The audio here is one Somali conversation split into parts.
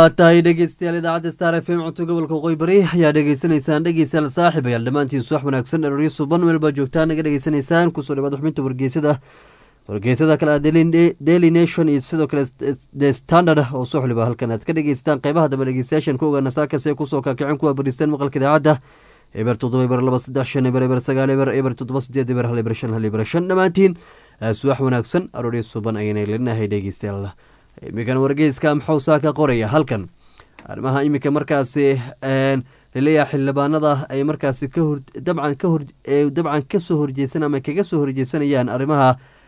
waa tahay dhegeystayaal idaacadda star f m cunto gobolka waqooyi bari ayaa dhegeysanaysaan dhegeystayaal saaxib ayaal dhammaantiin subax wanaagsan dharoryo suban meel baa joogtaan naga dhegeysanaysaan kusoo dhawaad xubinta wargeysada wargeysada kale daily nation iyo sidoo kale the standard oo soo xiliba halkan aad ka dhegeystaan qeybaha dambe dhegeystayaashan ka ogaana saakase kusoo kaakicin kuwa bariistan maqalka idaacadda eber toddoba eber laba saddex shan eber eber sagaal eber eber toddoba sideed eber hal eber shan hal eber shan dhammaantiin subax wanaagsan arooryo suban ayayna linahay dhegeystayaal iminkan wargeyska maxuu saa ka qoraya halkan arrimaha iminka markaasi laleeyahay xildhibaanada ay markaasi kahor dabcan kahor dabcan kasoo horjeesan ama kaga soo horjeesanayaan arrimaha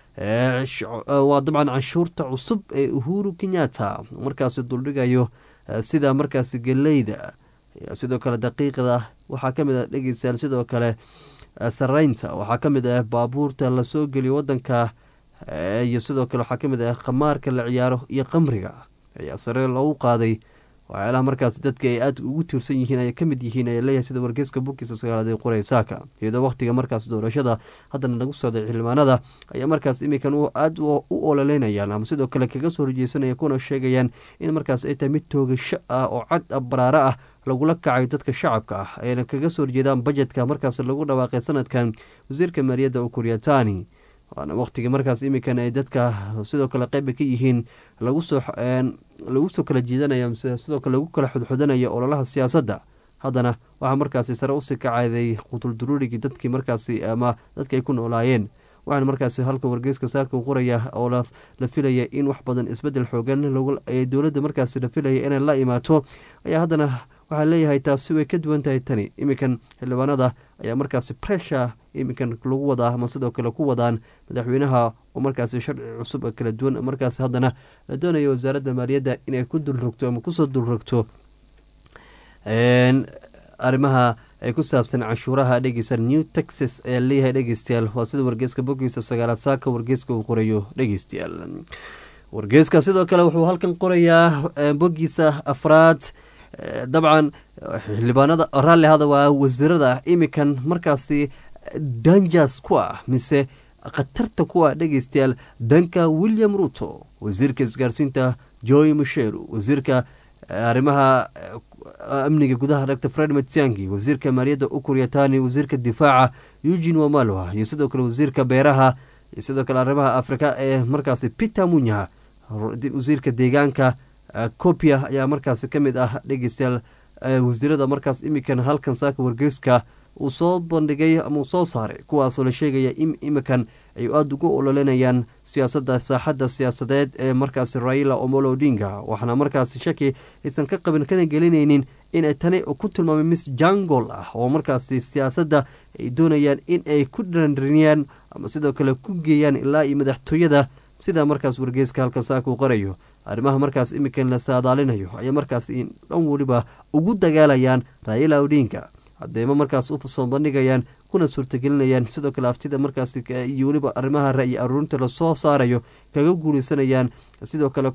waa dabcan canshuurta cusub ee uhuru kenyatta markaasi duldhigayo sida markaasi geleyda sidoo kale daqiiqda waxaa kamid ah dhegeystayaal sidoo kale sareynta waxaa kamid ah baabuurta lasoo geliyo wadanka iyo sidoo kale waxaa kamid ah khamaarka la ciyaaro iyo qamriga ayaa sare loogu qaaday waxyaalaha markaas dadka ay aada ugu tiirsan yihiin ay kamid yihiin ayaa leeyahay sida wargeyska bukiisa sagaalaad ee qoray saaka iyadoo waqtiga markaas doorashada haddana lagu socday xildhibaanada ayaa markaas iminkan aada u ololeynayaan ama sidoo kale kaga soo horjeysanaya kuna sheegayaan in markaas ay tahay mid toogasho ah oo cad baraaro ah lagula kacayo dadka shacabka ah ayna kaga soo horjeedaan bajetka markaas lagu dhawaaqay sanadkan wasiirka maaliyadda ukuryatani waana waqtigii markaas iminkan ay dadka sidoo kale qeyba ka yihiin lagusoo lagu soo kala jiidanaya mise sidoo kale lagu kala xudxudanaya ololaha siyaasadda haddana waxaa markaasi sare usii kacayday qutulduruurigii dadkii markaasi ama dadki ay ku noolaayeen waxaana markaasi halka wargeyska saaka qoraya oo la filaya in wax badan isbedel xoogan dowladda markaasi la filaya inay la imaato ayaa haddana waxaa leeyahay taasi way ka duwan tahay tani iminkan xildhibaanada ayaa markaasi pressure iminkan lagu wadaa ama sidoo kale ku wadaan madaxweynaha oo markaasi sharci cusub kala duwan markaasi haddana la doonaya wasaaradda maaliyadda inay ku dulrogto ama kusoo dulrogto arrimaha ay ku saabsan canshuuraha dhegeysa new texas ayaa leeyahay dhegeystayaal waa sida wargeyska bogiisa sagaalaad saaka wargeyska uu qorayo dhegeystayaal wargeyska sidoo kale wuxuu halkan qorayaa bogiisa afraad dabcan xildhibaanada raalli hada waa wasiirada iminkan markaasi danjas ku ah mise khatarta ku ah dhegeystayaal dhanka william ruto wasiirka isgaarsiinta joy musheru wasiirka arrimaha amniga gudaha dr fred matiangi wasiirka maaliyadda ukuryatani wasiirka difaaca eugin wamalwa iyo sidoo kale wasiirka beeraha iyo sidoo kale arrimaha afrika ee markaasi peter munyaha wasiirka deegaanka copia ayaa markaasi ka mid ah dhegeystayaal wasiirada markaas iminkan halkan saaka wargeyska uu soo bandhigay ama uu soo saaray kuwaasoo la sheegaya in iminkan ay aada ugu ololenayaan siyaasadda saaxadda siyaasadeed ee markaasi raila omolo odinga waxaana markaasi shaki aysan ka qabin kana gelinaynin inay tani ku tilmaamay miss jangol ah oo markaasi siyaasadda ay doonayaan in ay ku dhandriniyaan ama sidoo kale ku geeyaan ilaa iyo madaxtooyada sida markaas wargeyska halkan saaka uu qorayo arrimaha markaas iminkan la saadaalinayo ayay markaas dhan weliba ugu dagaalayaan raila odinga hadeema markaas u soo bandhigayaan kuna suurtagelinayaan sidoo kale aftida markaas iyo weliba arrimaha ra-yi aruurinta lasoo saarayo kaga guuleysanayaan sidoo kale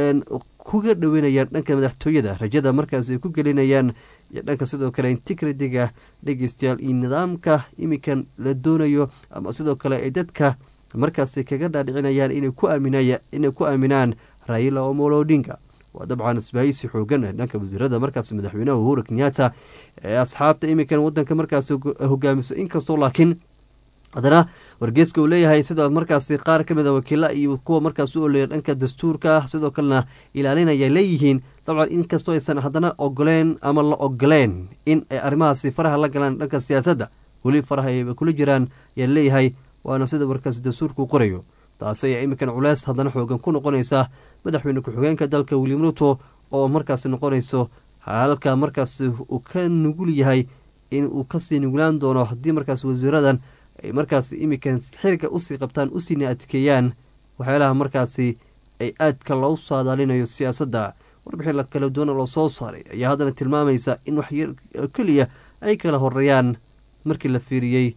kuga dhaweynayaan dhanka madaxtooyada rajada markaas ay ku gelinayaan iyo dhanka sidoo kale intigritiga dhegeystayaal iyo nidaamka iminkan la doonayo ama sidoo kale ay dadka markaas kaga dhaadhicinayaan inay ku aaminaan raila omolo odinga waa dabcan isbaahisi xoogan dhanka wasiirada markaas madaxweynaha uhuru kenyatta ee asxaabta iminkan wadanka markaas hogaamiso inkastoo laakiin haddana wargeeska uu leeyahay sidoo markaasi qaar ka mid a wakiila iyo kuwa markaas u oleeya dhanka dastuurka sidoo kalena ilaalinaya leeyihiin dabcan inkastoo aysan haddana ogoleen ama la ogoleen in ay arrimahaasi faraha la galaan dhanka siyaasadda weli faraha ay kula jiraan ayaa leeyahay waana sida markaas dastuurka u qorayo taasi ayaa iminkan culeys haddana xoogan ku noqonaysa madaxweyne ku-xigeenka dalka william ruto oo markaas noqonayso halka markaas uu ka nugul yahay in uu kasii nugulaan doono haddii markaas wasiiradan ay markaas iminkan xiriga usii qabtaan usiina adkeeyaan waxyaalaha markaasi ay aadka loo saadaalinayo siyaasadda warbixin kala duwana loo soo saaray ayaa haddana tilmaamaysa in wax keliya ay kala horeeyaan markii la fiiriyey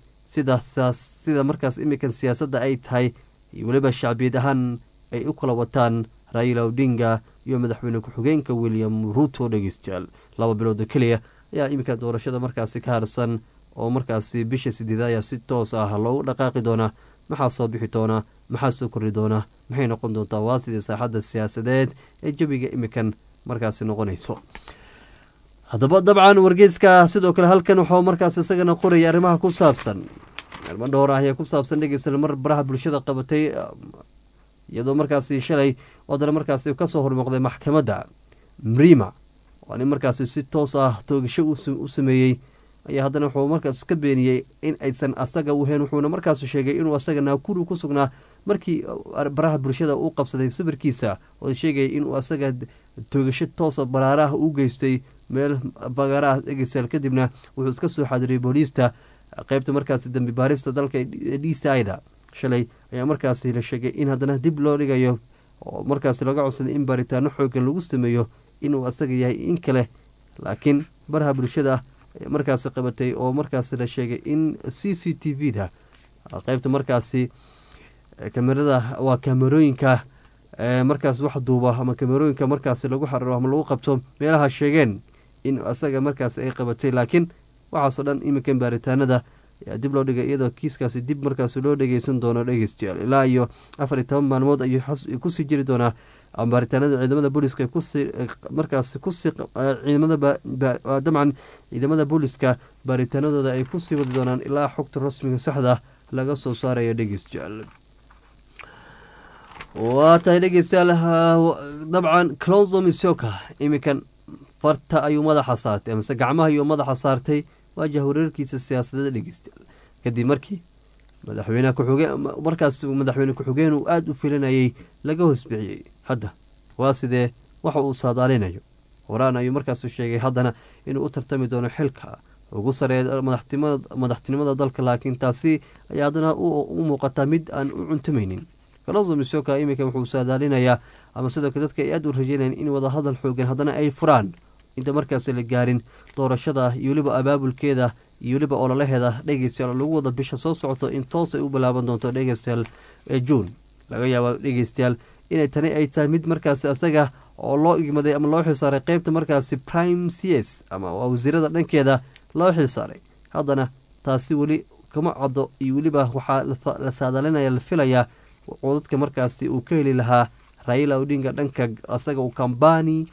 sida markaas iminkan siyaasadda ay tahay iyo weliba shacbiyad ahaan ay u kala wataan raila odinga iyo madaxweyne ku-xigeenka william ruto dhegeystayaal laba bilooda keliya ayaa iminka doorashada markaasi ka harsan oo markaasi bisha sideeda ayaa si toos ah loogu dhaqaaqi doonaa maxaa soo bixi doonaa maxaa soo kordhi doonaa maxay noqon doontaa waa sidii saaxadda siyaasadeed ee jabiga imikan markaasi noqonayso haddaba dabcan wargeyska sidoo kale halkan waxuu markaas isagana qoraya arrimaha ku saabsan arrimo dhowr ah ayaa ku saabsan dhegeysta mar baraha bulshada qabatay iyadoo markaasi shalay wadana markaasi kasoo hormuuqday maxkamadda mrima waa nin markaasi si toos ah toogasho u sameeyey ayaa haddana wuxuu markaas ka beeniyey in aysan asaga uhayn wuxuuna markaas sheegay inuu asaga naakuru ku sugnaa markii baraha bulshada uu qabsaday sawirkiisa oo sheegaya inuu asaga toogasho toosa baraaraha u geystay meel bagaaraha egesaal kadibna wuxuu iska soo xadiriyay booliista qeybta markaasi dambi baarista dalka d c ida shalay ayaa markaasi la sheegay in haddana dib loo dhigayo oo markaasi laga codsaday in baaritaano xoogan lagu sameeyo inuu asaga yahay in kale laakiin baraha bulshada ayaa markaasi qabatay oo markaasi la sheegay in c c t v da qeybta markaasi kamerada waa kamerooyinka markaas wax duuba ama kamerooyinka markaasi lagu xariro ama lagu qabto meelaha sheegeen in asaga markaas ay qabatay laakiin waxaasoo dhan iminkan baaritaanada ayaa dib loo dhigay iyadoo kiiskaasi dib markaas loo dhegeysan doono dhegeystayaal ilaa iyo afar iyo toban maalmood ayuu kusii jiri doonaa baaritaanada ciidamada booliska markaas kusii ciidamada dabcan ciidamada booliska baaritaanadooda ay kusii wadi doonaan ilaa xogta rasmiga saxda laga soo saarayo dhegeystayaal waa tahay dhegeystayaal dabcan closo misoka iminkan farta ayuu madaxa saartay amase gacmaha ayuu madaxa saartay waa jahwareerkiisa siyaasadeed dhegeystayaal kadib markii madaxweyne kuxuge markaas madaxweyne ku-xigeen uu aada u filanayay laga hoosbixiyey hadda waa sidee waxa uu saadaalinayo horaan ayuu markaasu sheegay haddana inuu u tartami doono xilka ugu sareeya madaxtinimada dalka laakiin taasi ayaa haddana u muuqataa mid aan u cuntamaynin kaloso misoka iminka wuxuu saadaalinayaa ama sidoo kale dadka ay aada u rajeynayaan in wadahadal xoogan haddana ay furaan inta markaas la gaarin doorashada iyo weliba abaabulkeeda iyo weliba ololaheeda dhegeystayaal oo lagu wada bisha soo socoto in toos ay u bilaaban doonto dhegeystayaal ee juun laga yaaba dhegeystayaal inay tani ay tahay mid markaasi asaga oo loo igmaday ama loo xilsaaray qeybta markaasi prime c s ama waa wasiirada dhankeeda loo xilsaaray haddana taasi weli kama caddo iyo weliba waxaa la saadalinaya la filayaa codadka markaasi uu ka heli lahaa raila odinga dhanka asaga uu kambani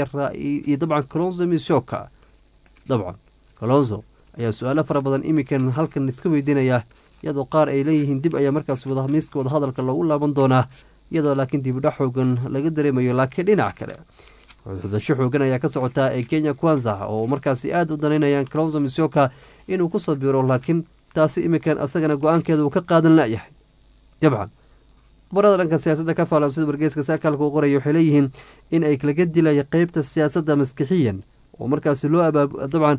iyo dabcan colonzo misoka dabcan colonzo ayaa su-aalo fara badan iminkan halkan iska weydiinaya iyadoo qaar ay leeyihiin dib ayaa markaas miiska wadahadalka loogu laaban doonaa iyadoo laakiin dibidha xoogan laga dareemayo laakiin dhinac kale xudasho xoogan ayaa ka socotaa ee kenya kwanza oo markaasi aada u danaynayaan colonzo misoka inuu ku sabiro laakiin taasi iminkan asagana go-aankeeda uu ka qaadan layahay dabcan barada dhanka siyaasadda ka faalan sida wargeyska saakaalka u qoraya waxay leeyihiin in ay laga dilaya qeybta siyaasadda maskixiyan oo markaasi loo abaab dabcan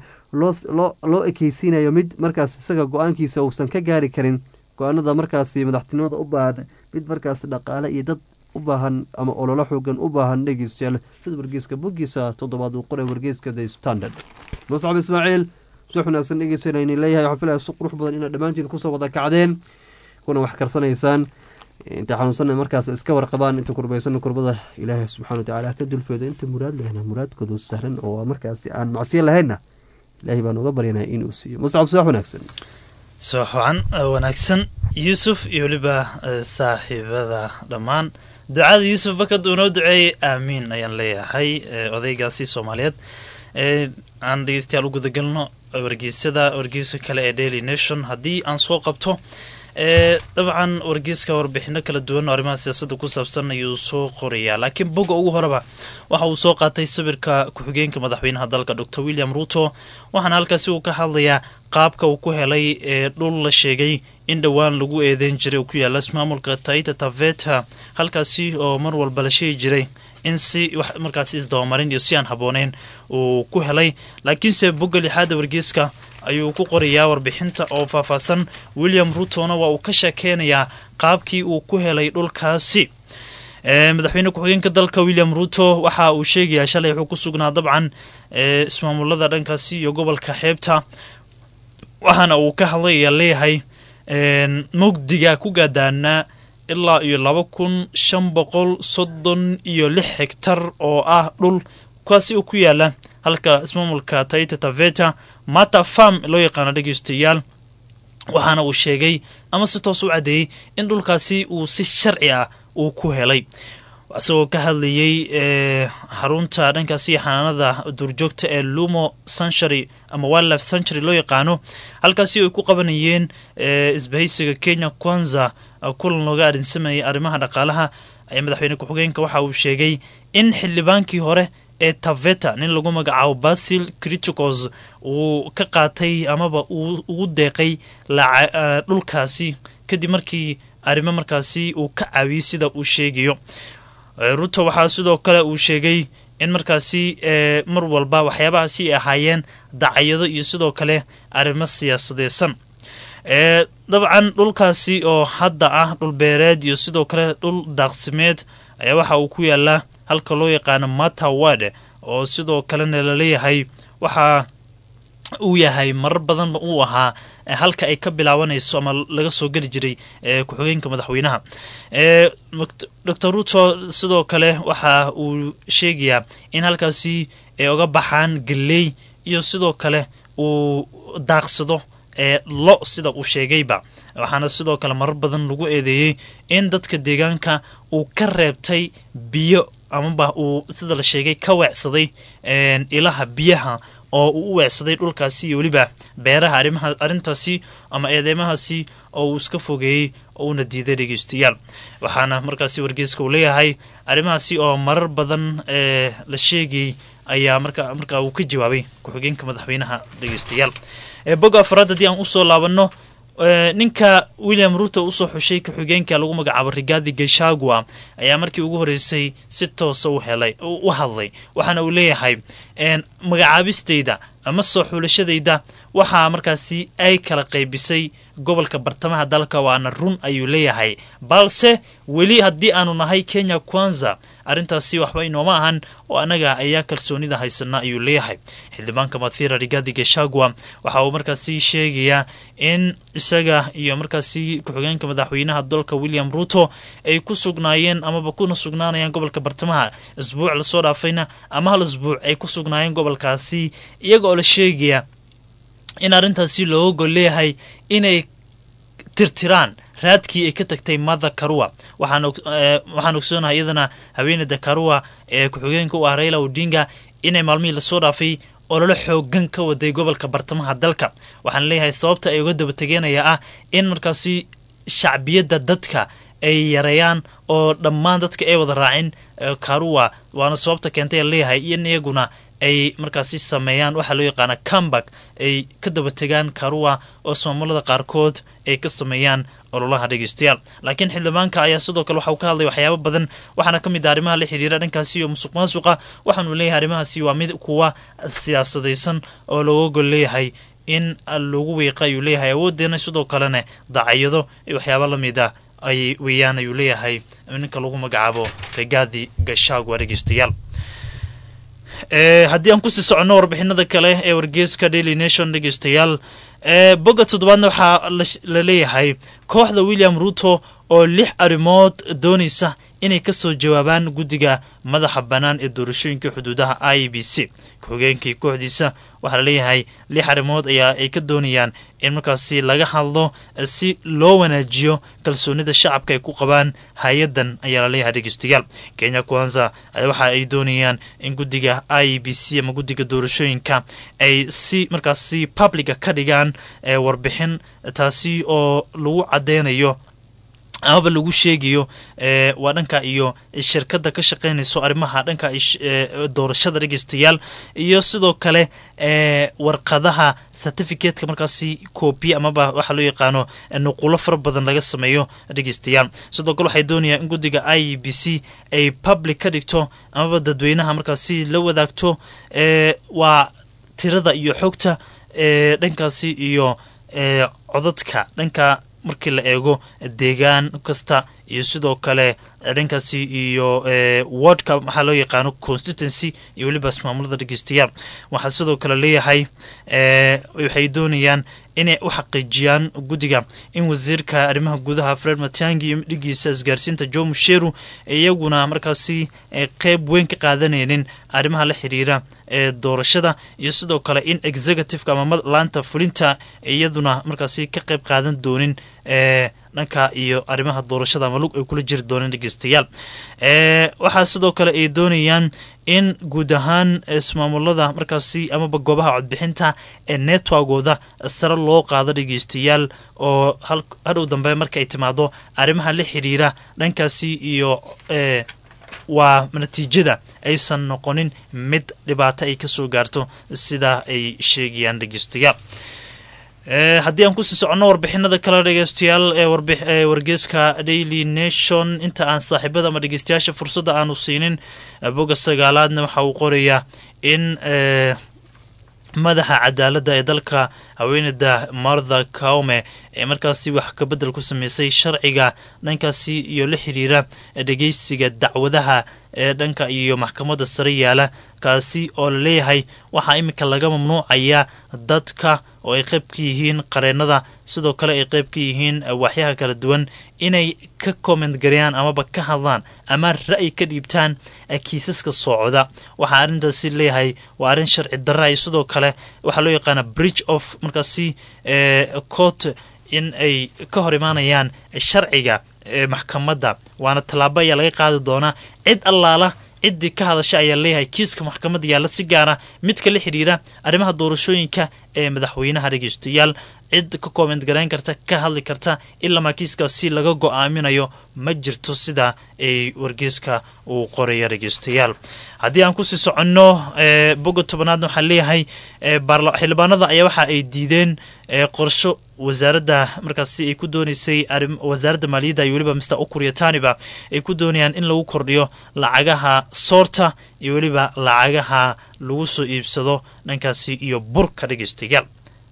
loo ekeysiinayo mid markaas isaga go-aankiisa uusan ka gaari karin go-aanada markaasi madaxtinimada u baahan mid markaasi dhaqaale iyo dad u baahan ama ololo xoogan u baahan dhegeystayaal sida wargeyska boggiisa toddobaad uu qoray wargeyska the standard muscab ismaaciil suux wanaagsan dhegeysanayni leeyahay waxaan filaya si qurux badan inaad dhammaantiin kusoo wada kacdeen kuna wax karsanaysaan inta xanuunsanna markaas iska warqabaan inta kurbaysan kurbada ilaahay subxana watacaala ka dulfeedo inta muraad lehna muraadkoodu sahlan oo markaasi aan macsiyo lahaynna ilaahay baan uga baryanaya inuu siiyo muscab soox wanaagsan soox wacan wanaagsan yuusuf iyo weliba saaxiibada dhammaan ducada yuusuf bakad uu noo duceeyey aamiin ayaan leeyahay odaygaasi soomaaliyeed aan dhegeystayaal u gudagalno wargeysyada wargeysa kale ee daily nation haddii aan soo qabto dabcan wargeyska warbixino kala duwan oo arrimaha siyaasadda ku saabsan ayuu soo qorayaa laakiin bogga ugu horeba waxa uu soo qaatay sawirka ku-xigeenka madaxweynaha dalka dor william ruto waxaana halkaasi uu ka hadlayaa qaabka uu ku helay ee dhul la sheegay in dhowaan lagu eedeyn jiray oo ku yaala ismaamulka taita taveta halkaasi oo mar walba la sheegi jiray in si wax markaasi isdabamarin iyo si aan habbooneyn uu ku helay laakiinse bogga lixaada wargeyska ayuu ku qorayaa warbixinta oo faahfaahsan william rutona waa uu ka sheekeynayaa qaabkii uu ku helay dhulkaasi madaxweyne ku-xigeenka dalka william ruto waxa uu sheegayaa shalay wuxuu ku sugnaa dabcan ismaamulada dhankaasi iyo gobolka xeebta waxaana uu ka hadlayaa leeyahay mugdiga ku gaadaana ilaa iyo laba kun shan boqol soddon iyo lix hegtar oo ah dhul kaasi uu ku yaala halka ismaamulka taita taveta mata farm loo yaqaano dhegeystayaal waxaana uu sheegay ama si toos u caddeeyey in dhulkaasi uu si sharci ah uu ku helay isagoo ka hadlayey xarunta dhankaasi xanaanada duurjoogta ee lumo century ama wildlife century loo yaqaano halkaasi ay ku qabanayeen isbahaysiga kenya kwanza kulan looga arinsamayay arrimaha dhaqaalaha ayaa madaxweyne ku-xigeenka waxa uu sheegay in xildhibaankii hore ee taveta nin lagu magacaabo basil criticos uu ka qaatay amaba uu ugu deeqay dhulkaasi kadib markii arrimo markaasi uu ka caawiyey sida uu sheegayo ruto waxaa sidoo kale uu sheegay in markaasi mar walba waxyaabahaasi ay ahaayeen dacayado iyo sidoo kale arrimo siyaasadeysan dabcan dhulkaasi oo hadda ah dhul beereed iyo sidoo kale dhul daaqsimeed ayaa waxa uu ku yaalaa halka loo yaqaano matawad oo sidoo kalena laleeyahay waxa uu yahay marar badanba uu ahaa halka ay ka bilaabanayso ama laga soo geli jiray ku-xigeenka madaxweynaha docor ruto sidoo kale waxa uu sheegayaa in halkaasi ay oga baxaan galey iyo sidoo kale uu daaqsado lo sida uu sheegayba waxaana sidoo kale marar badan lagu eedeeyey in dadka deegaanka uu ka reebtay biyo amaba uu sida la sheegay ka weecsaday ilaha biyaha oo uu u weecsaday dhulkaasi iyo weliba beeraha arimaha arrintaasi ama eedeymahaasi oo uu iska fogeeyey oo uuna diiday dhegeystayaal waxaana markaasi wargeyska uu leeyahay arrimahaasi oo marar badan la sheegayey ayaa marka markaa uu ka jawaabay ku-xigeenka madaxweynaha dhegeystayaal bog afaraad haddii aan usoo laabanno ninka william ruto usoo xushay ku-xigeenka lagu magacaabo rigaadi geshagua ayaa markii ugu horeysay si toosa u helay u hadlay waxaana uu leeyahay magacaabistayda ama soo xulashadayda waxaa markaasi ay kala qaybisay gobolka bartamaha dalka waana run ayuu leeyahay balse weli haddii aanu nahay kenya kwanza arrintaasi waxba inooma ahan oo annaga ayaa kalsoonida haysana ayuu leeyahay xildhibaanka mathira rigadi geshagua waxa uu markaasi sheegayaa in isaga iyo markaasi ku-xigeenka madaxweynaha dalka william ruto ay ku sugnaayeen amaba kuna sugnaanayaan gobolka bartamaha isbuuc lasoo dhaafayna ama hal isbuuc ay ku sugnaayeen gobolkaasi iyaga oo la sheegaya in arrintaasi looga gol leeyahay inay tirtiraan raadkii ay ka tagtay mother karua waxaan ogsoonahay iyadana haweeneyda karua ee ku-xigeenka u ah raila odinga inay maalmihii lasoo dhaafay ololo xoogan ka waday gobolka bartamaha dalka waxaan leeyahay sababta ay uga daba tegeenaya ah in markaasi shacbiyadda dadka ay yareeyaan oo dhammaan dadka ay wada raacin karua waana sababta keentay leeyahay in iyaguna ay markaasi sameeyaan waxaa loo yaqaana comeback ay ka daba tegaan karua oo ismaamulada qaarkood ay ka sameeyaan ololaha dhegeystayaal laakiin xildhibaanka ayaa sidoo kale waxa uu ka hadlay waxyaabo badan waxaana ka mid ah arrimaha la xiriira dhankaasi iyo musuq maasuqa waxaanu leeyahay arrimahaasi waa mid kuwa siyaasadaysan oo looga gol leeyahay in lagu wiiqa ayuu leeyahay awoodeena sidoo kalena dacayado iyo waxyaabo lamid ah ay weeyaan ayuu leeyahay ninka lagu magacaabo rigaadi gashagwa dhegeystayaal haddii aan kusii soconno warbixinada kale ee wargeeska daily nation dhegeystayaal bogga toddobaadna waxaa la leeyahay kooxda william ruto oo lix arrimood doonaysa inay kasoo jawaabaan guddiga madaxa bannaan ee doorashooyinka xuduudaha i b c ku-xigeenkii kooxdiisa waxaa laleeyahay lix arrimood ayaa ay ka doonayaan in markaasi laga hadlo si loo wanaajiyo kalsoonida shacabka ay ku qabaan hay-adan ayaa laleeyahay dhegeystayaal kenya kwanza waxa ay doonayaan in guddiga i b c ama guddiga doorashooyinka ay si markaasi publica ka dhigaan warbixin taasi oo lagu cadeynayo amaba lagu sheegayo waa dhanka iyo shirkadda ka shaqeynayso arrimaha dhanka doorashada dhegeystayaal iyo sidoo kale warqadaha certificateka markaasi coobiye amaba waxaa loo yaqaano nuqulo fara badan laga sameeyo dhegeystayaal sidoo kale waxay doonayaan in guddiga i b c ay public ka dhigto amaba dadweynaha markaasi la wadaagto waa tirada iyo xogta dhankaasi iyo codadka dhanka markii la eego deegaan kasta iyo sidoo kale dhankaasi iyo wordka waxaa loo yaqaano constituency iyo weliba ismaamulada dhegeystayaal waxaa sidoo kale leeyahay waxay doonayaan inay u xaqiijiyaan guddiga in wasiirka arrimaha gudaha fred matangi iyo dhigiisa isgaarsiinta jo musheru iyaguna markaasi qeyb weyn ka qaadanaynin arrimaha la xiriira ee doorashada iyo sidoo kale in executiveka ama laanta fulinta iyaduna markaasi ka qeyb qaadan doonin ee dhanka iyo arrimaha doorashada ama lug ay kula jiri dooneen dhegeystayaal waxaa sidoo kale ay doonayaan in guud ahaan ismaamulada markaasi amaba goobaha codbixinta ee networkooda sare loo qaado dhegeystayaal oo hadhow dambe markaay timaado arrimaha la xiriira dhankaasi iyo waa natiijada aysan noqonin mid dhibaato ay kasoo gaarto sidaa ay sheegayaan dhegeystayaal haddii aan kusii soconno warbixinada kale dhegeystayaal ee wargeeska daily nation inta aan saaxiibada ama dhegeystayaasha fursadda aanu siinin boga sagaalaadna waxa uu qorayaa in madaxa cadaaladda ee dalka haweeneyda martha kaume ee markaasi wax kabedel ku sameysay sharciga dhankaasi iyo la xiriira dhegeysiga dacwadaha ee dhanka iyo maxkamadda sare yaala kaasi oo la leeyahay waxaa iminka laga mamnuucayaa dadka oo ay qayb ka yihiin qareennada sidoo kale ay qayb ka yihiin waxyaha kala duwan inay ka comment gareeyaan amaba ka hadlaan ama ra'yi ka dhiibtaan kiisaska socda waxaa arrintaasi leeyahay waa arrin sharci darra iyo sidoo kale waxaa loo yaqaana bridge of markaasi court in ay ka hor imaanayaan sharciga maxkamadda waana tallaabo ayaa laga qaadi doonaa cid allaala ciddii ka hadasha ayaa leeyahay kiiska maxkamadda yaalla si gaara midka la xidhiira arrimaha doorashooyinka ee madaxweynaha dhegeystayaal cid ka comment garayn karta ka hadli karta ilamaa kiiskaasi laga go-aaminayo ma jirto sida ay wargeeska uu qoraya dhegeystayaal haddii aan kusii soconno boga tobanaadna waxaa leeyahay xildhibaanada ayaa waxa ay diideen qorsho wasaaradda markaasi ay ku dooneysay wasaaradda maaliyadda iyo weliba mister ukuryataniba ay ku doonayaan in lagu kordhiyo lacagaha soorta iyo weliba lacagaha lagu soo iibsado dhankaasi iyo burka dhegeystayaal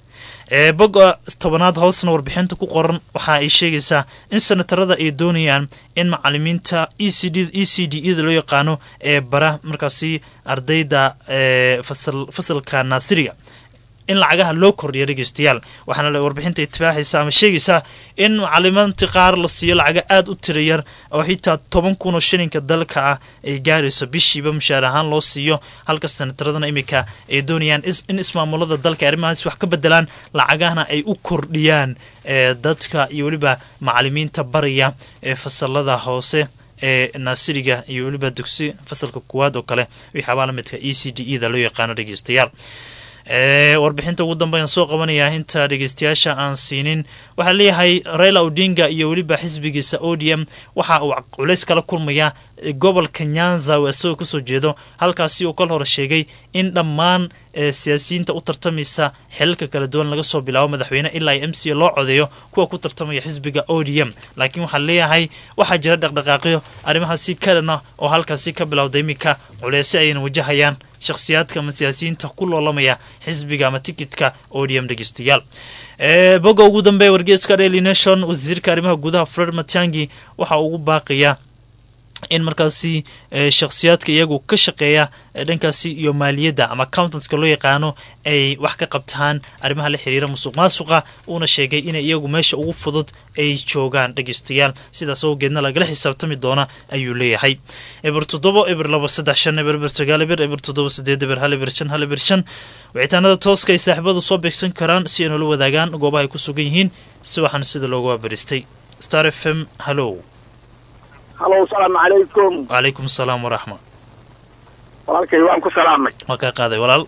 boga tobanaad hoosna warbixinta ku qoran waxa ay sheegaysaa in senatarada ay doonayaan in macalimiinta e c d e c d eda loo yaqaano ee bara markaasi ardayda fasalka naasiriga in lacagaha loo kordhiya dhegeystayaal waxaana warbixinta itibaaxaysa ama sheegaysaa in macalimaanti qaar la siiyo lacaga aada u tira yar oo xitaa toban kun oo shilinka dalka ah ay gaarayso bishiiba mushaar ahaan loo siiyo halka senataradana iminka ay doonayaan in ismaamulada dalka arrimahaas wax ka bedelaan lacagahana ay u kordhiyaan dadka iyo weliba macalimiinta baraya ee fasalada hoose ee naasiriga iyo weliba dugsi fasalka kuwaad oo kale wixaabaa lamidka e c d e da loo yaqaano dhegeystayaal warbixinta ugu dambeyan soo qabanayaa inta dhegeystayaasha aan siinin waxaa leeyahay raila odinga iyo weliba xisbigiisa o d m waxa uu culays kala kulmayaa gobolka nyanza oo isagoo kasoo jeedo halkaasi uu kal hore sheegay in dhammaan siyaasiyiinta u tartamaysa xilalka kala duwan laga soo bilaabo madaxweyne ilaa m c loo codeeyo kuwa ku tartamaya xisbiga o d m laakiin waxaa leeyahay waxaa jira dhaqdhaqaaqyo arrimahaasi kalena oo halkaasi ka bilowda iminka culeysyo ayayna wajahayaan shakhsiyaadka ama siyaasiyiinta ku loolamaya xisbiga ama tikitka o d m dhegeystayaal boga ugu dambeeya wargeeska daily nation wasiirka arrimaha gudaha fred matiangi waxa ugu baaqaya in markaasi shakhsiyaadka iyagu ka shaqeeya dhankaasi iyo maaliyadda ama accountanska loo yaqaano ay wax ka qabtaan arrimaha la xiriira musuq maasuqa uuna sheegay inay iyagu meesha ugu fudud ay joogaan dhegeystayaal sidaas awgeedna lagala xisaabtami doona ayuu leeyahay eber toddobo eber laba saddex shan eber eber sagaal eber eber toddoba sideed eber hal eber shan hal eber shan wicitaanada tooska ay saaxiibadu soo beegsan karaan si ay noola wadaagaan goobaha ay ku sugan yihiin si waxaana sida loogu wabaristay star f m hallow halo asalaamu calaykum wacalaykum asalaam waraxma walaalkay waan ku salaamay waa kaa qaaday walaal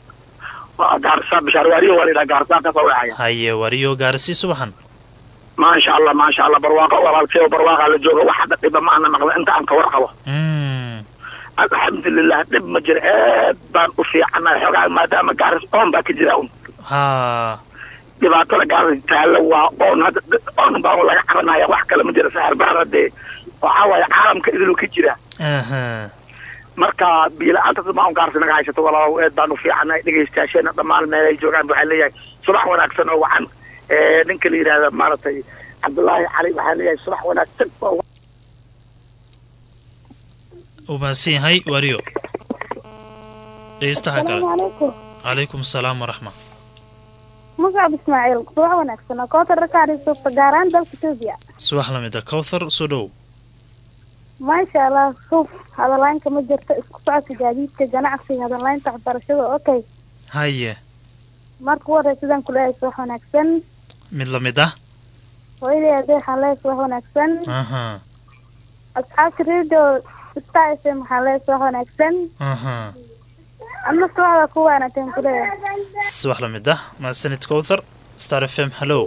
waa gaarsaa bishaar waariyo waa laydhaha gaarsaa ka soo wacaya haye wariyo gaarasii subaxan maasha allah maasha allah barwaaqo walaalkay barwaaqa la jooga wax hadda dhiba ma ana maqla inta aan ka warqabo alxamdulilah dhib ma jiro aad baan u fiicanahay xoogaa maadaama gaaris oon baa ka jira un ha dhibaatada gaaris taalla waa oon hadda oon baa laga cabanaya wax kale ma jira saxir bahar haddee waxaa waaye caalamka idiluu ka jira marka biila-aantas ma un gaarsi naga haysato walaalow eed baan u fiicanahay dhegaystayaasheena dhammaan meelay joogaan waxaa leeyahay subax wanaagsan oo wacan ninka la yidhaahda maaragtay cabdullaahi cali waxaa leeyahay subax wanaagsan oo uu mahadsan yahay wariyo dhegeystaha kale calaykum calaykum asalaam waraxma magaab ismaaciil subax wanaagsan oo koota rakaadhiisuufta gaaraan dalka etoobiya subax lamid a cowthar soo dhow maasha allah suuf hadalaynka ma jirto isku socodka gaadiidka ganacsiga hadalaynta waxbarashada okay haye marka u horey sidaan kuleeyahay subax wanaagsan mid lamid ah hooyadii adeer xalees wax wanaagsan aha asxaabta radio star fm xalees wax wanaagsan aha ama subaxda ku waanateen kuleeyahay subax la mid ah mahadsanid kowthar star f m hallow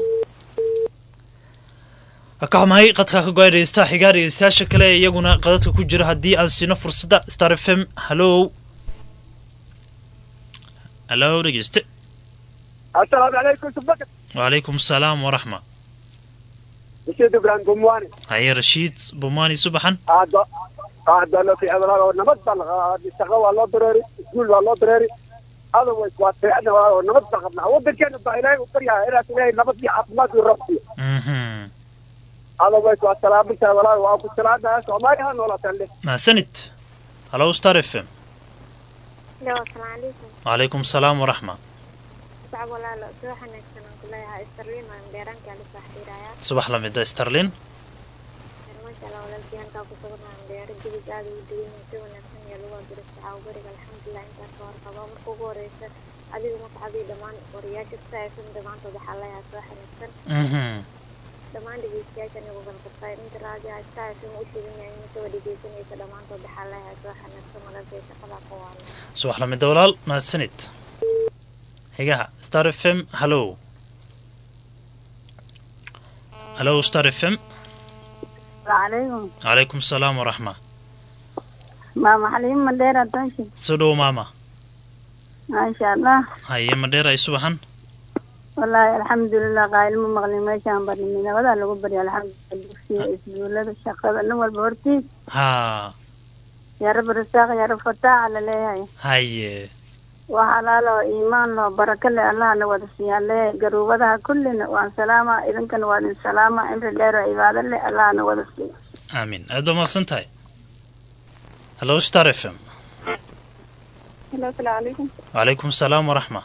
ka xumahay qadka ka go-ay dhegeystaha xigaa dhegeystayaasha kale ee iyaguna qadadka ku jira haddii aan siino fursadda star f m hallow hallow dhegeyste assalaamu calaykum subaka wacalaykum asalaam waraxma rashid ibrahim gumwani haye rashiid bumaani subaxan aada aada loo fiicnaa oo nabad baa la shaqo waa loo dareeri iskuul waa loo dareeri otherwise waa fiicna oo nabad baa qabnaa wadankeena baa ilaahay u baryaa inaas ilaahay nabad iyo caafimaad iyo rabsiyo mhm otherwise waa salaamintaa walaahi waa ku salaadaha soomaaliya ha noolaataan leh mahadsanid hallow star f m Hello, assalaamu calaykum. wacalaykum asalaam waraxma Sacab walaalo, soo wanaagsan aan ku leeyahay. Sterling waan dheeraanka la saaxiirayaa. subax la mid ah starlin Masha Allah, walaalkii halkaa ku sugan waan dheera jibis aad ugu duwan yahay. Si wanaagsan ayaa lagu abuuray saxaabo bariga. Alxamdulillah, intaas ka warqabo. Marka ugu horeysa, adiga magacadii dhammaan wariyaasha Star FM dhammaantood waxaa leeyahay soo wanaagsan. mhm Dhammaan dhegeystayaasha anigu kala qabtay. Inta raadiyaha Star FM u sheegan yahay inay soo dhegeysanaysa dhammaantood waxaa leeyahay soo wanaagsan. Walaalkay shaqadaa ku waana. subax la mid ah walaal mahadsanid xigaha star f m hallow hallow star f m Waalaikum. calaykum asalaam waraxma Mama Halim Mandera Tonshi. soo dhowo maama Masha Allah. haye madheer ay subaxan wallaahi alxamdulilah qaayil ma maqlin meeshaan barnimi nabadaa lagu barya alxamdulilah dugsiga iskuulada shaqada nin walba hortiis haa yaa rab rasaaq yaa rab fataaca la leeyahay haye waa halaalo iimaan loo baraka leh allah na wada siiyaan leeyahay garuubadaha kullina waan salaama idinkana waa idin salaama imri dheer oo cibaado leh allah na wada siiya aamin aad baa mahadsan tahay hallow star f m halo asalaamu calaykum wacalaykum asalaam waraxma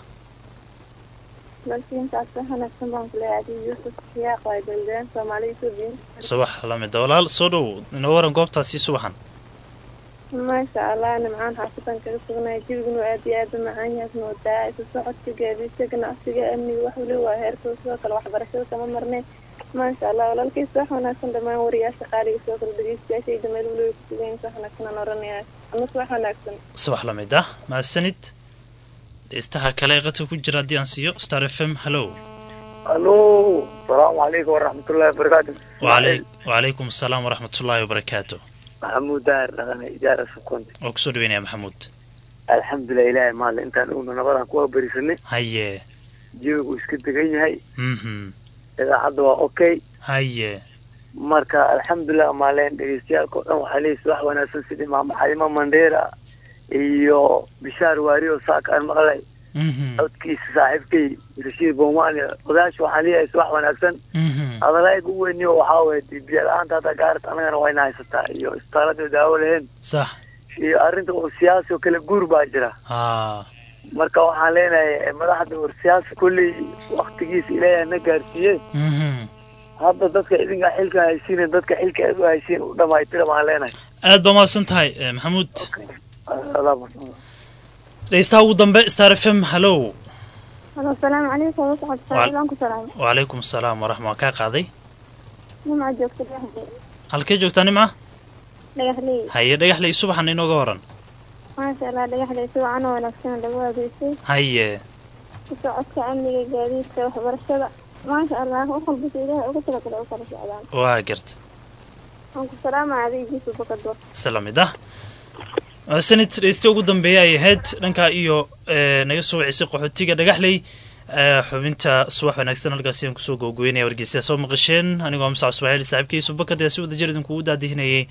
walkiintaas wanaagsan baan ku leeyahay adii yuusuf siyaaq waa daldeen soomaaliya suubiin subax la mid ah walaal soo dhow inoo waran goobtaasi subaxan maasha allah nimcaan xaafidan kaga sugnay jibiguna aad iyo aad u macaan yahay moodaa isu socodka gaadiidka ganacsiga amniga wax wali waa heerkooda sidoo kale waxbarashada kama marnay maasha allah walaalkiisa wax wanaagsan dhammaan wariyaasha qaaliga sidoo kale dhegeystayaashayda meel waliba ku sugan wax wanaagsan aan oranaya amase wax wanaagsan subax la mid ah mahadsanid dhegeystaha kale ee qadka ku jira haddii aan siiyo star f m hallow alo asalaamu calaykum waraxmatullahi wabarakaatu Wacalay- wacalaykum asalaam waraxmatullaahi wabarakaatu maxamuud daar dhaqana ijaara sukonte waa kusoo dhaweynaya maxamuud alxamdulilah ilaahay maale intaan ugna nabadan kuwa berisanay haye jawigu iska degan yahay mhm idaacadda waa okay haye marka alxamdulilah maaleen dhegeystayaalka oo dhan waxaa leeyihi wax wanaagsan sidii maama xalimo mandheera iyo bishaar waari oo saaka aan maqlay mhm codkiisa saaxiibkay rashiid bomani odaasha waxaan leeyahay wax wanaagsan mhm adalaayga u weyniyo waxaa waye biyo la-aanta hadda gaarat anagana wayna haysataa iyo isbitaalada daawo lahayn sax iyo arrinta oo siyaasi oo kale guur baa jira haa marka waxaan leenahay madaxda war siyaasi kolley waktigiisa ilaahay na gaarsiiye mhm hadda dadka idinka xilka haysiinen dadka xilka aad u haysiin u dhamaystira baan leenahay aad baa mahadsan tahay eh, maxamuud Adaa mahadsan. dhegeystaha ugu dambe star f m hallow halo asalaamu calaykum wasocod saaxiib ku salaam wacalaykum asalaam waraxma waa kaa qaaday nimca joogta dhagaxley halkee joogtaa nimca dhagaxley haye dhagaxley subaxan inooga waran maasha allah dhagaxley si wacan oo wanaagsan lagu adeysay haye ku socodka amniga gaadiidka waxbarashada maasha allah wax walbasa ilaahay ugu talagalay u kala socdaan waa garta waan ku salaamaya adigiisa bakador isla mid ah sanid dhegeysta ugu dambeeya ay ahayd dhanka iyo eh, naga soo wacisay qaxootiga dhagaxley eh, xubinta subax wanaagsan halkaasi aan kusoo googooynaya wargeysayaa soo maqasheen anigoo musac ismaaciil saaxiibkii yusuf bakad ayaa si wada jir idinkugu daadihinayay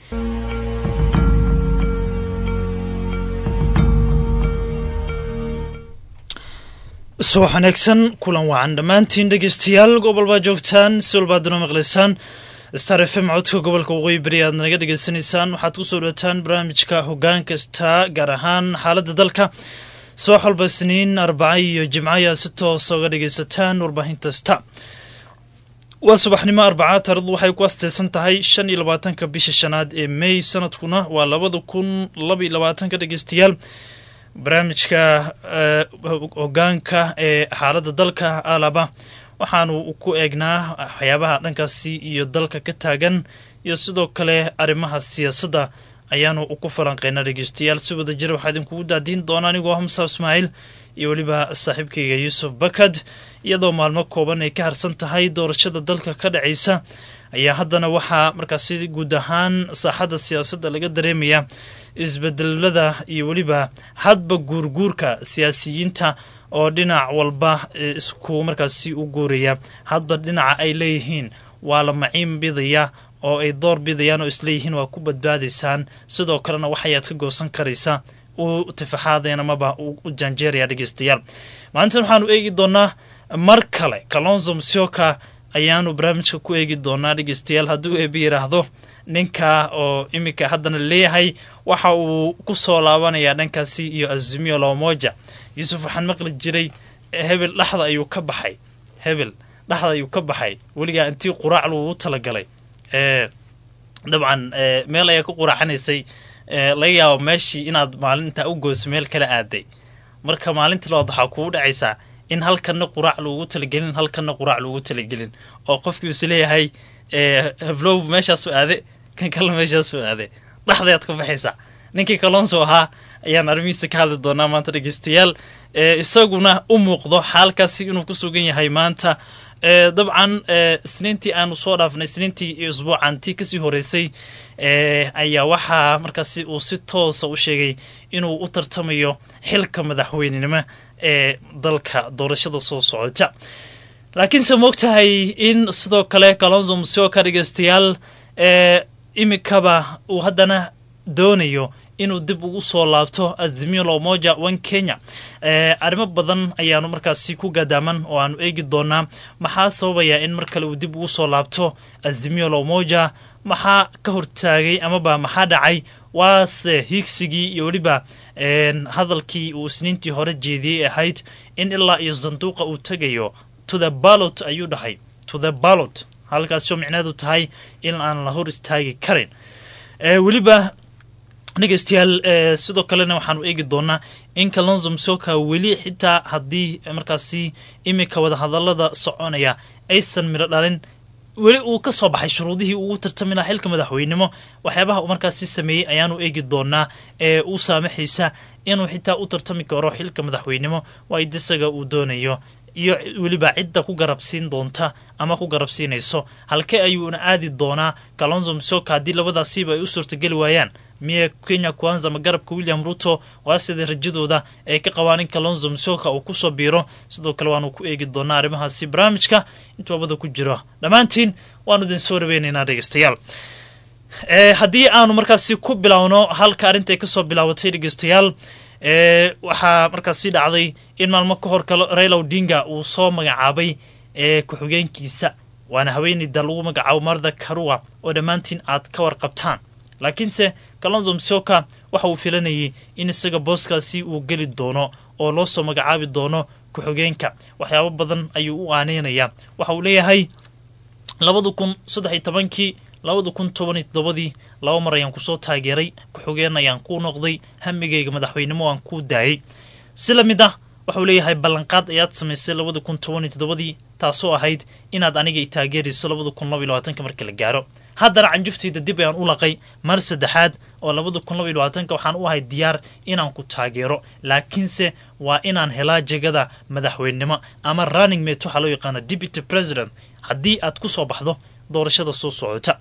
subax wanaagsan kulan wacan dhammaantiin dhegeystayaal gobol baa joogtaan si walbaad noo maqlaysaan star f m codka gobolka waqooyi beri aad naga dhegeysanaysaan waxaad kusoo dhawataan barnaamijka hoggaan kasta gaar ahaan xaaladda dalka subax walba isniin arbaca iyo jimco ayaa si toosa uga dhegeysataan warbaahinta sta waa subaxnimo arbaca taarikhdu waxay ku asteysan tahay shan iyo labaatanka bisha shanaad ee may sanadkuna waa labada kun laba iyo labaatanka dhegeystayaal barnaamijka eh, hogaanka ee xaaladda dalka alaba waxaanu ku eegnaa waxyaabaha dhankaasi iyo dalka ka taagan iyo sidoo kale arrimaha siyaasadda ayaanu ku falanqeynaa dhegeystayaal si wada jira waxaa idinkugu daadiin doona anigoo hamsa ismaaciil iyo weliba saaxiibkayga yuusuf bakad iyadoo maalmo kooban ay ka harsan tahay doorashada dalka ka dhacaysa ayaa haddana waxaa markaasi guud ahaan saaxadda siyaasadda laga dareemaya isbedelada iyo weliba hadba guurguurka siyaasiyiinta oo dhinac walba isku markaasi u guuraya hadba dhinaca ay leeyihiin waa la maciin bidaya oo ay door bidayaan oo isleeyihiin waa ku badbaadaysaan sidoo kalena waxayaad ka goosan karaysa u tifaxaadeen amaba u janjeeraya dhegeystayaal maalintan waxaanu eegi doonaa mar kale kalonzo msioka ayaanu barnaamijka ku eegi doonaa dhegeystayaal hadduu eebi yidhaahdo ninka oo iminka haddana leeyahay waxa uu ku soo laabanayaa dhankaasi iyo azimio lamoja yuusuf waxaan maqli jiray hebel dhexda ayuu ka baxay hebel dhexda ayuu ka baxay weligaa intii quraac lagu talagalay dabcan meel ayaa ku quraacanaysay laga yaabo meeshii inaad maalinta u goyso meel kala aaday marka maalinta labaad waxaa kugu dhacaysaa in halkana quraac loogu talagelin halkana quraac loogu talagelin oo qofkii is leeyahay heblow meeshaasu aade kan kale meeshaasu aade dhexdayaad ka baxaysaa ninkii kalonso ahaa ayaan arrimihiisa ka hadli doonaa maanta dhegeystayaal isaguna u muuqdo xaalkaasi inuu ku sugan yahay maanta dabcan isniintii aanu soo dhaafnay isniintii iyo isbuucantii kasii horeysay ayaa waxaa markaasi uu si toosa u sheegay inuu u tartamayo xilka madaxweynenimo ee dalka doorashada soo socota laakiinse moogtahay in sidoo kale kalonzo musioka dhegeystayaal imikaba uu haddana doonayo inuu dib ugu soo laabto azimio lomoja one kenya arrimo badan ayaanu markaasi ku gadaaman oo aanu eegi doonaa maxaa sababaya in mar kale uu dib ugu soo laabto azimio lomoja maxaa ka hortaagay amaba maxaa dhacay waase hiigsigii iyo weliba hadalkii uu isniintii hore jeediyey ahayd in ilaa iyo sanduuqa uu tegayo to the ballot ayuu dhahay to the ballot halkaasoo micneedu tahay in aan la hor istaagi karin weliba dhegeystayaal sidoo kalena waxaanu eegi doonaa in kalonzo msoka weli xitaa haddii markaasi iminka wadahadalada soconaya aysan midho dhalin weli uu ka soo baxay shuruudihii ugu tartami laha xilka madaxweynimo waxyaabaha uu markaasi sameeyey ayaanu eegi doonaa ee u saamaxaysa inuu xitaa u tartami karo xilka madaxweynimo waaid isaga uu doonayo iyo weliba cidda ku garabsiin doonta ama ku garabsiinayso halkee ayuuna aadi doonaa kalonzo msoka haddii labadaasiiba ay u suurtageli waayaan miya kenya kwanza ama garabka william ruto waa sidai rajadooda ay ka qabaan in kalonzo msoka uu kusoo biiro sidoo kale waanu ku eegi doonaa arrimahaasi barnaamijka intuu abada ku jiro dhammaantiin waanu idin soo dhaweynaynaa dhegeystayaal haddii aanu markaasi ku bilowno halka arrintaay kasoo bilaabatay dhegeystayaal waxaa markaasi dhacday in maalmo ka hor kale raila odinga uu soo magacaabay ku-xigeenkiisa waana haweeneyda lagu magacaabo marda karua oo dhammaantiin aad ka warqabtaan laakiinse kalonzo msoka waxa uu filanayay in isaga booskaasi uu geli doono oo loo soo magacaabi doono ku-xigeenka waxyaabo badan ayuu u aaneynayaa waxa uu leeyahay labada kun saddex iyo tobankii labada kun toban iyo toddobadii laba mar ayaan kusoo taageeray ku-xigeen ayaan kuu noqday hamigayga madaxweynimo aan kuu daayay si la mid ah waxauu leeyahay ballanqaad ayaad samaysay labada kun toban iyo toddobadii taasoo ahayd inaad aniga i taageerayso labada kun laba iyo labaatanka marka la gaaro haddana canjuftayda dib ayaan u laqay mar saddexaad oo labada kun laba iyo labaatanka waxaan u ahay diyaar inaan ku taageero laakiinse waa inaan helaa jegada madaxweynenimo ama running mate waxaa loo yaqaana deputy president haddii aad ku soo baxdo doorashada soo socota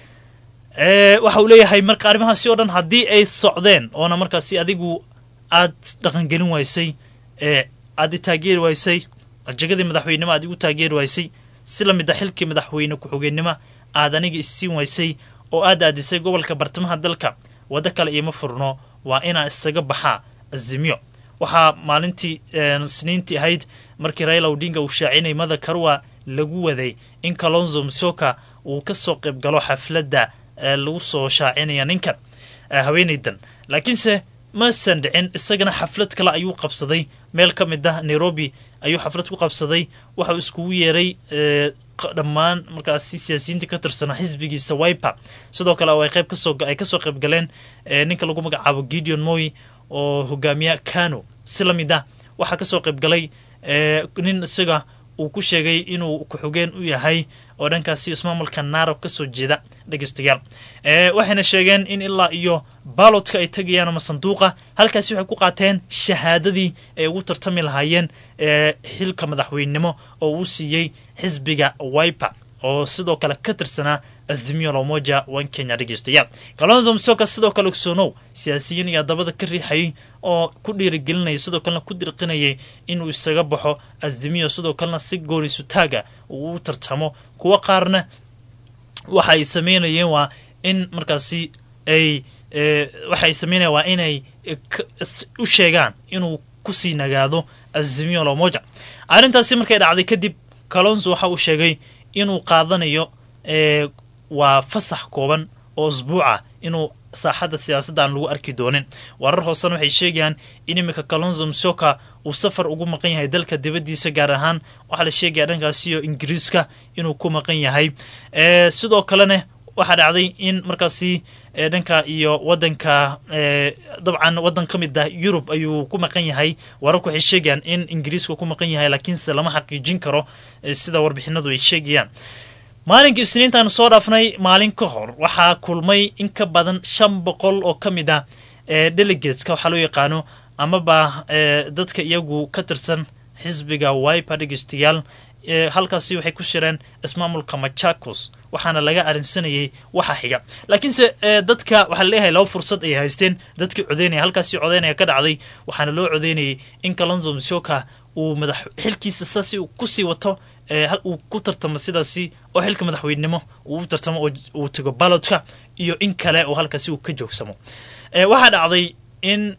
waxa uu leeyahay marka arrimahaasi oo dhan haddii ay socdeen oona markaasi adigu aad dhaqangelin waysay aad i taageeri waysay jegadii madaxweynenimo aad igu taageeri waysay si la mid a xilkii madaxweyne ku-xigeenimo aad aniga isiin waysay oo aad aadisay gobolka bartamaha dalka waddo kale iima furno waa inaa isaga baxaa azimyo waxaa maalintii sniintii ahayd markii raila odinga uu shaacinay mada karwa lagu waday in kalonzo msoka uu ka soo qayb galo xafladda lagu soo shaacinaya ninkan haweenaydan laakiinse masan dhicin isagana xaflad kale ayuu qabsaday meel ka mid ah nairobi ayuu xaflad ku qabsaday waxauu iskugu yeeray dhammaan markaasi siyaasiyiinta ka tirsanaa xisbigiisa wiper sidoo kale ay qayb kasoo ay kasoo qayb galeen ninka lagu magacaabo gideon moy oo hogaamiya kano si la mid ah waxaa kasoo qayb galay nin isaga uu ku sheegay inuu ku-xigeen u yahay oo dhankaasi ismaamulka naarab ka soo jeeda dhegeystayaal waxayna sheegeen in ilaa iyo baalodka ay tegayaan ama sanduuqa halkaasi waxay ku qaateen shahaadadii ay ugu tartami lahaayeen xilka madaxweynenimo oo uu siiyey xisbiga wiper oo sidoo kale ka tirsanaa azimio lamoja wan kenya dhegeystayaal kalonzo msoka sidoo kale ogsoonow siyaasiyiin ayaa dabada ka riixayay oo ku dhiirigelinayay sidoo kalena ku dirqinayay inuu isaga baxo azimio sidoo kalena si goorisu taaga uu u tartamo kuwo qaarna waxa ay sameynayeen waa in markaasi ay waxa ay sameynayaan waa inay u sheegaan inuu kusii nagaado azimio lamoja arrintaasi markay dhacday kadib kalonzo waxa uu sheegay inuu qaadanayo waa fasax kooban oo isbuuca inuu saaxadda siyaasadda aan lagu arki doonin warar hoosena waxay sheegayaan in iminka kalonzo msoka uu safar ugu maqan yahay dalka dibaddiisa gaar ahaan waxaa la sheegaya dhankaasiyo ingiriiska inuu ku maqan yahay sidoo kalena waxaa dhacday in markaasi dhanka iyo wadanka dabcan wadan ka mid ah yurub ayuu ku maqan yahay wararku waxay sheegayaan in ingiriiska ku maqan yahay laakiinse lama xaqiijin karo sida warbixinadu ay sheegayaan maalinkii isniintaanu soo dhaafnay maalin ka hor waxaa kulmay in ka badan shan boqol oo ka mid ah delegateska waxaa loo yaqaano amaba dadka iyagu ka tirsan xisbiga wiper dhegeystayaal halkaasi waxay ku shireen ismaamulka machakos waxaana laga arinsanayay waxa xiga laakiinse dadka waxaa laleeyahay laba fursad ay haysteen dadkii codeynaya halkaasi codeynaya ka dhacday waxaana loo codeynayay in kalonzo msoka uu madax xilkiisa saasi kusii wato uu ku tartamo sidaasi oo xilka madaxweynenimo uu u tartamo oo uu tago balodka iyo in kale oo halkaasi uu ka joogsamo waxaa dhacday in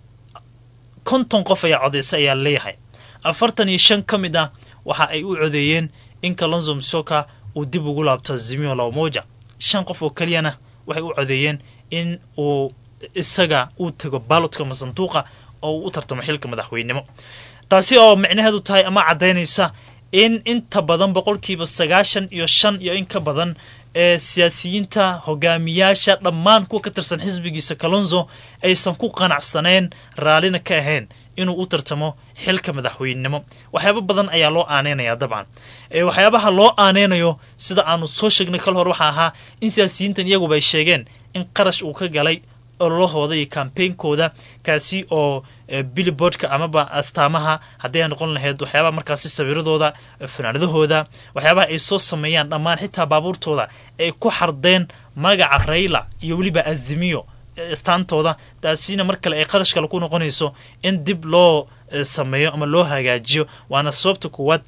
konton qof ayaa codeysa ayaa leeyahay afartan iyo shan ka mid ah waxa ay u codeeyeen in kalonzo msoka uu dib ugu laabto zimio lamoja shan qof oo keliyana waxay u codeeyeen in uu isaga uu tago balodka ama sanduuqa oo uu u tartamo xilka madaxweynenimo taasi oo micnaheedu tahay ama caddaynaysa in inta badan boqolkiiba sagaashan iyo shan iyo in ka badan ee siyaasiyiinta hogaamiyaasha dhammaan kuwa ka tirsan xisbigiisa kalonzo aysan ku qanacsaneen raallina ka ahayn inuu u tartamo xilka madaxweynenimo waxyaaba badan ayaa loo aaneynaya dabcan waxyaabaha loo aaneynayo sida aanu soo sheegnay kal hor waxaa ahaa in siyaasiyiintan iyaguba ay sheegeen in qarash uu ka galay ololahooda iyo kambeynkooda kaasi oo billibordka amaba astaamaha haddii ay noqon lahayd waxyaabaha markaasi sawiradooda fanaanadahooda waxyaabaha ay soo sameeyaan dhammaan xitaa baabuurtooda ay ku xardeen magaca rayla iyo weliba azimiyo istaantooda taasina mar kale ay qarash kale ku noqonayso in dib loo sameeyo ama loo hagaajiyo waana sababta kuwaad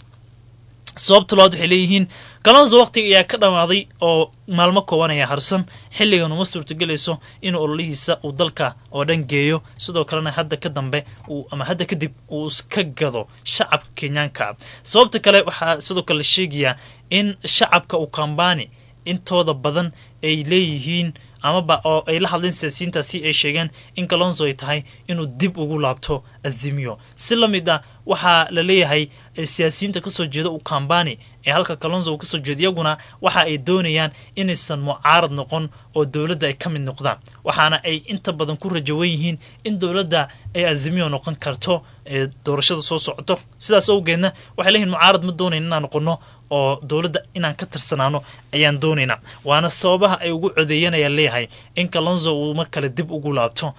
sababta labaad waxay leeyihiin kalonzo waqtiga ayaa ka dhammaaday oo maalmo kooban ayaa harsan xilligan uma suurtagelayso inuu ololihiisa uu dalka oo dhan geeyo sidoo kalena hadda ka dambe ama hadda kadib uu iska gado shacabka kenyaanka sababta kale waxaa sidoo kale la sheegayaa in shacabka uu kambani intooda badan ay leeyihiin amaba oo ay la hadleen siyaasiyiintaasi ay sheegeen in kalonzo ay tahay inuu dib ugu laabto azimiyo si la mid ah waxaa la leeyahay siyaasiyiinta kasoo jeeda u kambani ee halka kalonzo uu kasoo jeeda iyaguna waxa ay doonayaan inaysan mucaarad noqon oo dowladda ay ka mid noqdaan waxaana ay inta badan ku rajawan yihiin in dowladda ay azimiyo noqon karto ee doorashada soo socoto sidaas awgeedna waxay leeyihin mucaarad ma doonayn inaan noqono oo dowladda inaan ka tirsanaano ayaan doonaynaa waana sababaha ay ugu codeeyeen ayaa leeyahay in kalonzo uu mar kale dib ugu laabto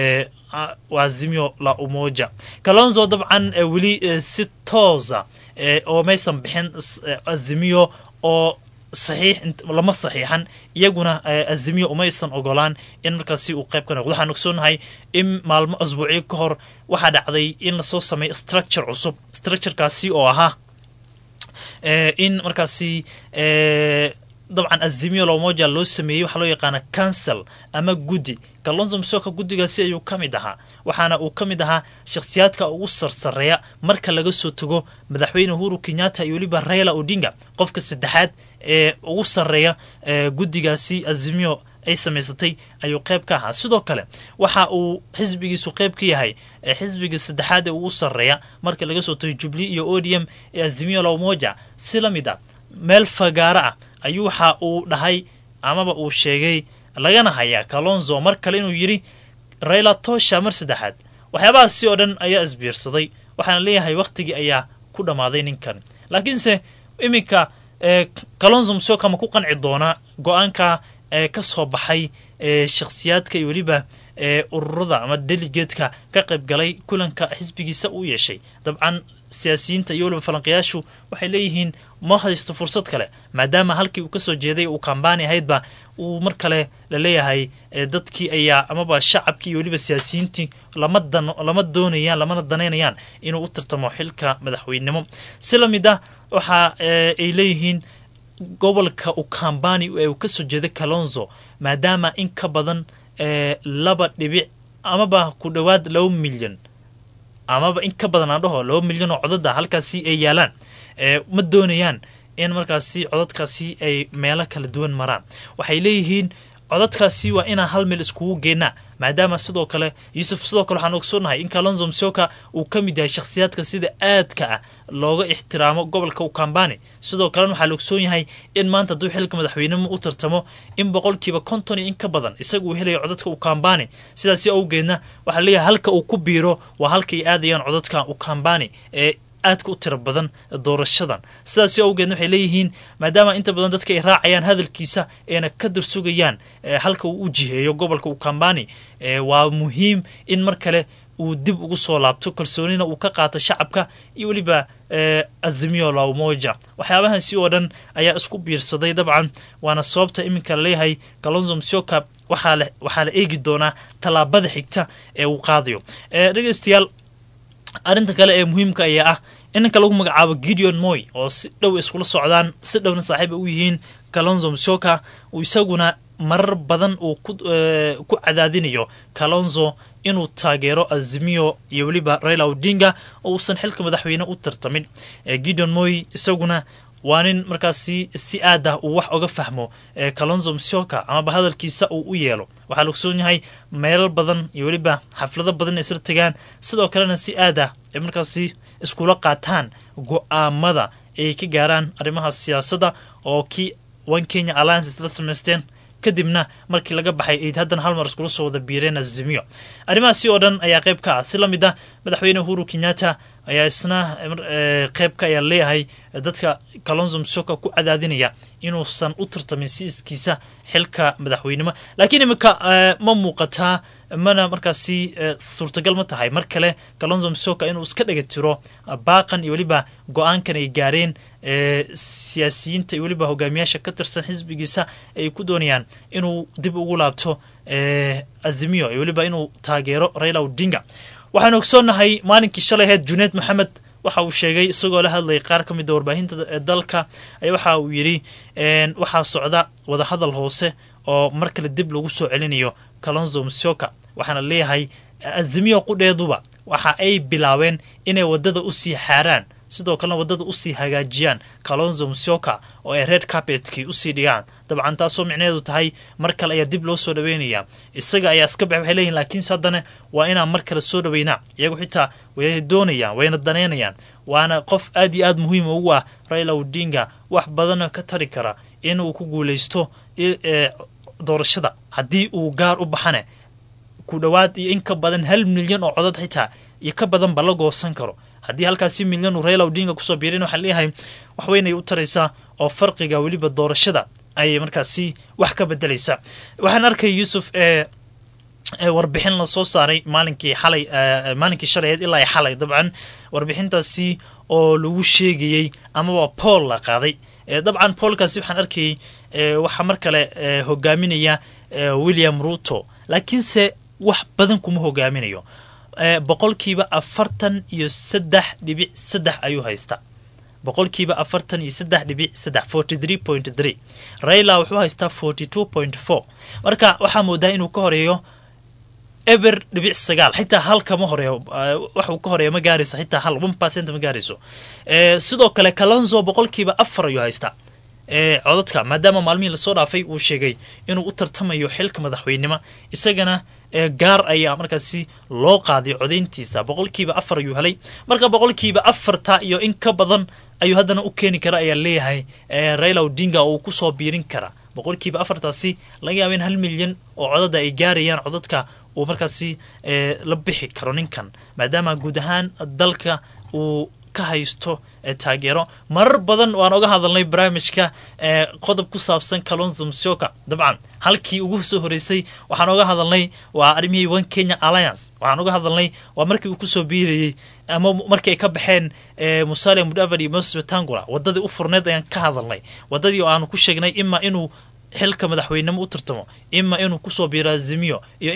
azimio la umoja kalonzo dabcan weli si toosa oo maysan bixin azimiyo oo saxiix lama saxiixan iyaguna azimiyo umaysan ogolaan in markaasi uu qayb ka noqdo waxaan ogsoonahay in maalmo asbuucyo ka hor waxaa dhacday in lasoo sameeyo structure cusub structurekaasi oo ahaa in markaasi dabcan azimiyo lomoja loo sameeyey waxaa loo yaqaana council ama guddi kalonzo msoka guddigaasi ayuu ka mid ahaa waxaana uu ka mid ahaa shakhsiyaadka ugu sarsareeya marka laga soo tago madaxweyne uhuru kenyatta iyo weliba raila odinga qofka saddexaad ee ugu sarreeya guddigaasi azimiyo ay samaysatay ayuu qayb ka ahaa sidoo kale waxa uu xisbigiisu qayb ka yahay xisbiga saddexaad ee ugu sarreeya marka laga soo tago jubli iyo odium ee azimiyo lomoja si la mid ah meel fagaaro ah ayuu waxa uu dhahay amaba uu sheegay lagana hayaa kalonzo mar kale inuu yidhi rayla tosha mar saddexaad waxyaabahaasi oo dhan ayaa isbiirsaday waxaana leeyahay wakhtigii ayaa ku dhammaaday ninkan laakiinse iminka kalonzo musyoka ma ku qanci doonaa go-aanka ka soo baxay shakhsiyaadka iyo weliba ururada ama delegatka ka qayb galay kulanka xisbigiisa uu yeeshay dabcan siyaasiyiinta iyo weliba falanqayaashu waxay leeyihiin ma haysto fursad kale maadaama halkii uu kasoo jeeday uu kambaani ahaydba uu mar kale la leeyahay dadkii ayaa amaba shacabkii iyo weliba siyaasiyiintii lama doonayaan lamana danaynayaan inuu u tartamo xilka madaxweynenimo si lamid ah waxa ay leeyihiin gobolka ukambani ee uu kasoo jeeday kalonzo maadaama in ka badan laba dhibic amaba ku dhowaad laba milyan amaba in ka badan aan dhaho laba milyan oo codada halkaasi ay yaalaan ma doonayaan in markaasi codadkaasi ay meelo kala duwan maraan waxay leeyihiin codadkaasi waa inaan hal meel iskugu geenaa maadaama sidoo kale yuusuf sidoo kale waxaan ogsoonahay in kalonzo msoka uu ka mid yahay shakhsiyaadka sida aadka ah looga ixtiraamo gobolka ukambani sidoo kalena waxaa la ogsoon yahay in maanta hadduu xilka madaxweynimo u tartamo in boqolkiiba konton iyo in ka badan isaga uu helayo codadka ukambani sidaasi awgeedna waxaa leeyahay halka uu ku biiro waa halka ay aadayaan codadka ukambani ee aadka u tiro badan doorashadan sidaasi awgeedna waxay leeyihiin maadaama inta badan dadka ay raacayaan hadalkiisa eena ka darsugayaan halka uu u jiheeyo gobolka ukambani waa muhiim in mar kale uu dib ugu soo laabto kalsoonina uu ka qaato shacabka iyo weliba azimio la umoja waxyaabahaasi oo dhan ayaa isku biirsaday dabcan waana sababta iminka laleeyahay kalonzo msioka waxaa la eegi doonaa tallaabada xigta ee uu qaadayo dhegeystayaal arrinta kale ee muhiimka ayaa ah in ninka lagu magacaabo gideon moy oo si dhow iskula socdaan si dhowna saaxiib ay u yihiin kalonzo msioka uu isaguna marar badan uu ku cadaadinayo kalonzo inuu taageero azimio iyo weliba raila odinga oo uusan xilka madaxweyne u tartamin gideon moy isaguna waa nin markaasi si aad ah uu wax oga fahmo kalonzo msioka amaba hadalkiisa uu u yeelo waxaa la ogsoon yahay meelal badan iyo weliba xaflado badan isla tegaan sidoo kalena si aad ah ay markaasi iskula qaataan go-aamada ay ka gaaraan arrimaha siyaasadda oo kii one kenya alliance isla samaysteen kadibna markii laga baxay ayd haddana hal mar iskula soo wada biireen azimiyo arrimahaasi oo dhan ayaa qayb ka ah si la mid ah madaxweyne uhuru kenyatta ayaa isna qeybka ayaa leeyahay dadka kalonzo msoka ku cadaadinaya inuusan u tartamin siiskiisa xilka madaxweynimo laakiin iminka ma muuqataa mana markaasi suurtagal ma tahay mar kale kalonzo msoka inuu iska dhega tiro baaqan iyo weliba go-aankan ay gaareen siyaasiyiinta iyo weliba hogaamiyaasha ka tirsan xisbigiisa ay ku doonayaan inuu dib ugu laabto azimiyo iyo weliba inuu taageero raila odinga waxaan ogsoonnahay maalinkii shalay ahayd juneed maxamed waxa uu sheegay isagoo la hadlayay qaar ka mida warbaahinta dalka waxa uu yidhi waxaa socda wadahadal hoose oo mar kale dib lagu soo celinayo kalonzo msioka waxaana leeyahay azimiyo qudheeduba waxa ay bilaabeen inay wadada usii xaaraan sidoo kalena wadada usii hagaajiyaan kalonzo msioka oo ay red carpetkii usii dhigaan dabcan taasoo micnaheedu tahay mar kale ayaa dib loo soo dhaweynaya isaga ayaa iska bax waxay leeyihin laakiinse haddana waa inaan mar kale soo dhaweynaa iyagu xitaa way doonayaan wayna danaynayaan waana qof aad iyo aad muhiim ugu ah raila odinga wax badana ka tari kara inuu ku guuleysto doorashada haddii uu gaar u baxane ku dhowaad iyo in ka badan hal milyan oo codod xitaa iyo ka badanba la goosan karo haddii halkaasi milyan uu raila odinga kusoo biirin waxaa leeyahay waxweynay u taraysaa oo farqiga weliba doorashada ayay markaasi wax ka bedelaysaa waxaan arkay yuusuf ee warbixin la soo saaray maalinkii xalay maalinkii shalayeed ilaa ay xalay dabcan warbixintaasi oo lagu sheegayey amaba pool la qaaday dabcan poolkaasi waxaan arkayay waxaa mar kale hogaaminaya william ruto laakiinse wax badan kuma hogaaminayo boqolkiiba afartan iyo saddex dhibic saddex ayuu haystaa boqolkiiba afartan iyo saddex dhibic saddex forty three point three raila wuxuu haystaa forty two point four marka waxaa moodaa inuu ka horeeyo eber dhibic sagaal xitaa hal kama horeeyo waxuu ka horeeya ma gaarayso xitaa hal one percent ma gaarayso sidoo kale kalonzo boqolkiiba afar ayuu haystaa codadka maadaama maalmihii lasoo dhaafay uu sheegay inuu u tartamayo xilka madaxweynimo isagana gaar ayaa markaasi loo qaaday codayntiisa boqolkiiba afar ayuu helay marka boqolkiiba afarta iyo in ka badan ayuu haddana u keeni kara ayaa leeyahay raila odinga oo uu kusoo biirin kara boqolkiiba afartaasi laga yaaba in hal milyan oo codada ay gaarayaan codadka uu markaasi la bixi karo ninkan maadaama guud ahaan dalka uu ka haysto taageero marar badan waan oga hadalnay barnaamijka qodob ku saabsan kalonzo musyoka dabcan halkii ugu soo horeysay waxaan oga hadalnay waa arrimihii one kenya alliance waxaan oga hadalnay waa markii uu kusoo biirayey ama markii ay ka baxeen musale mudavadi iyo moses wetangula wadadii u furneed ayaan ka hadalnay wadadii oo aanu ku sheegnay ima inuu xilka madaxweynemo u tartamo ima inuu kusoo biiro azimiyo iyo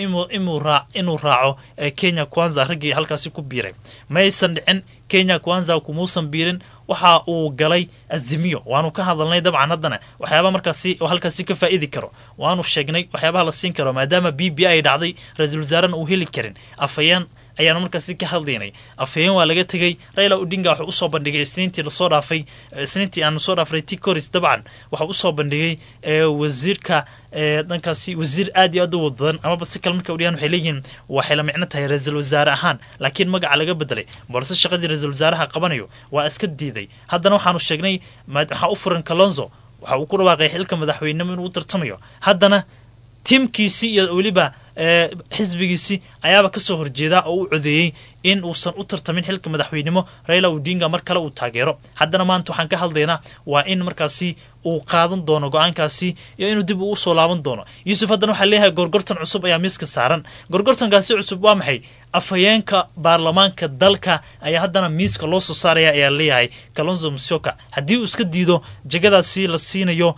inuu raaco kenya kwanza raggii halkaasi ku biiray ma aysan dhicin kenya kwanza kumuusan biirin waxa uu galay azimiyo waanu ka hadalnay dabcan haddana waxyaaba markaasi oo halkaasi ka faa'idi karo waanu sheegnay waxyaabaha la siin karo maadaama b b ay dhacday ra-iisul wasaarena uu heli karin afhayeen ayaanu markaasi ka hadlaynay afhayeen waa laga tegey raila odinga wuxuu usoo bandhigay isniintii lasoo dhaafay isniintii aanu soo dhaafnay ticoris dabcan waxaa usoo bandhigay wasiirka dhankaasi wasiir aad iyo aad u wadadan amaba si kale marka udhigaan waxay leeyihiin waxay la micno tahay ra-iisul wasaare ahaan laakiin magaca laga bedelay balse shaqadii ra-iisul wasaaraha qabanayo waa iska diiday haddana waxaanu sheegnay waxaa u furan kalonzo waxa uu ku dhawaaqay xilka madaxweynemo inuu u tartamayo haddana tiimkiisii iyo weliba xisbigiisii ayaaba kasoo horjeeda oo u codeeyey in uusan u tartamin xilka madaxweynimo raila odinga mar kale uu taageero haddana maanta waxaan ka hadlaynaa waa in markaasi uu qaadan doono go-aankaasi iyo inuu dib uu usoo laaban doono yuusuf haddana waxaa leeyahay gorgortan cusub ayaa miiska saaran gorgortankaasi cusub waa maxay afhayeenka baarlamaanka dalka ayaa haddana miiska loo soo saaraya ayaa leeyahay kalonzo musyoka haddii uu iska diido jegadaasi la siinayo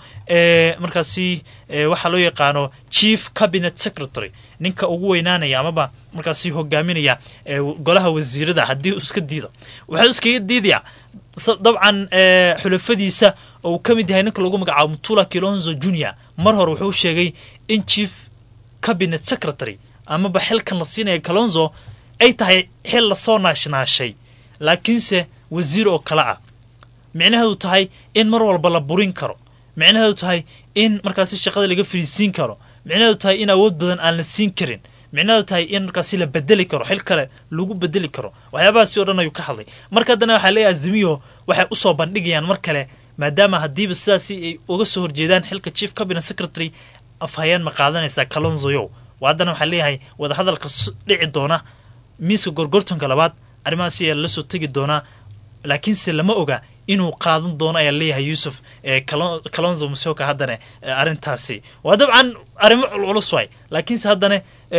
markaasi waxaa loo yaqaano chief cabinet secretary ninka ugu weynaanaya amaba markaasi hogaaminaya golaha wasiirada haddii uu iska diido wuxuu iskaga diidayaa dabcan xulafadiisa oo uu ka mid yahay ninka lagu magacaabo mutula kilonzo junior mar hore wuxuu sheegay in chief cabinet secretary amaba xilkan la siinaya kalonzo ay tahay xil lasoo naashnaashay laakiinse wasiir oo kale ah micnaheedu tahay in mar walba la burin karo micnaheedu tahay in markaasi shaqada laga fariisiin karo micnaheedu tahay in awood badan aan la siin karin micnaheedu tahay in markaasi la bedeli karo xil kale lagu bedeli karo waxyaabahaasi o dhan ayuu ka hadlay marka haddana waxaa leeyahay azimiyo waxay usoo bandhigayaan mar kale maadaama haddiiba sidaasi ay uga soo horjeedaan xilka chief cabinet secretary afhayeen ma qaadanaysaa kalonzoyow haddana waxaa leeyahay wadahadalka dhici doona miiska gorgortanka labaad arrimahaasi ayaa lala soo tegi doonaa laakiinse lama oga inuu qaadan doono ayaa leeyahay yuusuf kalonzo musyoka haddana arrintaasi waa dabcan arrimo culculus waay laakiinse haddana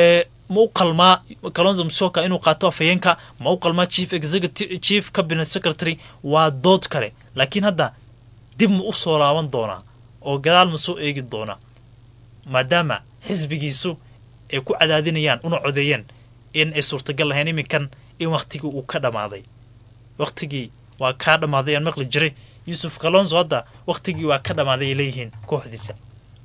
ma u qalmaa kalonzo musyoka inuu qaato afhayeenka ma u qalmaa chief executive chief cabinet secretary waa dood kale laakiin hadda dib ma u soo laaban doonaa oo gadaal ma soo eegi doonaa maadaama xisbigiisu ay ku cadaadinayaan una codeeyeen in ay suurtagal lahayn iminkan in wakhtigii uu ka dhammaaday wakhtigii waa kaa dhammaaday aan maqli jiray yuusuf kalonzo hadda wakhtigii waa ka dhammaaday ay leeyihiin kooxdiisa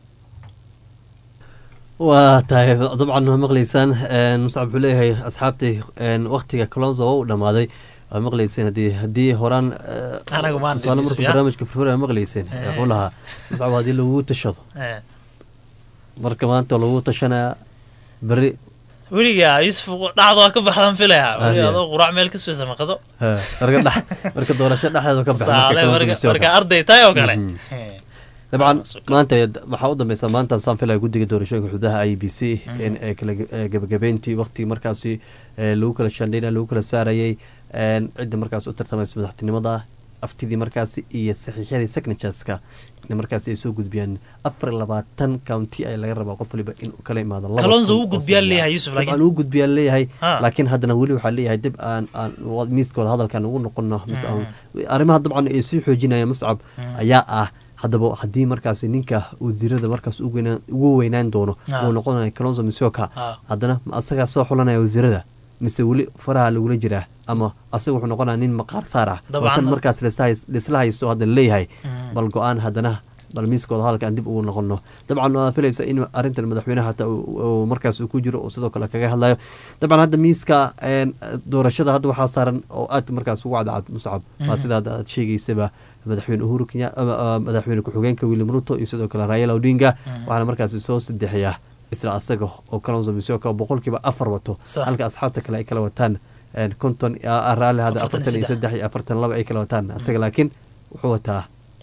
waa tahay dabcan waa maqlaysaan muscab wuxuu leeyahay asxaabtii wakhtiga kalonzo waa u dhammaaday waa maqlayseen hadii haddii horaan tusaale markuu barnaamijka fura maqlayseen wuxuu lahaa muscab haddii lagu tashado marka maanta lagu tashanaya beri weliga yuusuf dhacdo waa ka baxdan filaya weliga adoo quraac meel ka suwaysa maqado marka dhex marka doorasho dhexdeeda ka baxsan marka arday tahay oo kale dabcan maanta waxaa u dambeysa maanta saan filaya guddiga doorashooyinka xududaha i b c in ay kala gebagabeyntii waqtigii markaasi lagu kala shandhayna lagu kala saarayay cidda markaas u tartamaysa madaxtinimada aftidii markaasi iyo saxiixyadii signatureska in markaasi ay soo gudbiyaan afar labaatan county ay laga rabaa qof waliba in kala imaado kalonzo uu gudbiyaa leeyahay yusuf laakiin uu gudbiyaa leeyahay laakiin haddana weli waxaa leeyahay dib aan aan miiskooda hadalkan ugu noqono arrimaha dabcan ay sii xoojinayaan muscab ayaa ah haddaba haddii markaasi ninka wasiirada markaas ugu weynaan doono uu noqonayo kalonzo misoka haddana asagaa soo xulanaya wasiirada mise weli faraha lagula jiraa ama asaga wuxuu noqonaya nin maqaar saar ah watan markaas lisla haysto hadda leeyahay bal go-aan haddana bal miiskooda hadalka aan dib ugu noqono dabcan waa filaysa in arrintan madaxweyneha hataa markaas uu ku jiro oo sidoo kale kaga hadlayo dabcan hadda miiska doorashada hadda waxaa saaran oo aad markaas ugu cadcad muscab waa sida hadda aad sheegaysaba madaxweyne uhuru kenya madaxweyne ku-xigeenka william ruto iyo sidoo kale raayala odinga waxaana markaasi soo sadexiyaa isla asaga oo kalonzo misoka boqolkiiba afar wato halka asxaabta kale ay kala wataan konton raalli hadda afartan iyo saddex iyo afartan laba ay kala wataan asaga laakiin wuxuu wataa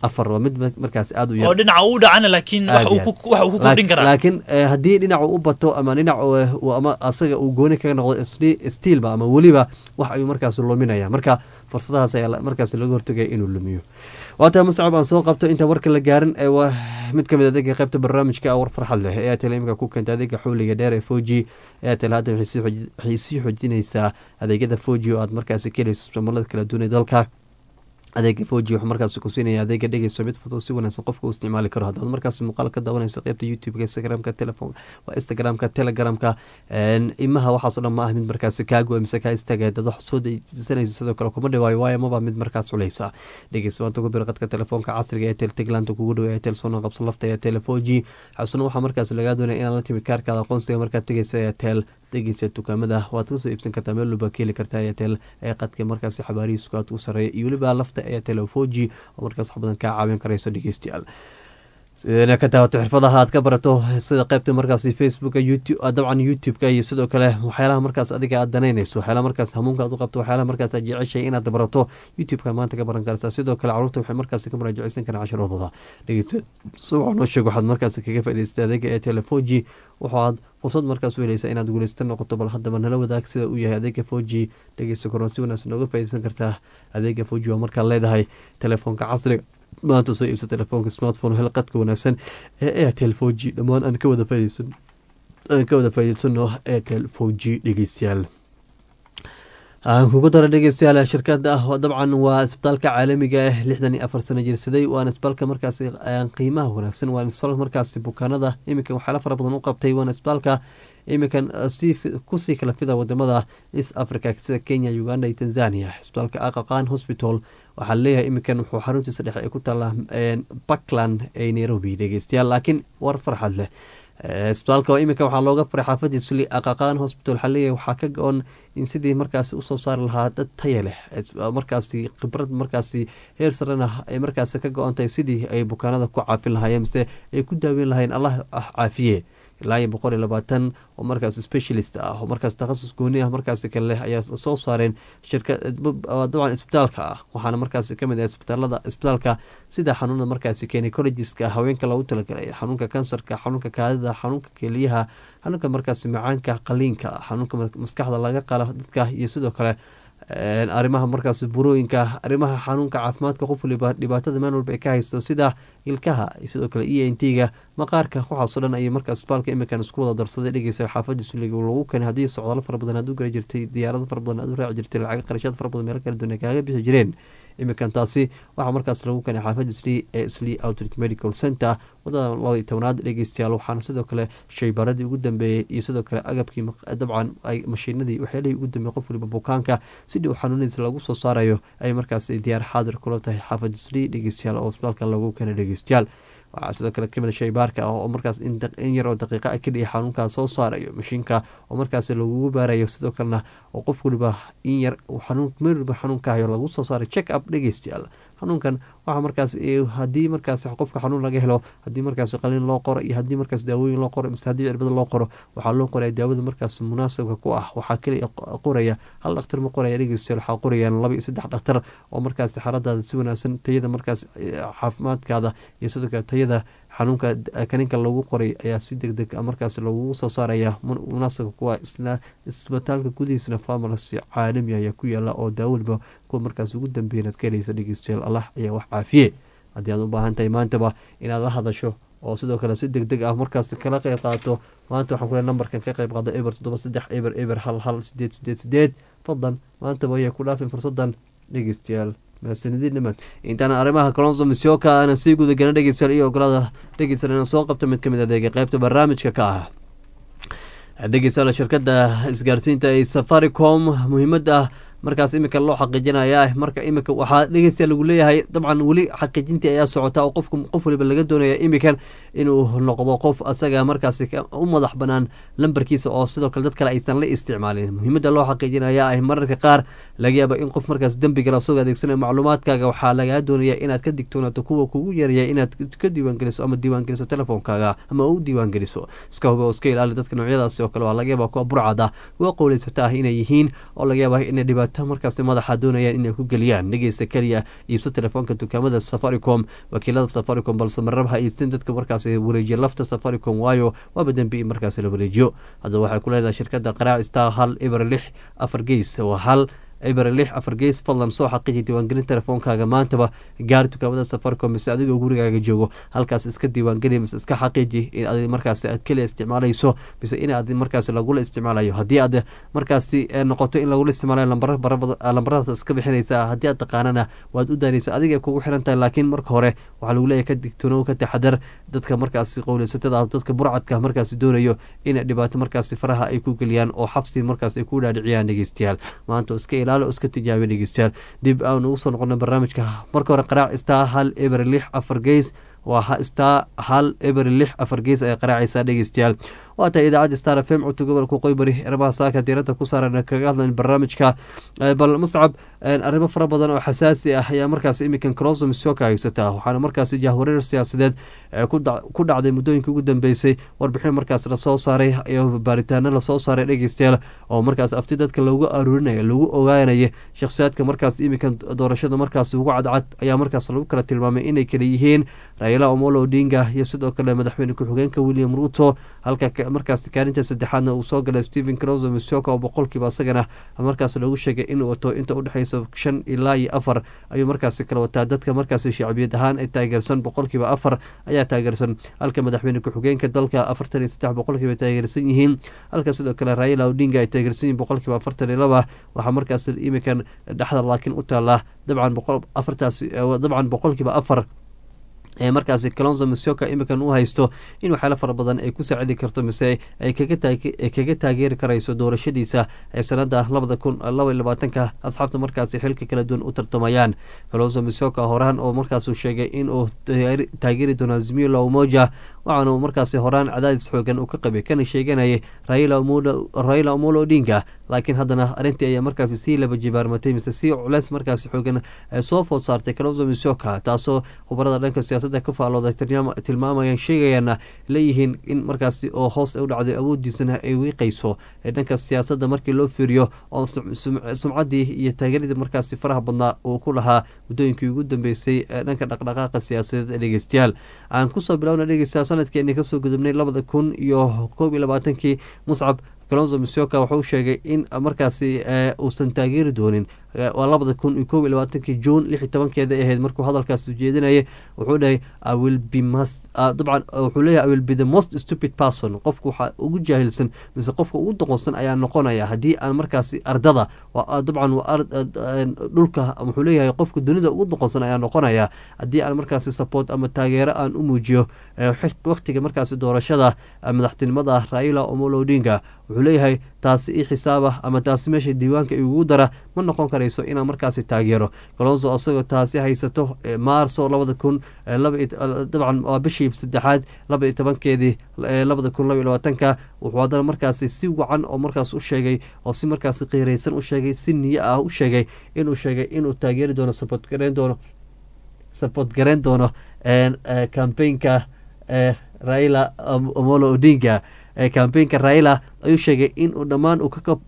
afar waa mid markaas aada u oo dhinaca uu dhacana laakiin wax uu ku wax uu ku kordhin karaa laakiin haddii dhinacu u bato ama dhinac ama asaga uu gooni kaga noqdo stiilba ama weliba wax ayuu markaas luminaya marka fursadahaas ayaa markaas laga hortagaya inuu lumiyo waataa mustacab aan soo qabto intaan warka la gaarin waa mid ka mid adeega qaybta barnaamijka war farxad leh ee airtel imika ku keenta adeega xawliga dheer ee foji airtel hadda waxay sii xoojinaysaa adeegyada foji oo aad markaasi ka helayso ismamulada kala duwan ee dalka adeega foji wuxuu markaas ku siinaya adeega dhegeyso mid fudud si wanaagsan qofka u isticmaali karo haddaad markaas muuqaal ka daawanayso qeybta youtube-ka instagramka telefon waa instagramka telegramka imaha waxaasoo dhan ma ah mid markaas kaago mise kaa istaaga dad wax soo dejsanayso sidoo kale kuma dhawaayo waayo maba mid markaas culeysa dhegeyso maanta ku bir qadka telefoonka casriga ee tel tigland kugu dhow ee tel soona qabsan lafta ee tele foji xasuna waxaa markaas lagaa doonaya inaad la timid kaarkaada aqoonsiga markaad tegeysa ee tel degeysa dukaamada waad kasoo iibsan kartaa meel walba ka heli kartaa airtel ee qadka markaas xabaarihiisku aad u sareeya iyo weliba lafta airtel foji oo markaas wax badan kaa caawin karayso dhegeystayaal sidayna ka daawato xirfadaha aad ka barato sida qeybta markaas facebooka youtube dabcan youtube-ka iyo sidoo kale waxyaalaha markaas adiga aad danaynayso waxyaalaha markaas hamuunka aad u qabto waxyaalaha markaas aad jeceshay inaad barato youtube-ka maanta ka baran kartaa sidoo kale caruurta waxay markaas ka muraajaceysan karaan casharoodooda dhegeysta subax noo sheeg waxaad markaas kaga faa'idaystay adeega ee telefoji waxaad fursad markaas u helaysaa inaad guuleysta noqoto bal haddaba nala wadaag sida uu yahay adeega foji dhegeysta koron si wanaagsan nooga faaideysan kartaa adeega foji waa markaad leedahay telefoonka casriga maanta soo iibsa telefoonka smartphone hel qadka wanaagsan ee airtel foji dhammaan aan ka wada faideysan aan ka wada faa'ideysano airtel foji dhegeystayaal aan kugu dara dhegeystayaal shirkada ah dabcan waa isbitaalka caalamiga ah lixdan iyo afar sano jirsaday waana isbitaalka markaasi qiimaha wanaagsan waana isbitaalka markaasi bukaanada iminka waxyaala fara badan u qabtay waana isbitaalka iminkan kusii kala fida wadamada east africa sida kenya uganda iyo tanzania isbitaalka aqaqan hospital waxaa leeyahay iminkan wuxuu xaruntiisa dhexe ay ku taallaa puntland ee nairobi dhegeystayaal laakiin war farxad leh isbitaalka iminka waxaa looga faray xaafadiisu aqaqaan hospital waxaa leeyahay waxaa ka go-on in sidii markaasi usoo saari lahaa dad taya leh markaasi khibrad markaasi heer sarena ay markaasi ka go-on tahay sidii ay bukaanada ku caafin lahaayeen mise ay ku daaweyn lahayen allah caafiye ilaa iyo boqol iyo labaatan oo markaas specialist ah oo markaas takhasus gooni ah markaasi kale leh ayaa soo saareen shirka dabcan isbitaalka ah waxaana markaasi kamid ah isbitaalada isbitaalka sida xanuunada markaasi gynecologiska haweenka loogu talagalay xanuunka kansarka xanuunka kaadida xanuunka keliyaha xanuunka markaasi macaanka qaliinka xanuunka maskaxda laga qala dadka iyo sidoo kale arrimaha markaas burooyinka arrimaha xanuunka caafimaadka qof waliba dhibaatada meel walba ay ka haysto sida ilkaha iyo sidoo kale e n t-ga maqaarka waxaasoo dhan ayay markaas isbitaalka iminkan isku wada darsaday dhegeysa xaafadiisu lagu keenay haddii socdaalo fara badan aad u gala jirtay diyaarado fara badan aad u raaci jirtay lacaga qarashaad fara badan meelo kala duwan ay kaaga bixi jireen iminkan taasi waxaa markaas lagu keenay xaafada sli ee sli outreach medical center wadada laba iyo tobnaad dhegeystayaal waxaana sidoo kale shaybaradii ugu dambeeyey iyo sidoo kale agabkii dabcan mashiinadii waxyaalihii ugu dambeeyey qof waliba bukaanka sidii uu xanuunadiisa lagu soo saarayo ay markaas diyaar xaadir kula tahay xaafada sli dhegeystayaal oo isbitaalka lagu keenay dhegeystayaal waxaa sidoo kale kamid shaybaarka ah oo markaas in yar oo daqiiqa a keliya xanuunkaa soo saarayo mashiinka oo markaas lagugu baarayo sidoo kalena oo qof waliba in yar xanuun meel waliba xanuunkahayo lagu soo saaray check up dhegeystayaal xanuunkan waxaa markaas haddii markaas qofka xanuun laga helo haddii markaas qaliin loo qoro iyo haddii markaas daawooyin loo qoro mise haddii cirbada loo qoro waxaa loo qoraya daawada markaas munaasabka ku ah waxaa keliya qoraya hal dhakhtar ma qoraya dhegeystayaal waxaa qorayaan laba iyo saddex dhakhtar oo markaas xaaladaada si wanaagsan tayada markaas caafimaadkaada iyo sidoo kale tayada xanuunka kaninka lagu qoray ayaa si deg deg markaas lagugu soo saaraya munaasabka kuwa isna isbitaalka gudihiisna farmacy caalami ayaa ku yaala oo daawaliba kuwa markaas ugu dambeeya inaad ka helaysa dhegeystayaal allah ayaa wax caafiye haddii aad u baahan tahay maantaba inaad la hadasho oo sidoo kale si deg deg ah markaas kala qeyb qaadato maanta waxaan ku leey nambarkan ka qeyb qaado eber toddoba saddex eber eber hal hal sideed sideed sideed fadlan maantaba ayaa ku dhaafin fursadan dhegeystayaal mahadsanidinimad intaana arrimaha colonso misioka aanan sii gudagelin dhegeystayaal iyo ogolaada dhegeystayaal inaan soo qabto mid ka mid adeega qeybta barnaamijka ka ah dhegeystayaal shirkadda isgaarsiinta ee safaricom muhiimadda markaas iminka loo xaqiijinaya marka iminka waxaa dhegeystayaa lagu leeyahay dabcan weli xaqiijintii ayaa socota oo qofku qof waliba laga doonaya iminkan inuu noqdo qof asaga markaas u madax banaan lambarkiisa oo sidoo kale dad kale aysan la isticmaalin muhiimadda loo xaqiijinaya ah mararka qaar laga yaaba in qof markaas dembigala asagoo adeegsanaya macluumaadkaaga waxaa lagaa doonaya inaad ka digtoonaato kuwa kugu yaraya inaad ka diiwaangeliso ama diiwaangeliso telefoonkaaga ama u diiwaangeliso iska huba oo iska ilaali dadka noocyadaasi oo kale waa laga yaaba kuwa burcad ah kuwa qowleysata ah inay yihiin oo laga yaaba inay dhibaato laabta markaasi madaxa doonayaan inay ku geliyaan dhegeysta keliya iibso telefoonka dukaamada safaricom wakiilada safaricom balse marraba ha iibsan dadka markaasi wareejiya lafta safaricom waayo waaba dembi in markaasi la wareejiyo haddaba waxay ku leedahay shirkadda qaraac star hal eber lix afar geys waa hal eber lix afar geys fadlan soo xaqiiji diiwaangelin telefoonkaaga maantaba gaari dukaamada safaricom mise adigoo gurigaaga joogo halkaas iska diiwaangeli mise iska xaqiiji in ad markaasi aad keliya isticmaalayso mise in aad markaasi lagula isticmaalayo haddii aad markaasi noqoto in lagula isticmaalayo lambaradaas iska bixinaysa haddii aad taqaanana waad u daanaysa adiga kugu xiran tahay laakiin marka hore waxaa lagu leeyahay ka digtoonow ka taxadar dadka markaasi qowleysatada dadka burcadka markaasi doonayo in dhibaato markaasi faraha ay ku geliyaan oo xabsi markaas ay ku dhaadhiciyaan dhegeystayaal maanta iska ilaalo iska tijaabiya dhegeystayaal dib aan ugu soo noqona barnaamijka marka hore qaraac star hal eber lix afar geys waa star hal eber lix afar gees ay qaraacaysaa dhegeystayaal waa tahay idaacadda star f m codka gobolka qoybari erabaha saaka diirada ku saaran kaga hadlan barnaamijka bal muscab arrimo fara badan oo xasaasi ah ayaa markaas iminkan crossom soka haysataa waxaana markaasi jahwareer siyaasadeed ku dhacday muddooyinka ugu dambeysay warbixin markaas lasoo saaray iyo baaritaano lasoo saaray dhegeystayaal oo markaas afti dadka loogu aruurinaya lagu ogaanaya shakhsiyaadka markaas iminkan doorashada markaas ugu cadcad ayaa markaas lagu kala tilmaamay inay kala yihiin raila omolo odinga iyo sidoo kale madaxweyne ku-xigeenka william ruto halka markaas kaalinta saddexaadna uu soo galay stephen croso misoka oo boqolkiiba isagana markaas lagu sheegay inuu wato inta udhexeysa shan ilaa iyo afar ayuu markaasi kala wataa dadka markaasi shacbiyad ahaan ay taageersan boqolkiiba afar ayaa taageersan halka madaxweyne ku-xigeenka dalka afartan iyo saddex boqolkiiba taageersan yihiin halka sidoo kale raila odinga ay taageersan yihiin boqolkiiba afartan iyo laba waxaa markaas imikan dhexda laakiin u taala dabcan boqol afartaas dabcan boqolkiiba afar ee markaasi calonzo misoka imikan u haysto in waxyaalo fara badan ay ku saacidi karto mise ay kaga taageeri karayso doorashadiisa ee sanada labada kun laba iyo labaatanka asxaabta markaasi xilka kala duwan u tartamayaan calonzo misoka horaan oo markaasuu sheegay inuu taageeri doono azimio la umoja waxaanu markaasi horaan cadaadis xoogan uu ka qabay kana sheeganayay raila omolo odinga laakiin haddana arrintii ayaa markaasi sii laba jibaarmatay mise sii culeys markaasi xoogan soo food saartay calonzo misoka taasoo khubarada dhanka siyaasada ka faalooday tilmaamayaan sheegayaana leeyihiin in markaasi oo hoos u dhacday awoodiisana ay wiiqayso dhanka siyaasadda markii loo fiiriyo oo sumcaddii iyo taageeradii markaasi faraha badnaa uu ku lahaa muddooyinkii ugu dambeysay dhanka dhaqdhaqaaqa siyaasadeed ee dhegeystayaal aan kusoo bilowna dhegeystayaal sanadkeeni kasoo gudubnay labada kun iyo koob iyo labaatankii muscab calonzo misoka wuxuu sheegay in markaasi uusan taageeri doonin waa labada kun iyo kob iyo labaatankii juun lix iyo tobankeeda ahayd markuu hadalkaas ujeedinayay wuxuu dhahay iwill be must dabcan wuxuu leeyahay i will be the most stupid person qofku waxaa ugu jaahilsan mise qofka ugu doqonsan ayaa noqonaya haddii aan markaasi ardada dabcan dhulka wuxuu leeyahay qofka dunida ugu doqonsan ayaa noqonaya haddii aan markaasi support ama taageero aan u muujiyo waqtiga markaasi doorashada madaxtinimada raila omolo odinga wuxuu leeyahay taasi i xisaaba ama taasi meesha diiwaanka igugu dara ma noqon karayso inaan markaasi taageero colonzo isagoo taasi haysato maarso labada kun dabcan waa bishii saddexaad laba iyo tobankeedii labada kun laba iyo labaatanka wuxuu haddana markaasi si wacan oo markaas u sheegay oo si markaasi qiiraysan u sheegay si niyo ah u sheegay inuu sheegay inuu taageeri doono support gareyn doono support gareyn doono campaignka raila omolo odinga cambaynka raila ayuu sheegay inuu dhammaan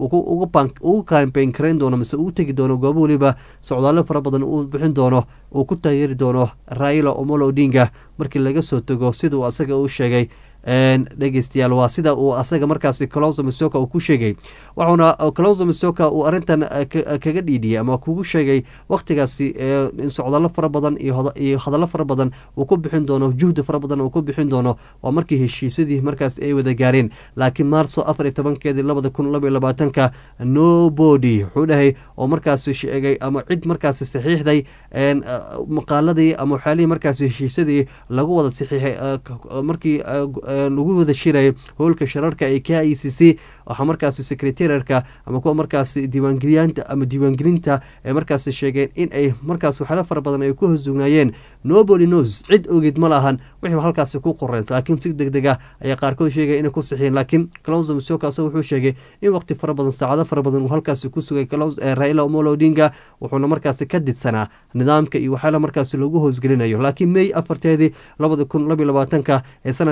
ugu kambayn karayn doono mise ugu tegi doono goobo weliba socdaallo fara badan uu bixin doono uu ku taageeri doono raila omolo odinga markii laga soo tego siduu asaga u sheegay dhegeystayaal waa sida uu asaga markaasi colonzo misoka uu ku sheegay wuxuuna colonzo misoka uu arrintan kaga dhiidhiyey ama kugu sheegay wakhtigaasi in socdallo fara badan iyo hadallo fara badan uu ku bixin doono juhdi fara badan uu ku bixin doono waa markii heshiisyadii markaas ay wada gaareen laakiin maarso afar iyo tobankeedii labada kun laba iyo labaatanka nobody wuxuu dhahay oo markaasi sheegay ama cid markaasi saxiixday maqaaladii ama waxyaalihii markaasi heshiisyadii lagu wada saxiixay markii lagu wada shiraya howlka shararka ee k i c c waxaa markaasi secretariarka ama kuwa markaasi diiwaangeliyaanta ama diiwaangelinta ay markaasi sheegeen in ay markaas waxyaala fara badan ay ku hosugnaayeen nobody knows cid ogeed ma lahan wixii halkaasi ku qoreen laakiin si deg deg ah ayaa qaarkood sheegaya inay ku sixiyeen laakiin calonzo misoka asaga wuxuu sheegay in waqti fara badan saacado fara badan uu halkaasi ku sugay raila omolo odinga wuxuuna markaasi ka didsanaa nidaamka iyo waxyaala markaasi lagu hoosgelinayo laakiin may afarteedii labada kun labiyo labaatanka ee sanadkan aynu ku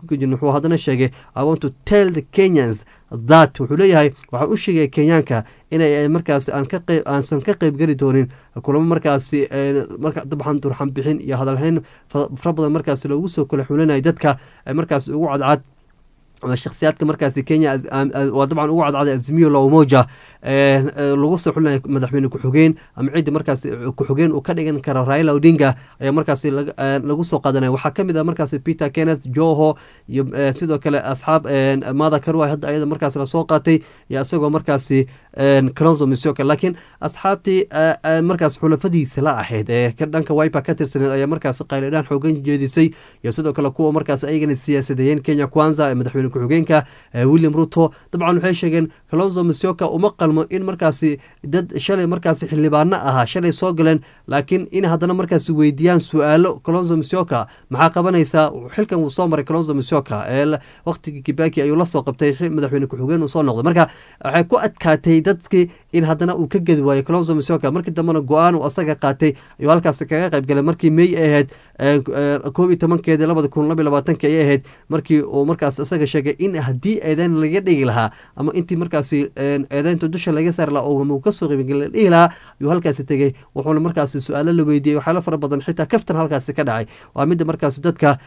ku jirin wuxuu haddana sheegay i want to tell the kenyans that wuxuu leeyahay waxaan u sheegaya kenyaanka inay markaasi aan ka qeyb aansan ka qeyb geli doonin kulamo markaasi marka dabcan durxan bixin iyo hadalhayn fara badan markaasi loogu soo kala xulinaya dadka markaasi ugu cadcad shakhsiyaadka markaasi kenya waa dabcan ugu cadcada azimiyo la umoja lagu soo xulinaya madaxweyne ku-xigeen ama ciddi markaasi ku-xigeen uu ka dhigan karo raila odinga ayaa markaasi lagu soo qaadanaya waxaa ka mid ah markaasi peter kenneth joho iyo sidoo kale asxaab mada karwa hadda ayada markaasi lasoo qaatay iyo isagoo markaasi cronzo misoka laakiin asxaabtii markaas xulafadiisa la ahayd ee dhanka wiper ka tirsaneed ayaa markaasi qayladhaan xoogan jeedisay iyo sidoo kale kuwa markaas ayagana siyaasadeeyeen kenya kwanza ee madaxweyne ku-xigeenka william ruto dabcan waxay sheegeen clonzo misoka uma qalmo in markaasi dad shalay markaasi xildhibaano ahaa shalay soo galeen laakiin in haddana markaasi weydiiyaan su-aalo clonzo misoka maxaa qabanaysaa xilkan wuu soo maray clonzo misoka ee waqtigii kibaki ayuu lasoo qabtay madaxweyne ku-xigeen uu soo noqday marka waxay ku adkaatay dadkii in haddana uu ka gedi waayo clonzo misoka markii dambena go-aan uu asaga qaatay ayuu halkaasi kaga qayb galay markii may ay ahayd koob iyo tobankeedii labada kun laba iyo labaatanki ayay ahayd markii uu markaas isaga sheegay in haddii eedeyn laga dhigi lahaa ama intii markaasi eedeynta dusha laga saari lahaa oo kasoo qaybgal la dhihi lahaa ayuu halkaasi tegey wuxuuna markaasi su-aalo la weydiiyey waxyaalo fara badan xitaa kaftan halkaasi ka dhacay waa midda markaasi dadka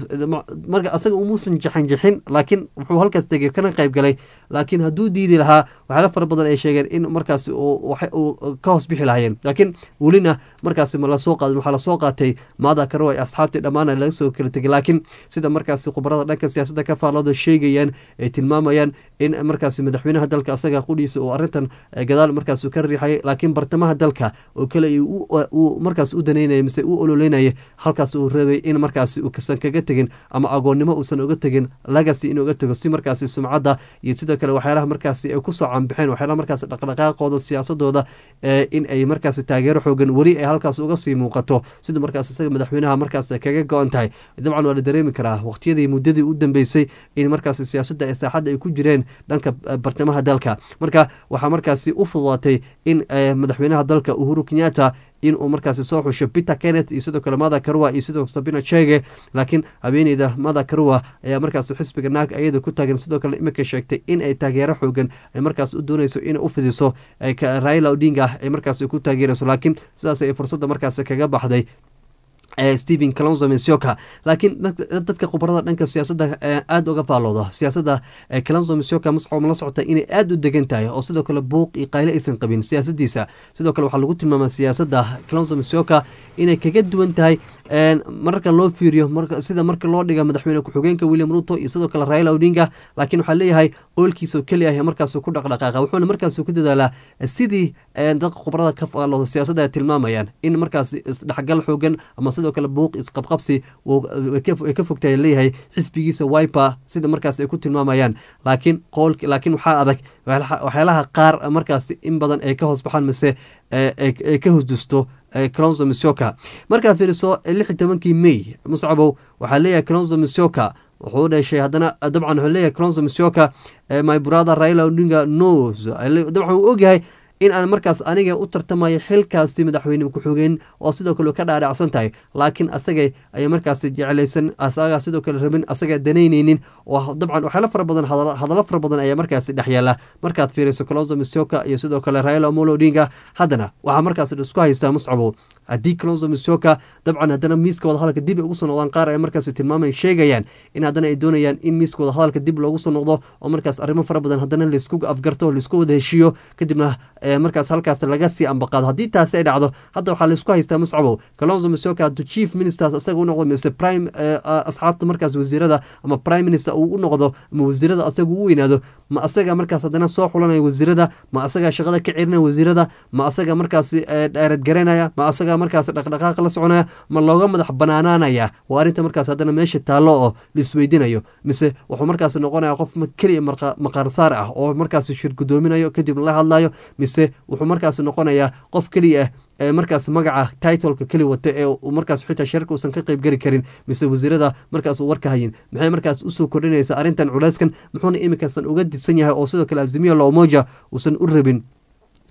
marka asaga umuusan jaxanjixin laakiin wuxuu halkaas tegey kana qayb galay laakiin hadduu diidi lahaa waxyaalo fara badan ay sheegeen in markaasi uu ka hoos bixi lahaayeen laakiin welina markaasi ma lasoo qaadin waxaa lasoo qaatay maada karowa ee asxaabtii dhammaan laga soo kala tegay laakiin sida markaasi khubarada dhanka siyaasadda ka faallooda sheegayaan ay tilmaamayaan in markaasi madaxweynaha dalka asaga qudhiisa uu arrintan gadaal markaas ka riixayay laakiin bartamaha dalka oo kale uu markaas u daneynaya mise u ololeynaya halkaas uu reebay in markaasi uusan kaga tegin ama agoonnimo uusan uga tegin lagasi inuu uga tego si markaasi sumcadda iyo sidoo kale waxyaalaha markaasi ay kusoo canbixeen waxyaalaha markaasi dhaqdhaqaaqooda siyaasadooda in ay markaasi taageero xoogan weli ay halkaas uga sii muuqato sida markaas isaga madaxweynaha markaas kaga go-an tahay dabcan waa la dareemi karaa waqtiyadii muddadii u dambeysay in markaasi siyaasadda ee saaxadda ay ku jireen dhanka bartamaha dalka marka waxaa markaasi u fududaatay in madaxweynaha dalka uhuru kenyatta in uu markaasi soo xusho peter kenneth iyo sidoo kale mada karua iyo sidoo sabina chege laakiin habeeneyda mada karua ayaa markaas xisbiga naag ayada ku taagan sidoo kale iminka sheegtay in ay taageero xoogan ay markaas u dooneyso inay u fidiso raila odinga ay markaas ku taageerayso laakiin sidaas ay fursadda markaas kaga baxday stephen calonzo mensioka laakiin dadka khubarada dhanka siyaasadda aada uga faallooda siyaasadda calonzo mensioka mascom la socota inay aada u degan tahay oo sidoo kale buuq iyo qayle aysan qabin siyaasadiisa sidoo kale waxaa lagu tilmaama siyaasadda calonzo mensioka inay kaga duwan tahay mararka loo fiiriyo sida marka loo dhiga madaxweyne ku-xigeenka william ruto iyo sidoo kale raila odinga laakiin waxaa leeyahay qoylkiisao keli ah markaasu ku dhaqdhaqaaqa wuxuuna markaasu ku dadaalaa sidii dadka khubarada ka faallooda siyaasadda ay tilmaamayaan in markaas isdhexgal xoogan ama sidoo kale buuq isqabqabsi ay ka fogtahay leeyahay xisbigiisa wiper sida markaas ay ku tilmaamayaan laakiin qool laakiin waxaa adag waxyaalaha qaar markaas in badan ay ka hoos baxaan mise ay ka hosdusto clonzo misoka markaad fiiriso lix iyo tobankii may muscabow waxaa leeyahay clonzo misoka wuxuu dhashay haddana dabcan wuxuu leeyahay clonzo misoka my brother raila odinga nos dabcan wuu ogyahay in aan markaas aniga u tartamayo xilkaasi madaxweyne ku-xigeen oo sidoo kale ka dhaadhacsan tahay laakiin asaga ay markaas jeclaysan asaga sidoo kale rabin asaga danaynaynin oo dabcan waxyaalo fara badan hadallo fara badan ayaa markaasi dhexyaala markaad fiiriso clonzo misoka iyo sidoo kale raila omolo odinga haddana waxaa markaas isku haystaa muscabow haddii clonzo misoka dabcan haddana miiska wadahadalka dib ay ugu soo noqdaan qaar ay markaas tilmaaman sheegayaan in haddana ay doonayaan in miiska wadahadalka dib loogu soo noqdo oo markaas arrimo fara badan haddana laisku afgarto laisku wada heshiiyo kadibna markaas halkaas laga sii ambaqaado haddii taasi ay dhacdo hadda waxaa laisku haystaa muscabow calonzo misoka hadduu chief ministers isaga u noqdo mise prime asxaabta markaas wasiirada ama prime minister uu u noqdo ama wasiirada asaga u weynaado ma asaga markaas haddana soo xulanaya wasiirada ma asaga shaqada ka celinaya wasiirada ma asaga markaas dheerad garanaya ma asaga markaas dhaqdhaqaaq la soconaya ma looga madax banaanaanaya waa arrinta markaas haddana meesha taallo oo laisweydinayo mise wuxuu markaas noqonaya qof keliya maqaarsaar ah oo markaas shir gudoominayo kadib la hadlayo mise wuxuu markaas noqonayaa qof keliya ah markaas magaca titleka keli wata ee markaas xitaa sharka uusan ka qayb geli karin mise wasiirada markaas uu warka hayin maxay markaas usoo kordhinaysa arrintan culeyskan muxuuna iminkaasan uga didsan yahay oo sidoo kale azimiya loomoja uusan u rabin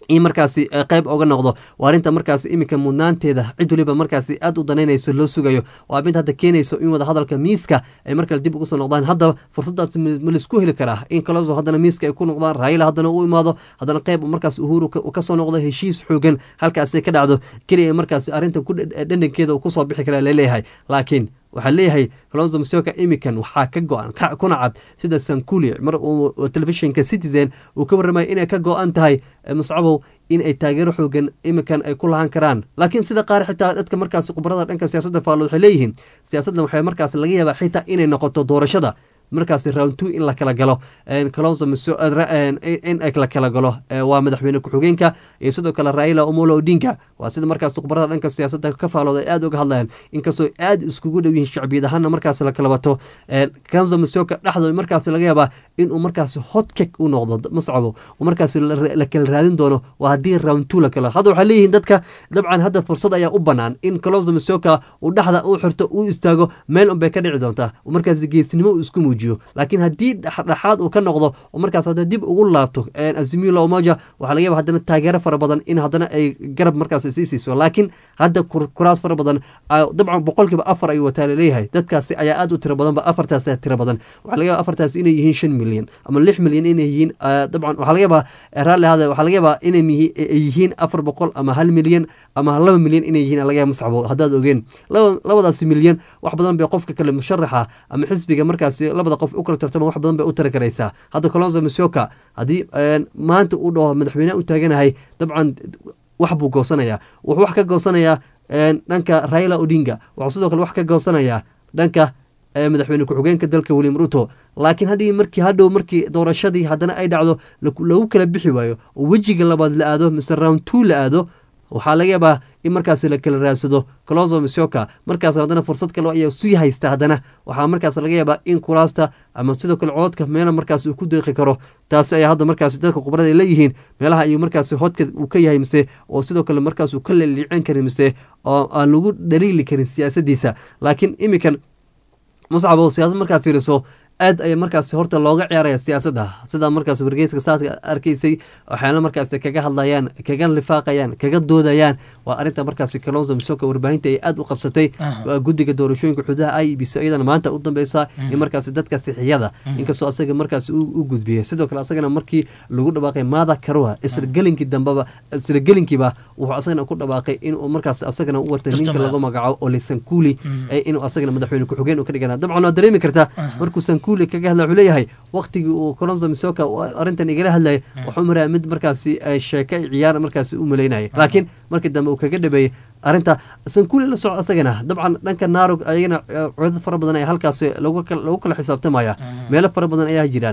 in markaasi qayb oga noqdo waa arrinta markaasi iminka mudnaanteeda cid waliba markaasi aad u danaynayso loo sugayo waa mid hadda keenayso in wadahadalka miiska ay markale dib ugu soo noqdaan haddaba fursadaas ma laisku heli karaa in kaloso haddana miiska ay ku noqdaan raayila haddana u imaado haddana qayb markaas uhuru kasoo noqdo heshiis xoogan halkaasi ka dhacdo keliya markaasi arrintan dhandhankeeda uu kusoo bixi karaa laleeyahay laakiin waxaa leeyahay colonzo masioka imikan waxaa ka go-an kuna cad sida sankuli mar uu telefishinka citizen uu ka warramaya inay ka go-an tahay muscabow in ay taageero xoogan imikan ay ku lahaan karaan laakiin sida qaar xitaa dadka markaas khubarada dhanka siyaasadda faallood waxay leeyihiin siyaasaddan waxay markaas laga yaabaa xitaa inay noqoto doorashada markaasi round two in la kala galo colonzo in la kala galo waa madaxweyne ku-xigeenka iyo sidoo kale raila omolo odinga waa sida markaas khubarada dhanka siyaasadda ka faalooda ay aada uga hadlayaan inkastoo aada iskugu dhow yihiin shacbiyad ahaana markaas la kala wato colonzo masioka dhexdooda markaas laga yaabaa inuu markaas hotkek u noqdo mascabo markaas la kala raadin doono waa haddii round two la kala hadda waxaa leeyihiin dadka dabcan hadda fursad ayaa u banaan in colonzo masioka uu dhexda u xirto uu istaago meel unbay ka dhici doontaa markaas geesnimo uu isku muujiyo laakiin haddii dhexdhexaad uu ka noqdo oo markaas hadda dib ugu laabto azimila omoja waxaa laga yaba haddana taageero fara badan in haddana ay garab markaas sii siiso laakiin hadda kuraas fara badan dabcan boqolkiiba afar ayuu wataa laleeyahay dadkaasi ayaa aad u tiro badanba afartaas tiro badan waxaa laga yaba afartaas inay yihiin shan milyan ama lix milyan inay yihiin dabcan waxaa laga yabaa raalli ahaada waxaa laga yabaa inay yihiin afar boqol ama hal milyan ama laba milyan inay yihiin laga yaba muscabo haddaad ogeen labadaasi milyan wax badan bay qofka kale musharaxa ama xisbiga markaasi labada qof u kala tartama wax badan bay u tari karaysaa hadda colonzo masioka haddii maanta uu dhaho madaxweyneha u taaganahay dabcan wax buu goosanayaa wuxuu wax ka goosanayaa dhanka raila odinga wuxuu sidoo kale wax ka goosanayaa dhanka madaxweyne ku-xigeenka dalka william ruto laakiin haddii markii hadhow markii doorashadii haddana ay dhacdo lagu kala bixi waayo oo wejiga labaad la aado mise round two la aado waxaa laga yaabaa in markaas la kala raadsado colonzo masioka markaas haddana fursad kale ayaa sii haysta haddana waxaa markaas laga yaabaa in kuraasta ama sidoo kale cododka meela markaas uu ku deeqi karo taasi ayaa hadda markaas dadka khubarada ay leeyihiin meelaha ayuu markaas hodka uu ka yahay mise oo sidoo kale markaas uu ka leliicin karin mise oo aan lagu dhaliili karin siyaasadiisa laakiin imikan muscabo siyaasad markaa fiiriso aad aya markaas horta looga ciyaaraya siyaasadda sidaa markaas wargeyska saadka arkaysay waxaana markaas kaga hadlayaan kaga lifaaqayaan kaga doodayaan waa arinta markaas kalonzo misoka warbaahinta ay aad u qabsatay guddiga doorashooyinka xududaha i b c iyadana maanta u dambeysa in markaas dadka sixiyada inkastoo asaga markaas u gudbiyay sidoo kale asagana markii lagu dhawaaqay maada karua isla gelinkii dambeba isla gelinkiiba wuxuu asagana ku dhawaaqay inuu markaas asagana u wata ninka lagu magacaabo olesankuli inuu asagana madaxweyne ku-xigeen u ka dhigana dabcan waa dareemi kartaa markuu sankuli kaga hadla wuxuu leeyahay waqtigii uu colonzo misoka arrintan igala hadlayay wuxuu maraa mid markaasi sheeke ciyaar markaasi u malaynayay laakiin markii dambe uu kaga dhabeeyey arrinta sankuli la soco asagana dabcan dhanka naarog ayagana codad fara badan ayaa halkaasi lagu kala xisaabtamaya meelo fara badan ayaa jiraan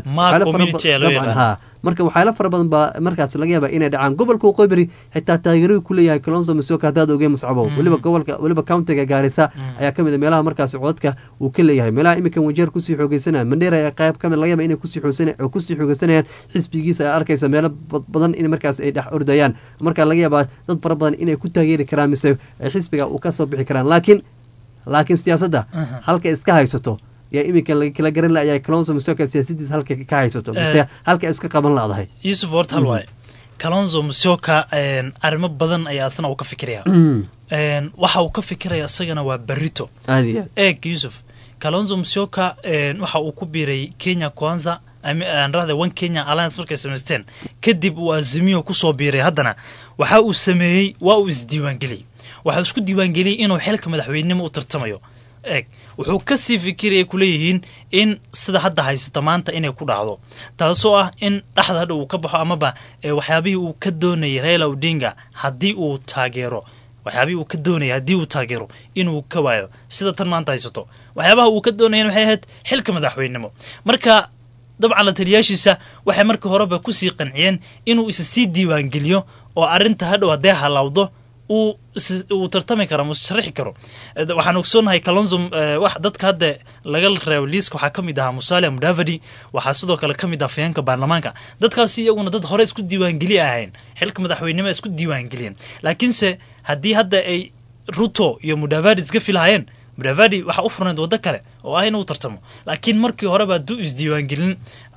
ha marka waxyaala fara badan baa markaas laga yaaba inay dhacaan gobolka waqooyi xitaa taageeradu ku leeyahay colonzo misoka haddaad ogeen muscabo weliba gobolka weliba countiga gaarisa ayaa kamid a meelaha markaasi codadka uu ka leeyahay meelaha iminkan wajeer kusii xoogeysanaya mandheera ayaa qayb kamid laga yaaba inay kusii kusii xoogeysanayaan xisbigiisa ayaa arkaysa meelo badan in markaas ay dhex ordayaan marka laga yaabaa dad fara badan inay ku taageeri karaan mise xisbiga uu kasoo bixi karaan laakiin laakiin siyaasadda halka iska haysato yaa iminka kala garan layaa colonzo misoka siyaasadiisa halka ka haysato mise halka iska qaban ladahay yuusuf horta hal waaye colonzo misoka arrimo badan ayaa asna uu ka fikiraya waxa uu ka fikiraya isagana waa berito aad iyo aad eeg yuusuf colonzo misoka waxa uu ku biiray kenya kwanza anrahde one kenya alliance markay samaysteen kadib uu azimiyo kusoo biiray haddana waxa uu sameeyey waa uu isdiiwaangeliyey waxa uu isku diiwaangeliyey inuu xilka madaxweynenimo u tartamayo eeg wuxuu kasii fikiraya kuleeyihiin in sida hadda haysata maanta inay ku dhacdo taasoo ah in dhexda hadha uu ka baxo amaba waxyaabihii uu ka doonayay raila odinga haddii uu taageero waxyaabihii uu ka doonayay haddii uu taageero inuu ka waayo sida tan maanta haysato waxyaabaha uu ka doonayan waxay ahayd xilka madaxweynenimo marka dabcan la taliyaashiisa waxay markii horeba kusii qanciyeen inuu isa sii diiwaangeliyo oo arrinta hadhow haddee halawdo uu tartami karo musharixi karo waxaan ogsoonahay kalonzo wax dadka hadda laga reebo liiska waxaa kamid ahaa musalia mudavadi waxaa sidoo kale kamid ah fayeenka baarlamaanka dadkaasi iyaguna dad hore isku diiwaangeli ahayn xilka madaxweynimo isku diiwaangeliyeen laakiinse haddii hadda ay ruto iyo mudavadi iska filahayeen mudavadi waxaa u furnayd waddo kale oo ah inuu tartamo laakiin markii horeba hadduu isdiiwaangelin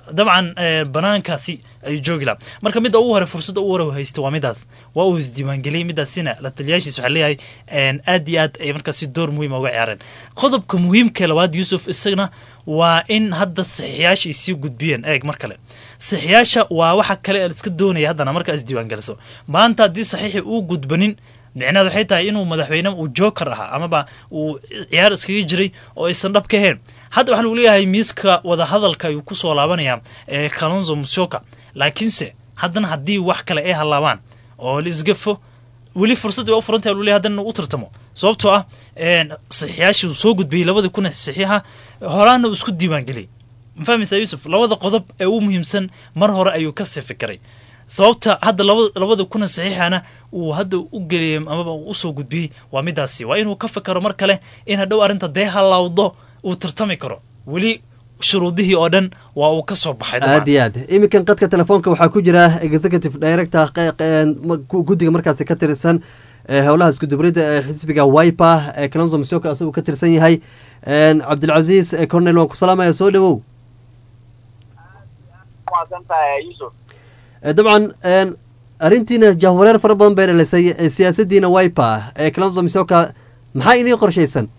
dabcan banaankaasi ayuu joogi laha marka midda ugu hore fursadda ugu hore haysta waa midaas waa uu isdiiwaangeliyey midaasina la taliyaashiis waxaa leeyahay aad iyo aad ay markaasi door muhiima uga ciyaareen qodobka muhiimka labaad yuusuf isagana waa in hadda saxiixyaasha ay sii gudbiyeen eeg mar kale saxiixyaasha waa waxa kale ee iska doonaya haddana markaa isdiiwaangeliso maanta haddii saxiixi uu gudbanin micnaheed waxay tahay inuu madaxweyne uu joker ahaa amaba uu ciyaar iskaga jiray oo aysan dhab ka ahayn hadda waxaa lagu leeyahay miiska wadahadalka ayuu kusoo laabanaya ee kalonzo musyoka laakiinse haddana haddii wax kale ay hallaabaan oo la isgafo weli fursaddii waa u furantahay luley haddana u tartamo sababtoo ah saxiixyaashii uu soo gudbiyey labadii kun saxiixa horaana uu isku diiwaangeliyey ma fahmaysaa yuusuf labada qodob ee ugu muhiimsan mar hore ayuu kasii fikiray sababta hadda labada kuna saxiixana uu hadda u geliyey amaba uu usoo gudbiyey waa midaasi waa inuu ka fikaro mar kale in hadhow arrinta dee hallawdo uu tartami karo weli shuruudihii oo dhan waa uu ka soo baxay aad iyo aad iminkan qadka telefoonka waxaa ku jira executive director guddiga markaasi ka tirsan howlaha iskudubrida ee xisbiga wiper ee kalonzo masioka asaguu ka tirsan yahay cabdilcasiis cornel waan ku salaamaya soo dhawow dabcan arrintiina jahwareer fara badan bay dhalisay siyaasadiina wiper ee kalonzo masioka maxaa inii qorshaysan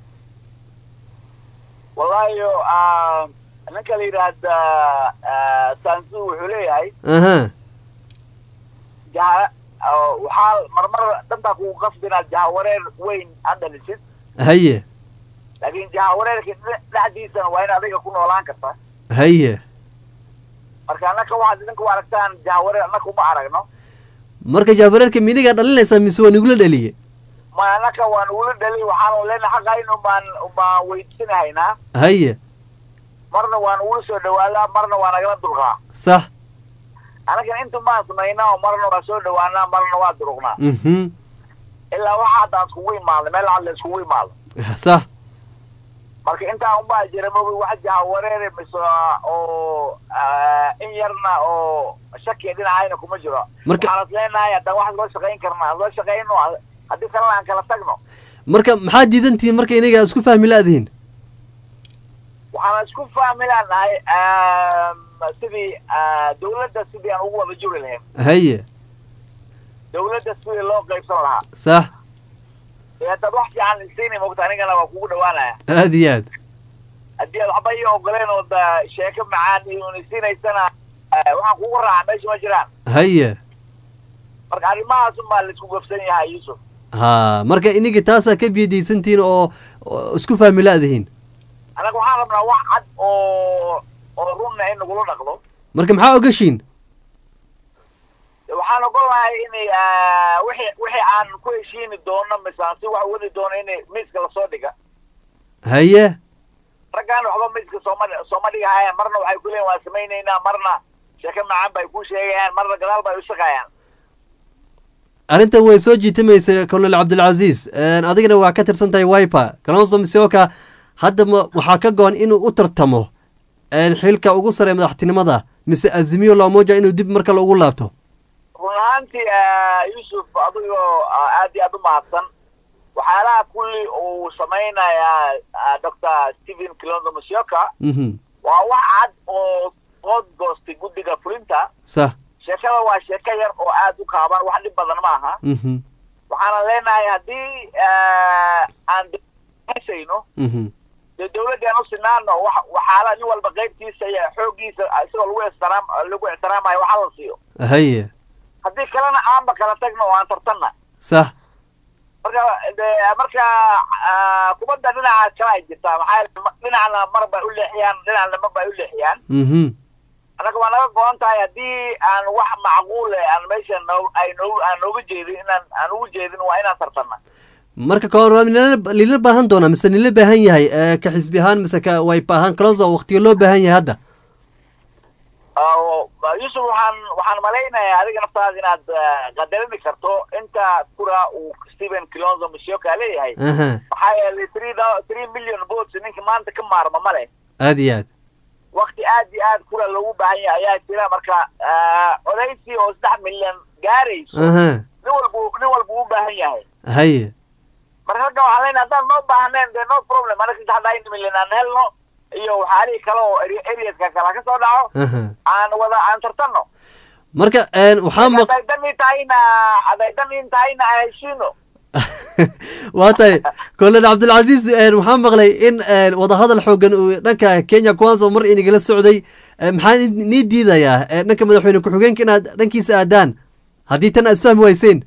wallahi ninka la yidhaahda sansu wuxuu leeyahay aha jaha waxaa marmar dantaa kugu qasbi inaad jahawareer weyn aad dhalisid haye laakiin jahawareerka dhexdiisana waa in adiga ku noolaan karta haye marka annaka waxaad idinku aragtaan jahawareer annaka uma aragno marka jahwareerka minigaa dhalinaysaa mise waa nigula dhaliye ma annaka waa nugula dhali waxaanu leenahay xaqayn ubaan ubaan weydsanahaynaa haye marna waa nugula soo dhawaadaa marna waa nagala durqaa sax annagan inta maan samaynaa oo marna waa soo dhawaanaa marna waa duruqnaa mhm ilaa waxa hadda aan iskugu imaadno meel cad la iskugu imaado sax marka intaa unbaa jira mogi wax jahawareere mise oo in yarna oo shakiya dhinacayna kuma jiro Marka- waxaan is leenahay haddaan wax loo shaqayn karna loo shaqayno haddii kalena aan kala tagno marka maxaa diidantihiin marka inaga isku fahmi la-dihin waxaan isku fahmi leenahay sidii dawladda sidii aan ugu wada juri lahayn haye dawladda sidii loo qaybsan lahaa sax ee haddaad wax fiican isiini mogta anigana waa kugu dhawaanaya aad iyo aad haddii aad waxba ii ogoleen oo da sheeko macaan iyo unisiinaysana waxaan kugu raaca meesha ma jiraan haye marka arrimahaas unbaa la isku gafsan yahay yuusuf ha marka inigi taasaa ka biyadaysantihiin oo oo isku fahmi la-dihiin annaga waxaan rabnaa wax cad oo oo runna in nagula dhaqdo marka maxaa ogashiin waxaan ogolahay in wixii wixii aan ku heshiini doono mise aan si wax wadi doono in miiska lasoo dhiga haye raggaan waxba miiska sooma sooma dhigahayaan marna waxay ku leeyihin waan samaynaynaa marna sheeko macaan bay ku sheegayaan marna gadaal bay u shaqayaan arrintan way soo jiitamaysa colonel cabdilcasiis adigana waa ka tirsan tahay wiper kalonso misioka hadda ma waxaa ka go-an inuu u tartamo xilka ugu sare madaxtinimada mise azimiyo loomoja inuu dib mar kale ugu laabto run ahaantii yuusuf adigoo aad iyo aad u mahadsan waxyaalaha kulli uu samaynayaa doctor stephen kilonzo musyoka mhm waa wax cad oo qood goostay guddiga fulinta sax sheekada waa sheeko yar oo aad u kaaban wax dhib badan ma aha mhm waxaana leenahay haddii aan hayno mhm dee dawladdii aan u sinaano wax waxaala nin walba qaybtiisa iyo xooggiisa isagoo lagu ixtiraam lagu ixtiraamayo waxa la siiyo haye haddii kalena aanba kala tagno oo aan tartanna sax marka de marka kubadda dhinaca kale ay jirtaa maxaa yeele dhinacna mar bay u leexiyaan dhinacna mar bay u leexiyaan mhm annaga waa naga go-an tahay haddii aan wax macquule aan meesha noo ay noo aan nooga jeedin inaan aan ugu jeedin waa inaan tartanna marka kahor waa nila lila baahan doonaa mise nila baahan yahay ka xisbi ahaan mise ka wipe ahaan kalonso waqtiga loo baahan yahay hadda yuusuf waxaan waxaan malaynayaa adiga naftaada inaad qadarini karto inta kura uu stephen kilonzo musyoka leeyahay aha maxaa yeelay three thou- three million votes ninka maanta ka maarma ma leh aad iyo aad wakti aad iyo aad kura loogu baahan yahay ayaa jira marka odaysi oo saddex milyan gaarayso aha nin walbu nin walbu u baahan yahay haye marka ragga waxaan leenahay haddaan noo baahnayn dee no problem anaga saddexdaa milyan aan helno iyo waxyaalihii kale oo areaska kala ka soo dhaco aha aan wada aan tartanno marka een, waxaa maq hadday dani tahayna hadday dani tahayna aan heshiino waa tahay kolonel cabdilcasiis een, waxaa maqlay in een, wadahadal xoogan uu dhanka kenya kuwaasoo mar inagala socday Een, maxaa ni- nii diidayaa een, dhanka madaxweyne ku-xigeenka inaad dhankiisa aadaan haddii tan aad isfahmi weyseen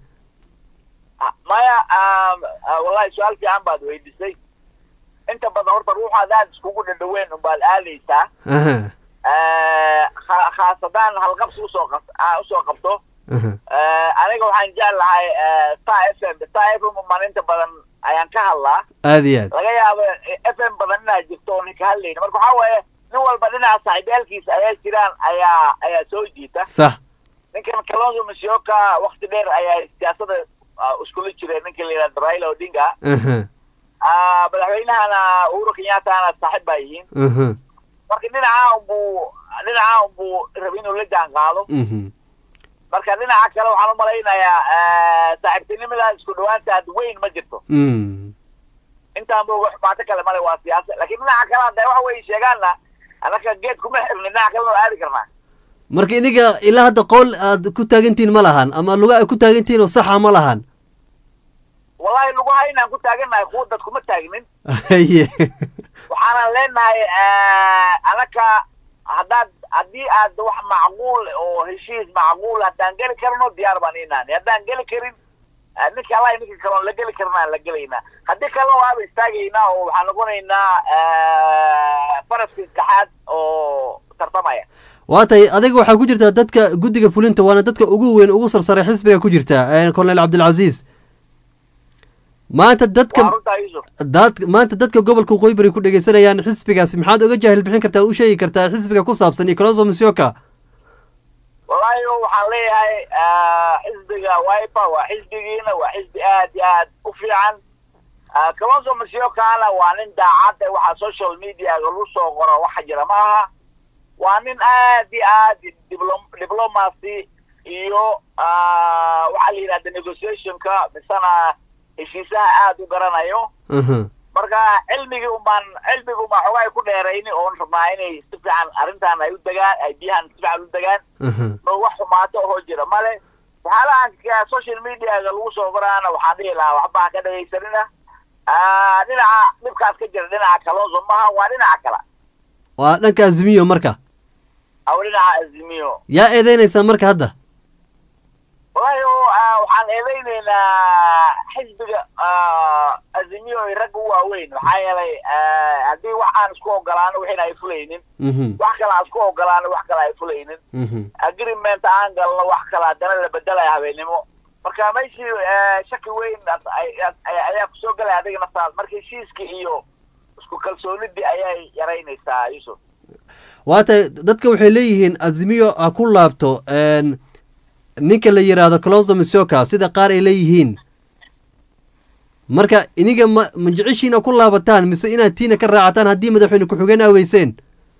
maya um, uh, wallahi su-aal fiican baad weydiisay inta badan horta ruuxaad aad iskugu dhadhaweyn unbaad aadaysaa aha Eh, kha- khaasadaan halqabsi usoo qab aa usoo qabto aha Eh, aniga waxaan jeclahay eh, star f m star f m umaan inta badan ayaan ka hadlaa aad iyo aad laga yaabo f m badan inaa jirto oon ka hadlayna marka waxaa waaye nin walba dhinaca saaxiibyaalkiisa ayaa jiraan ayaa ayaa soo jiita sax ninkan kalonzo masyoka wakti dheer ayaa siyaasada ah, iskula jira ninka la yidhahdo raila odinga aha Ah, madaxweynahana uhuru kenyattana saaxiib baa yihiin aha marka dhinaca unbuu dhinaca unbuu rabi inuu la jaan qaado mhm marka dhinaca kale waxaan umalaynayaa eh, saaxiibtinimadaas isku dhawaantaad weyn ma jirto mm intaanba wax maato kale male waa siyaasa laakiin dhinaca kale hadday waxa wey sheegaanna annaka geed kuma xirni dhinaca kalena waa aadi karnaa marka iniga ilaa hadda qowl aad ku taagantihiin ma lahan ama luga aad ku taagantihiin oo saxa ma lahan wallahi lagu haynaan ku taagannahay kuwa dad kuma taagnin haye waxaanan leenahay anaka haddaad haddii aad wax macquul oo heshiis macquul haddaan geli karno diyaar baan inaani haddaan geli karin eh, ninka allahi ninka kaloon la geli karnaan la gelaynaa haddii kalena waaba istaagaynaa oo waxaan noqonaynaa eh, faraska saddexaad oo tartamaya waa tahay adiga waxaa ku jirtaa dadka guddiga fulinta waana dadka ugu weyn ugu sarsaray xisbiga ku jirta een, colonel cabdilcasiis maanta waa dadka runtaa yusuf dad maanta dadka gobolka waqooyi bari ku dhegeysanayaan xisbigaasi maxaad oga jaahil bixin kartaa u sheegi kartaa xisbiga ku saabsan iyo colonzo musyoka wallahi waxaan leeyahay eh, xisbiga wiper waa xisbigiina waa xisbi aad iyo aad u fiican Eh, kalonso masiokana waa nin daacad eh, waxaa social media lagu soo qoro waxa jira ma aha waa nin aad iyo aad diblo- diplomacy iyo ah, waxaa la yidhahda negotiationka misena heshiisaha aad u garanayo aha marka cilmigii umbaan cilmigi umbaan xogaa ku dheerayni oon rabnaa inay si fiican arrintan ay u degaan ay biyahan si fiican u degaan aha oo wax xumaato oo jira male waxyaalahan ka- social mediaga lagu soo qoraana waxaan dhihi lahaa waxba ha ka dhegaysanina Ah, dhinaca dhibkaas ka jira dhinaca kalooso maha waa dhinaca kala waa dhanka azimiyo marka aw dhinaca azimiyo yaa eedeynaysaa marka hadda wallahi oo, ah, waxaan eedeyneynaa xisbiga ah, azimiyo ay ragga u waaweyn maxaa yeelay ah, haddii wax aan isku ogolaano wixina ay fulaynin mhm wax kale aan isku ogolaano wax kale ay fulaynin mhm agreement aan galno wax kale haddana la bedelaya habeenimo marka meeshii eh, shaki weyn as- ay- as- ay- ayaa kusoo galaya adiga naftaada marka heshiiskii iyo isku kalsoonidii ayay yaraynaysaa yusuf waa tahay dadka waxay leeyihiin azimiyo ha ku laabto een, ninka la yidhaahdo colonzo musyoka sida qaar ay leeyihiin marka iniga ma ma jeceshiina ku laabataan mise inaad tiina ka raacataan haddii madaxweyne ku-xigeen aaweyseen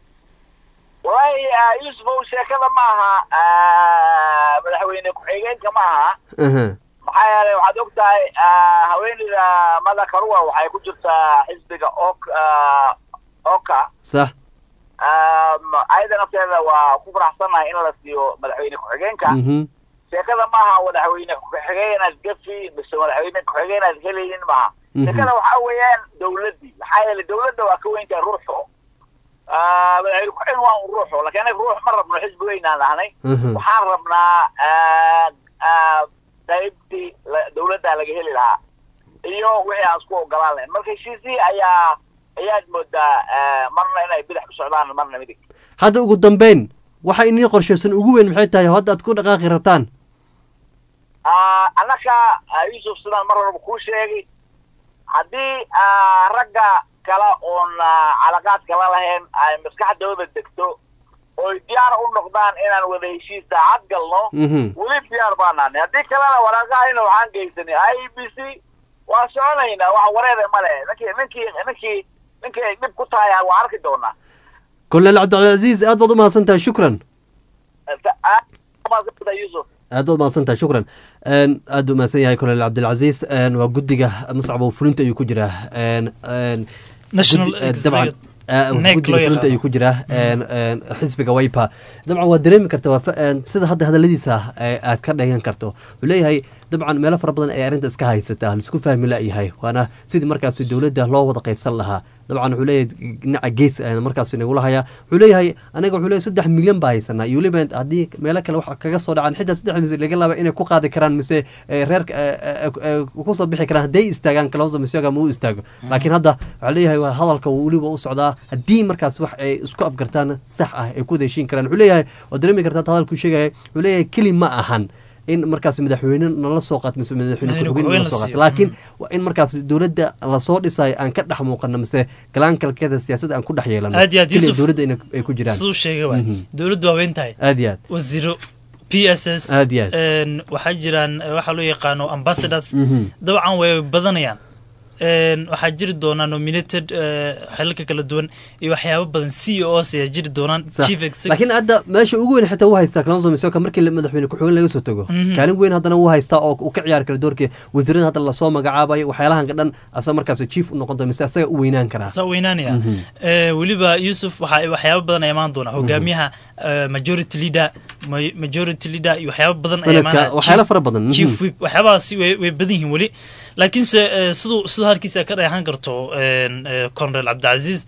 wallahi ah, yusuf ow sheekada ma aha ah, madaxweyne ku-xigeenka ma aha aha maxaa yeelay waxaad og tahay ah, haweeneyda mada karua waxay ku jirtaa xisbiga ok ah, oka sax Um, ayada nafteeda waa ku faraxsanahay in la siiyo madaxweyne ku-xigeenka mhm sheekada maaha madaxweyne ku-xigeenaad gafi mise madaxweyne ku-xigeenaad helaynin maaha Mhm. sheekada waxaa weeyaan dawladdii maxaa yeelay dawladda waa ka weyntahay ruuxo Ah, madaxweyne ku-xigeen waa un ruuxo laakiin anaga ruux ma rabno xisbi weynaan nahnay Mhm. waxaan rabnaa ah, ah, qaybtii la- dawladda laga heli lahaa iyo wixii aan isku ogolaan lahayn marka heshiisihii ayaa ayaad moodaa ah, marna inay bidix ku socdaan marna midig hadda ugu dambeyn waxa inii qorshaysan ugu weyn maxay tahay hadda aad ku dhaqaaqi rabtaan Ah, annaka ah, yusuf sidaan mar horeba kuu sheegay haddii ah, ragga kale oon ah, calaqaad kala lahayn ay maskaxdooda degto oy diyaar u noqdaan inaan wada heshiis daacad galno mhm weli diyaar baanaani haddii kalena waraaqahayna waxaan geysanay i b c waa soconaynaa wax wareere male ninkii ninkii ninkii ninkii ay dhib ku tahay waa arki doonaa colonel cabdilcasiis aad baad u mahadsan tahay shukran Aad umahadsantay yusuf aad baad mahadsan tahay shukran Een, aad u mahadsan yahay colonel cabdilcasiis Een, waa guddiga muscab oo fulinta ayuu ku jiraa Een, een, National guddi- eh, Executive. dabcan guddiga fulinta ayuu ku jiraa xisbiga wiper dabcan waa dareemi karta sida hadda hadaladiisa aad ka dheegan karto wuxuu leeyahay dabcan meelo fara badan ay arrinta iska haysataa laisku fahmi layahay waana sidii markaasi dowladda loo wada qaybsan lahaa dabcan wuxuu leeyahay dhinaca gees markaas nagula hayaa wuxuu leeyahay aniga wuxuu leeyahay saddex milyan baa haysanaa iyo weliba haddii meelo kale wax kaga soo dhacaan xitaa saddex milyan laga laaba inay ku qaadi karaan mise reer kusoo bixi karaan hadday istaagaan kalawsa misaga ma u istaago laakiin hadda waxaa leeyahay hadalka weliba u socdaa haddii markaas wax ay isku afgartaan sax ah ay ku heshiin karaan wuxuu leeyahay waa dareemi kartaa hadalkuu sheegaya wuxuu leeyahay keli ma ahan in markaas madaxweyne nala soo qaat mise madaxweyne ku-xigeen nala soo qaat laakiin waa in markaas dowladda lasoo dhisayo aan ka dhex muuqano mise galaankalkeeda siyaasadda aan ku dhex yeelano aad iyo aad yusuf dowladda ay ku jiraan siduu sheegay waay dowladdu waa weyn tahay aad iyo aad wasiiro p s s aad iyo aad waxaa jiraan waxaa loo yaqaano ambassadors dabcan way badanayaan waxaa jiri doonaa nominated xelalka kala duwan iyo waxyaabo badan c o s ayaa jiri doonaan laakiin hadda meesha ugu weyn xitaa u haystaa kalonso misoka markii madaxweyne ku-xigeen laga soo tago kaalin weyn haddana u haystaa oo uu ka ciyaari kara doorkii wasiirada hadda lasoo magacaabayo waxyaalahanka dhan asaga markaas chief u noqon doona mise asaga u weynaan karaa saa weynaanaya weliba yuusuf waxaa waxyaabo badan ay imaan doonaa hogaamiyaha majority leader majority leader iyo waxyaabo badan ay imaan waxyaalo fara badan chief whip waxyaabahaasi way way badan yihiin weli laakiinse siduu siduu halkiisa ka dheehan karto conrel cabdicasiis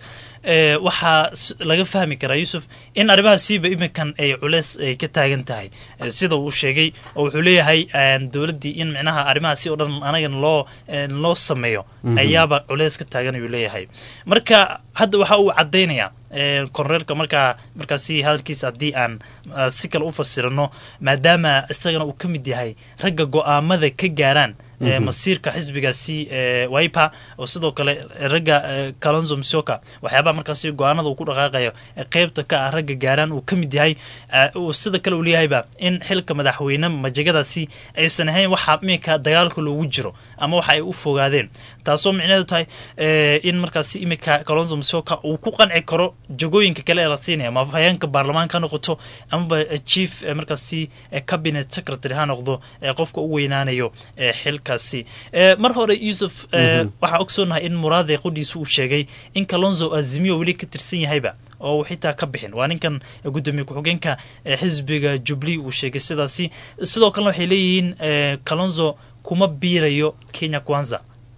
waxaa laga fahmi karaa yuusuf in arrimahaasiiba iminkan ay culeys ay ka taagan tahay sida uu sheegay oo wuxuu leeyahay dowladdii in micnaha arrimahaasi oo dhan anagan loo loo sameeyo ayaaba culeys ka taagan ayuu leeyahay marka hadda waxa uu caddaynayaa korneelka markaa markaasi hadalkiisa haddii aan si kale u fasirano maadaama isagana uu ka mid yahay ragga go-aamada ka gaaraan masiirka xisbigaasi wiper oo sidoo kale ragga kalonzo misoka waxyaabaha markaasi go-aanada uu ku dhaqaaqayo qeybta ka ah ragga gaaraan uu ka mid yahay sida kale uu leeyahayba in xilka madaxweyne majagadaasi aysan ahayn waxa iminka dagaalka loogu jiro ama waxa ay u fogaadeen taasoo micneheedu tahay in markaasi iminka kalonzo misoka uu ku qanci karo jagooyinka kale ee la siinaya ama hayeenka baarlamaanka ha noqoto amaba chief markaasi cabinet secretary ha noqdo qofka u weynaanayo xilkaasi mar hore yuusuf waxaa ogsoonahay in muraade qudhiisa uu sheegay in kalonzo azimiyo weli ka tirsan yahayba oo uu xitaa ka bixin waa ninkan gudoomiye ku-xigeenka xisbiga jubli uu sheegay sidaasi sidoo kalena waxay leeyihiin kalonzo kuma biirayo kenya kwanza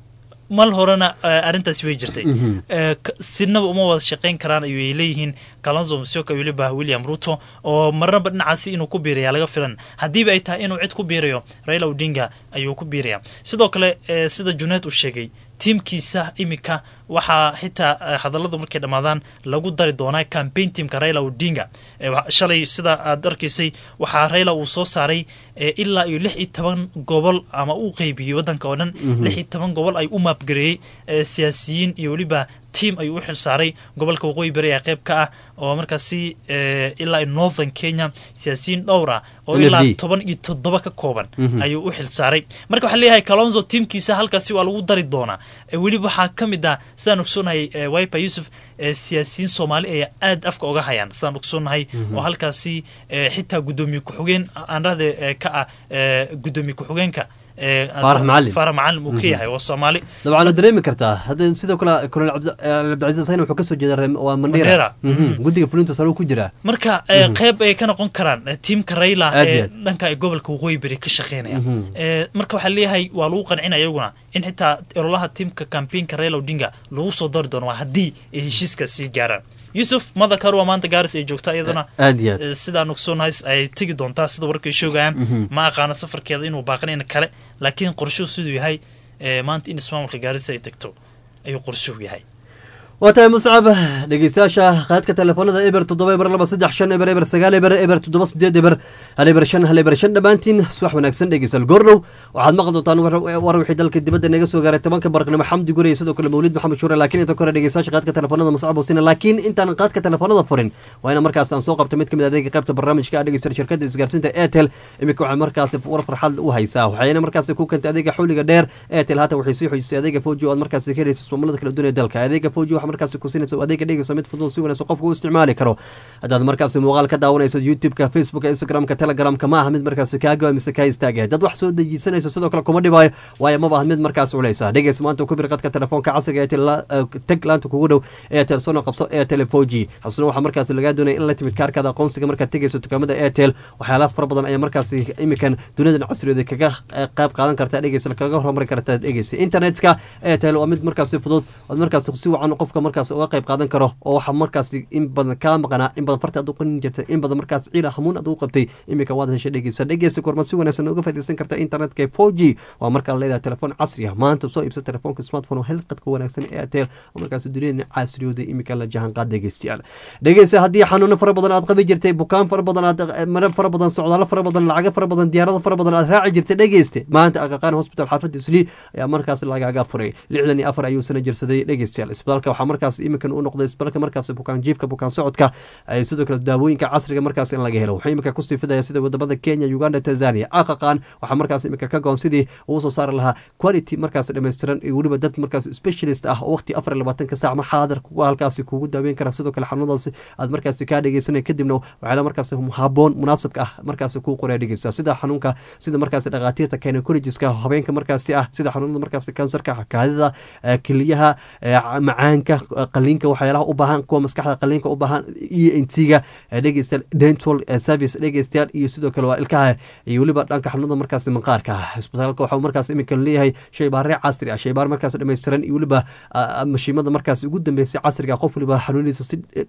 mal horena arrintaasi way jirtay sinaba uma wada shaqayn karaan ayay leeyihiin kalonzo msioka weliba william ruto oo marnaba dhinacaasi inuu ku biiraya laga filan haddiiba ay tahay inuu cid ku biirayo raila odinga ayuu ku biiraya sidoo kale sida juneed uu sheegay tiimkiisa iminka waxaa xitaa hadalladu markay dhammaadaan lagu dari doonaa cambaign teamka raila odinga shalay sida aad arkaysay waxaa raila uu soo saaray ilaa iyo lix iyo toban gobol ama uu qeybiyey waddanka oo dhan lix iyo toban gobol ay u maabgareeyey siyaasiyiin iyo weliba tiam ayuu u xil saaray gobolka waqooyi bari ee qeyb ka ah oo markaasi ilaa iyo northern kenya siyaasiyiin dhowr ah oo ilaa toban iyo toddoba ka kooban ayuu u xil saaray marka waxaa leeyahay kalonzo tiamkiisa halkaasi waa lagu dari doonaa weliba waxaa ka mid ah sidaan ogsoonahay wiper yuusuf siyaasiyiin soomaali ayaa aad afka oga hayaan sidaan ogsoonahay oo halkaasi xitaa guddoomiye ku-xigeen aanrahde ka ah guddoomiye ku-xigeenka faarax macalin faarax macalin uu ka yahay waa soomaali dabcan la dareemi kartaa hadda sidoo kale colonel cabdicasiis asagna wuxuu kasoo jeeda waa mandheera guddiga fulinta sare ku jiraa marka qeyb ay ka noqon karaan tiimka rayla ee dhanka gobolka waqooyi beri ka shaqeynaya marka waxaa leeyahay waa lagu qancinaya iyaguna in xitaa ololaha tiimka kambainka rayla odinga lagu soo dari doono waa haddii ay heshiiska sii gaaraan yuusuf madakar waa maanta gaaris ay joogtaa iyadana aad iyo aad sidaan ogsoonahay ay tegi doontaa sida warkay shoogayaan ma aqaano safarkeeda inuu baaqanayna kale laakiin qorshuhu siduu yahay maanta in ismaamulka gaarisa ay tagto ayuu qorshuhu yahay waa tahay muscab dhegeystayaasha qaadka telefoonada eber toddoba eber laba saddex shan eber eber sagaal eber eber toddoba sideed eber hal eber shan hal eber shan dhammaantiin subax wanaagsan dhegeystayaal goordhow waxaad maqli doontaan war wixii dalka dibadda naga soo gaaray tobanka barqnimo xamdi gure iyo sidoo kale mawlid maxamed shuure laakiin inta kore dhegeystayaasha qaadka telefoonada muscab hosina laakiin intaan qaadka telefoonada furin waa ina markaas aan soo qabta mid ka mid adeega qaybta barnaamijka dhegeystayaal shirkadda isgaarsiinta airtel iminka waxay markaasi war farxad u haysaa waxayna markaasi ku kentay adeega xawliga dheer airtel haatan waxay sii xoojisay adeega foji oo aad markaasi ka helaysa ismaamullada kala duwan ee dalka adeega foji waxa waxa markaasi ku siinaysa adeega dhegeyso mid fudud si wanaagsan qofka u isticmaali karo haddaad markaasi muuqaal ka daawanayso youtube-ka facebooka instagramka telegramka ma aha mid markaasi kaaga mise kaa istaagaya dad wax soo dejisanayso sidoo kale kuma dhibaayo waayo maba aha mid markaas culeysa dhegeys maanta ku bir qadka telefoonka casriga ee teg laanta kugu dhow airtel sono qabso airtel four g xasuna waxaa markaasi lagaa doonaya in la timid kaarkaada aqoonsiga markaad tegeyso dukaamada airtel waxyaala fara badan ayaa markaasi imikan duniyadan casriyooda kaga qayb qaadan kartaa dhegeysa kaga horumari kartaa dhegeysa internetka airtel waa mid markaasi fudud ood markaasi si wacan qofka markaasi uga qayb qaadan karo oo waxaa markaasi in badan kaa maqanaa in badan farta aad u qanin jirtay in badan markaas ciila hamuun aad u qabtay imika waad heshay dhegeysa dhegeysa kormaad si wanaagsan uga faaidaysan kartaa internetka four g waa markaa leedahay telefoon casri ah maanta soo iibsa telefoonka smartphone oo hel qadka wanaagsan ee airtel oo markaasi duniyada casriyooda imika la jahan qaad dhegeystayaal dhegeysa haddii xanuuno fara badan aad qabi jirtay bukaan fara badan aad mare fara badan socdaalo fara badan lacago fara badan diyaarado fara badan aad raaci jirtay dhegeyste maanta aqaqaan hospital xaafadda islii ayaa markaas lagaaga furay lixdan iyo afar ayuu sana jirsaday dhegeystayaal isbitaalka waxaa markaas imikan u noqday isbitaalka markaas bukaan jiifka bukaan socodka sidoo kale daawooyinka casriga markaas in laga helo wuxuu imika kusii fidaya sida wadamada kenya uganda tanzania aqaqaan waxaa markaas imika ka goon sidii uu soo saari lahaa quality markaas dhammaystiran iyo weliba dad markaas specialist ah oo waqti afar iyo labaatanka saac ma xaadar kugu halkaasi kugu daaweyn kara sidoo kale xanuunadaasi aad markaasi kaa dhegeysanay kadibna waxyaala markaas haboon munaasabka ah markaasi kuu qoraa dhegeysa sida xanuunka sida markaasi dhakhaatiirta gynecologiska habeenka markaasi ah sida xanuunada markaasi kansarka kaadida keliyaha macaanka qaliinka waxyaalaha u baahan kuwa maskaxda qaliinka u baahan e n t ga dhegeystayaal dental service dhegeystayaal iyo sidoo kale waa ilkaha iyo weliba dhanka xanuunada markaasi manqaarka isbitaalka waxaa markaas imika leeyahay shaybaare casri ah shaybaar markaas dhammaystiran iyo weliba mashiimada markaas ugu dambeysay casriga qof waliba xanuuniisa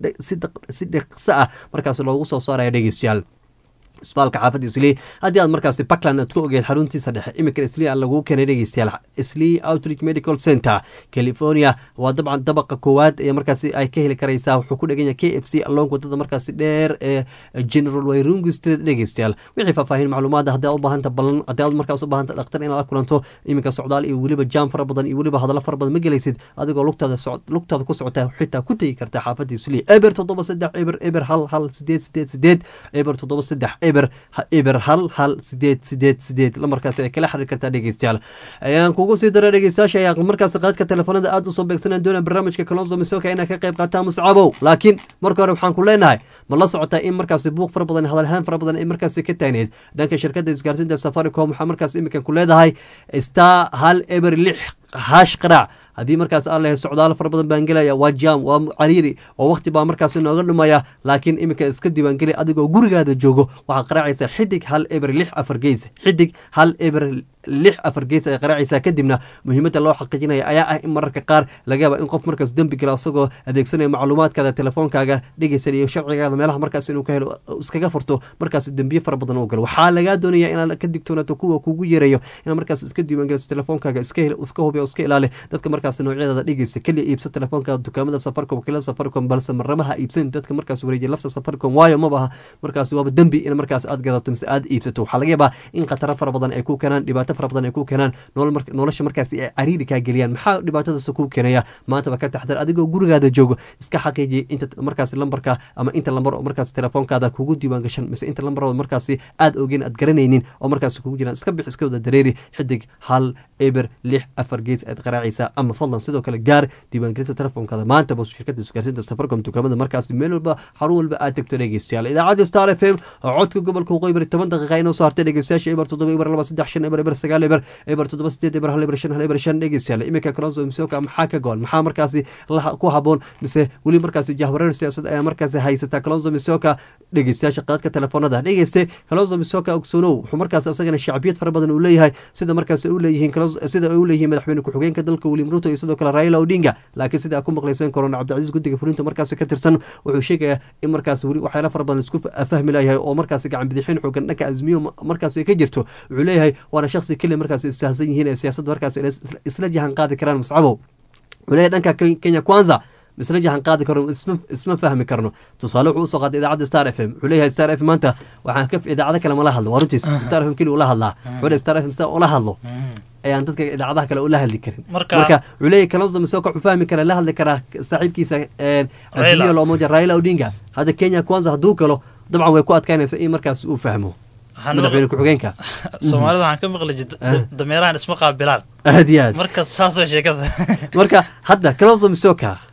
si dhaqso ah markaas loogu soo saaraya dhegeystayaal isbitaalka xaafadda islii haddii aad markaasi puntland aad ku ogeed xaruntiisa dhexe iminkan islii aan laguu keenay dhegeystayaal islii outreach medical center california waa dabcan dabaqa koowaad ee markaasi ay ka heli karaysaa wuxuu ku dhegan yahay k f c along wadada markaasi dheer ee general wayrungi street dhegeystayaal wixii faahfaahin macluumaada haddii aad u baahanta ballan haddii aad markaas u baahanta dhakhtar inaad la kulanto iminka socdaal iyo weliba jaam fara badan iyo weliba hadallo fara badan ma gelaysid adigoo lugtaada lugtaada ku socota xitaa ku tegi karta xaafadda islii eber toddoba saddex eber eber hal hal sideed sideed sideed eber toddoba saddex eber eber hal hal sideed sideed sideed lamarkaas ay kala xiriir kartaa dhegeystayaal ayaan kugu sii dara dhegeystayaasha ayaa markaas qaadka telefoonada aada usoo beegsanaan doonaa barnaamijka kalonso misoka inaa ka qayb qaataa muscabow laakiin marka hore waxaan ku leenahay ma la socotaa in markaasi buuq fara badan hadalhaan fara badan ay markaasi ka taagneed dhanka shirkadda isgaarsiinta safaricom waxaa markaas iminkan ku leedahay star hal eber lix haash qaraac haddii markaas aan lehay socdaalo fara badan baan gelaya waa jaam waa cariiri oo waqti baa markaas nooga dhumaya laakiin iminka iska diiwaangeli adigoo gurigaada joogo waxaad qaraacaysaa xidig hal eber lix afar geys xidig hal eber lix afar gees ay qaraacaysaa kadibna muhiimadda loo xaqiijinaya ayaa ah in mararka qaar laga yaaba in qof markaas dembi gala isagoo adeegsanaya macluumaadkaada telefoonkaaga dhegeysanaya sharcigaada meelaha markaas inuu ka helo iskaga furto markaas dembiye fara badan uu galo waxaa lagaa doonaya inaad ka digtoonaato kuwa kugu yeerayo inaad markaas iska diiwaangeliso telefoonkaaga iska iska hubiya iska ilaali dadka markaas noocyadada dhegeysa keliya iibsa telefoonka dukaamada safaricom kila safaricom balse maramaha iibsan dadka markaas wareejiya lafta safaricom waayo mabaha markaas waaba dembi in markaas aad gadato mise aad iibsato waxaa laga yaabaa in khataro fara badan ay ku keenaan dhibaato fara badan ay ku keenaan nolosha markaas ay cariiri kaa geliyaan maxaa dhibaatadaas ku keenaya maantaba ka taxdar adigoo gurigaada joogo iska xaqiijiya inta markaas lambarka ama inta lambar oo markaas telefoonkaada kugu diiwaan gashan mise inta lambar oo markaasi aad ogeen aad garanaynin oo markaas kugu jiraan iska bix iska wada dareeri xidig hal eber lix afar gees aad qaraacaysaa ama fadlan sidoo kale gaar diiwaangelinta telefoonkaada maantaba shirkada isgaarsiinta safaricom dukaamada markaas meel walba xarun walba aad tagto dhegeystayaal idaacadda star f m oo codka gobolka waqooyi bari toban daqiiqa inoo soo hartay dhegeystayaasha eber toddoba eber laba saddex shan eber eber sagaal eber eber toddoba sideed eber hal eber shan hal eber shan dhegeystayaal iminka kalonso misoka maxaa ka gool maxaa markaasi ku haboon mise weli markaasi jahwareer siyaasad ayaa markaasi haysataa kalonso misoka dhegeystayaasha qaadka telefoonada dhegeyste kalonso misoka ogsoonow wuxuu markaas isagana shacbiyad fara badan uu leeyahay sida markaas u leeyihiin sida ay u leeyihiin madaxweyne ku-xigeenka dalka william ruto iyo sidoo kale raila odinga laakiin sida ku maqlayseen korona cabdicasiis guddiga fulinta markaasi ka tirsan wuxuu sheegayaa in markaas weli waxyaala fara badan isku fahmi layahay oo markaasi gacan bidixin xoogan dhanka azmiyo markaasi ka jirto wuxuu leeyahay waana shaksi keliya markaas istahsan yihiin ee siyaasadda markaas isla jahan qaadi karaan muscabow wuxuu leeyahay dhanka kenya kwanza misla jahan qaadi karno isma fahmi karno tusaale wuxuu usoo qaaday idaacadda star f m wuxuu leeyahay star f maanta waxaan ka idaacado kale mala hadlo waa runtiis star f m keli ula hadlaa wuxuu leeyahay star f m sida ula hadlo ayaan dadka idaacadaha kale ula hadli karin marka wuxuu leeyahay kalonso misoka wuxuu fahmi karaa la hadli karaa saaxiibkiisa azimio lomoja raila odinga hadda kenya kwanza hadduu galo dabcan way ku adkaynaysa in markaas uu fahmo madaxweyne ku-xigeenka soomaalida waxaan ka maqli dameerahan isma qaabilaan aad iyo aad marka saas waa sheekada marka hadda kalonso misoka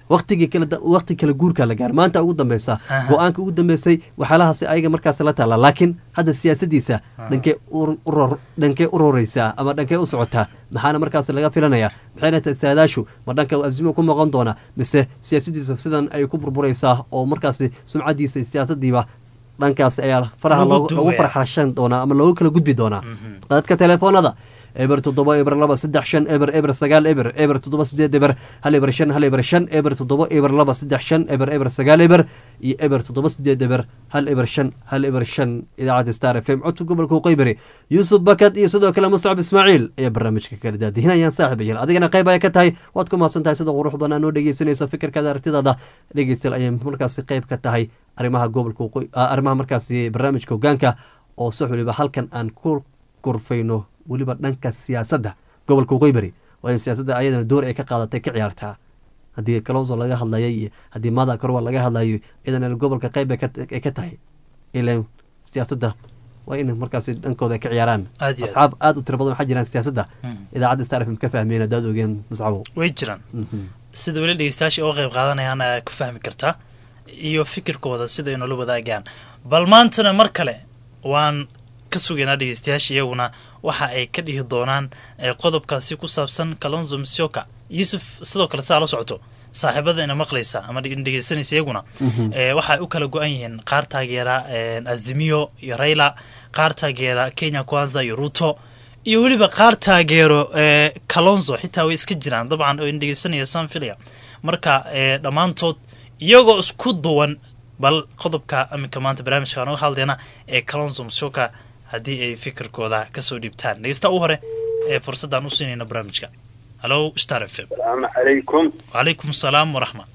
waqtigii kala waqti kala guurka la gaar maanta ugu dambeysa go-aanka ugu dambeysay waxyaalahaasi ayaga markaas la taala laakiin hadda siyaasadiisa dhankee uror dhankee u roreysaa ama dhankee u socotaa maxaana markaas laga filanaya maxayna tahay saadaashu ma dhanka azimo ku noqon doona mise siyaasadiisa sidan ay ku burbureysaa oo markaasi sumcadiisa siyaasadiiba dhankaas ayaa faraha lagu farxashan doonaa ama loogu kala gudbi doonaa dadka telefoonada eber toddoba eber laba saddex shan eber eber sagaal eber eber toddoba sideed eber hal eber shan hal eber shan eber toddoba eber laba saddex shan eber eber sagaal eber iyo eber toddoba sideed eber hal eber shan hal eber shan idaacadda star f m codka gobolka qeybari yuusuf bakad iyo sidoo kale muscab ismaaciil ayaa barnaamijka kala daadihinayaan saaxib ayal adigana qayb ay ka tahay waad ku mahadsan tahay sida qurux badan noo dhegeysanayso fikirkaada aragtidaada dhegeystayaal ayay markaasi qayb ka tahay arrimaha gobolka arrimaha markaasi barnaamijka hogaanka oo sax waliba halkan aan ku gorfayno weliba dhanka siyaasadda gobolka qeybari waa in siyaasadda ayadana door ay ka qaadatay ka ciyaartaa haddii kalonso laga hadlayo iyo haddii mada korwa laga hadlayo iyadana gobolka qeyb ay ka tahay ilan siyaasadda waa in markaas dhankooda ay ka ciyaaraan asxaab aada u tira badan waxaa jiraan siyaasadda idaacadda star fm ka fahmeen haddaad ogeen muscabo way jiraan sida weli dhegeystayaasha uga qayb qaadanayaan ayaa ku fahmi kartaa iyo fikirkooda sida ay noola wadaagaan bal maantana mar kale waan ka sugaynaa dhegeystayaasha iyaguna waxa ay ka dhihi doonaan qodobkaasi ku saabsan kalonzo msioka yuusuf sidoo kale saa la socoto saaxiibada ina maqlaysa ama dhegeysanaysa iyaguna waxaay u kala go-an yihiin qaar taageera azimiyo iyo rayla qaar taageera kenya kwanza iyo ruto iyo weliba qaar taageero kalonzo xitaa way iska jiraan dabcan oo dhegeysanaya sanfilia marka dhammaantood iyagoo isku duwan bal qodobka aminka maanta barnaamijka aan uga hadlayna ee kalonzo msioka haddii ay fikirkooda kasoo dhiibtaan dhegeysta u hore ee fursadaan u siinayna barnaamijka halo star f m salaamu calaykum wacalaykum asalaam waraxma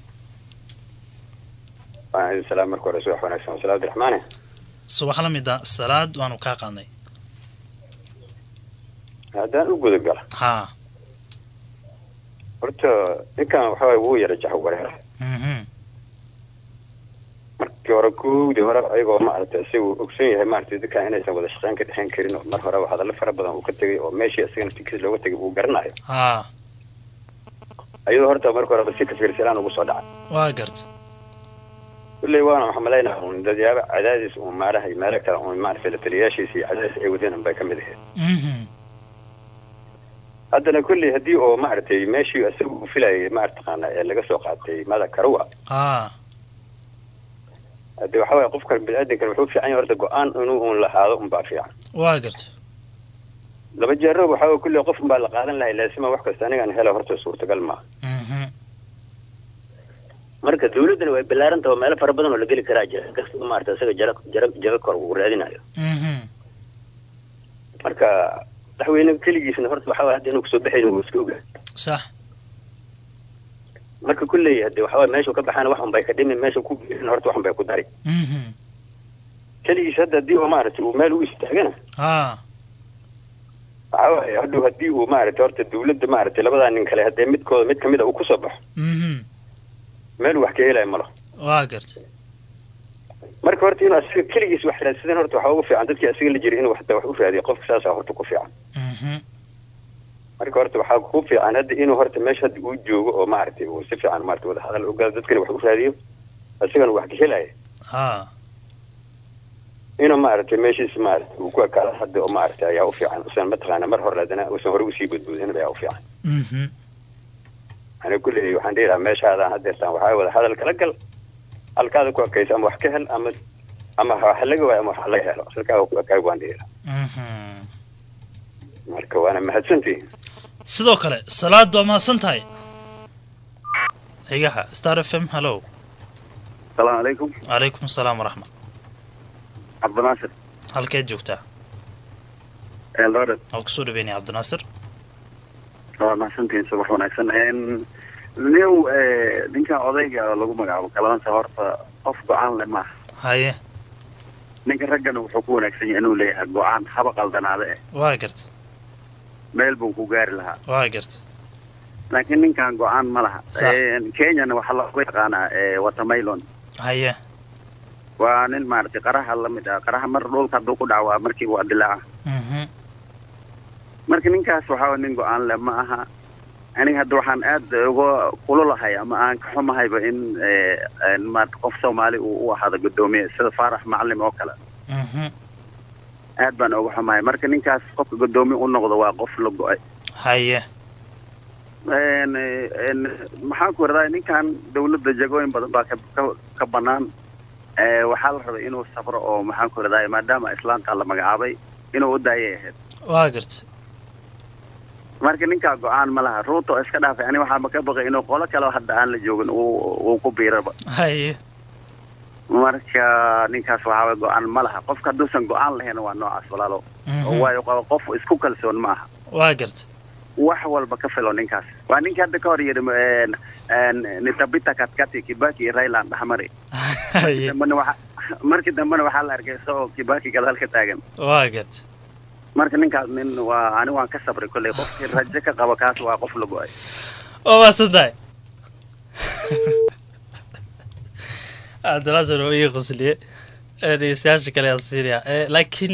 waan idin salaam marka hore subax wanaagsan wasala abdiraxmaane subax la mida salaad waanu kaa qaadnay haddaan u gudagala haa horta ninkan waxa waye wuu yara jax wareer markii hore kuwdii hore ayagoo maaragtay isagu ogson yahay maaragtay dadkan inaysan wada shaqeyn ka dhexeyn karin oo mar horeba hadallo fara badan uu ka tegay oo meeshii isagana tikis looga tegay uu garanayo haa ayadoo horta marka horeba si kasirsilaan ugu soo dhacay waa garta kulley waana waxaa malaynaa un dadyaaba cadaadis uun maarahay meelo kale uun maaragtay la taliyaashiisa iyo cadaadis ay wadeen unbay ka mid ahayd haddana kulley haddii oo maaragtay meeshii isaga uu filayay maartaqaana ee laga soo qaatay mada karuwa haa hade waxa waye qofka bini-aadankan wuxuu fiican yahay horta go-aan inuu un lahaado unbaa fiican waa garta laba jeero waxa waye kulley qof unbaa la qaadan lahay laasima wax kasta anigaan hela horta suurtagal maaha marka dawladdana way ballaaran taha meelo fara badan oo la geli karaa jira kasta maarata isaga jara jara jaga kor uu raadinayo marka madaxweyne keligiisna horta waxa waye hadda inuu kasoo baxayn uu iska ogaa sax marka kulley hade waxa waye meeshuu ka baxaana wax unbay ka dhimi meesha ku geerina horta wax unbay ku dari keligiis hadda haddii oo maaragtay uu meel u istaagana haa waxa waaye hadhow haddii uu maaragtay horta dawladda maaragtay labadaa nin kale haddee midkooda mid kamid a uu kusoo baxo meel wax ka helaya malo waa garta marka horta inuu asiga keligiis wax raadsadan horta waxaa ugu fiican dadkii asiga la jira inuu hata wax u raadiyo qofka saasaa horta ku fiican marka horta waxaa ku fiican hadda inuu horta meesha hadda uu joogo oo maaragtay uu si fiican maarata wada hadal ogaado dadkana wax u raadiyo asigana wax ka helaya haa inuu maaragtay meeshiis maaragtay uu ku ekaado hadda oo maaragtay ayaa u fiican usan mataqaana mar hore haddana usan hore usii badboodin ayaa u fiican ani kulley waxaan dhihi lahaa meeshaadaan hadeertaan waxaa wada hadal kala gal halkaada ku ekaysa ama wax ka hel ama ama wax laga waayo ama wax laga helo halkaaga ku ekaay baan dhihi lahaa marka waana mahadsantihin sidoo kale salaad waa mahadsan tahay xigaha star f m hallo asalaamu calaykum calaykum asalaam waraxma cabdinaasir halkeed joogtaa eldoret waa kusoo dhaweynaya cabdinaasir waa mahadsantihin subax wanaagsan new ninkan odayga lagu magacaabo kalaansa horta qof go-aan le maaha haye ninka raggana wuxuu ku wanaagsan yahay inuu leeyahay go-aan haba qaldanaade eh waa garta meel buu ku gaari lahaa waa garta laakiin ninkan go-aan ma laha Sax. kenyana waxaa lagu yaqaanaa watermelon haye waa nin maaragtay qaraha lamid ah qaraha mar dhulka hadduu ku dhacwaa markiiba waa dilaaca mhm marka ninkaas waxaa nin go-aan le ma aha aniga hadda waxaan aad uga kululahay ama aan ka xumahayba in maarata qof soomaali uu u ahaado guddoomiye sida faarax macalin oo kale aad baan uga xumahay marka ninkaas qofka guddoomiye u noqdo waa qof la go-ay haye maxaan ku radaa ninkan dawladda jagooyin badan baa ka ka banaan waxaa la rabay inuu safro oo maxaan ku radaa maadaama islaamka la magacaabay inuu u daayay ahayd waa garta marka ninkaa go-aan ma laha ruuto iska dhaafay ani waxaaba ka baqay inuu qolo kale hadda aan la joogin uu ku biiraba haye marka ninkaas waxaaba go-aan ma laha qofka hadduusan go-aan lahayn waa noocaas walaalo waayo qaba qof isku kalsoon ma aha waa garta wax walba ka filo ninkaas waa ninka hadda ka hor yidhi nitabita katkati kibaki iyo rayland dhexmari dambena waxa markii dambena waxaa la arkay isagoo kibaki gadaal ka taagan waa garta marka ninkaas nin waa ani waan ka sabray kolley qofkii rajo ka qaba kaas waa qof la go-ay waa maasan tahay cabdinaasir oo ii qosliye dhegeystayaasha kale aan siinayaa laakiin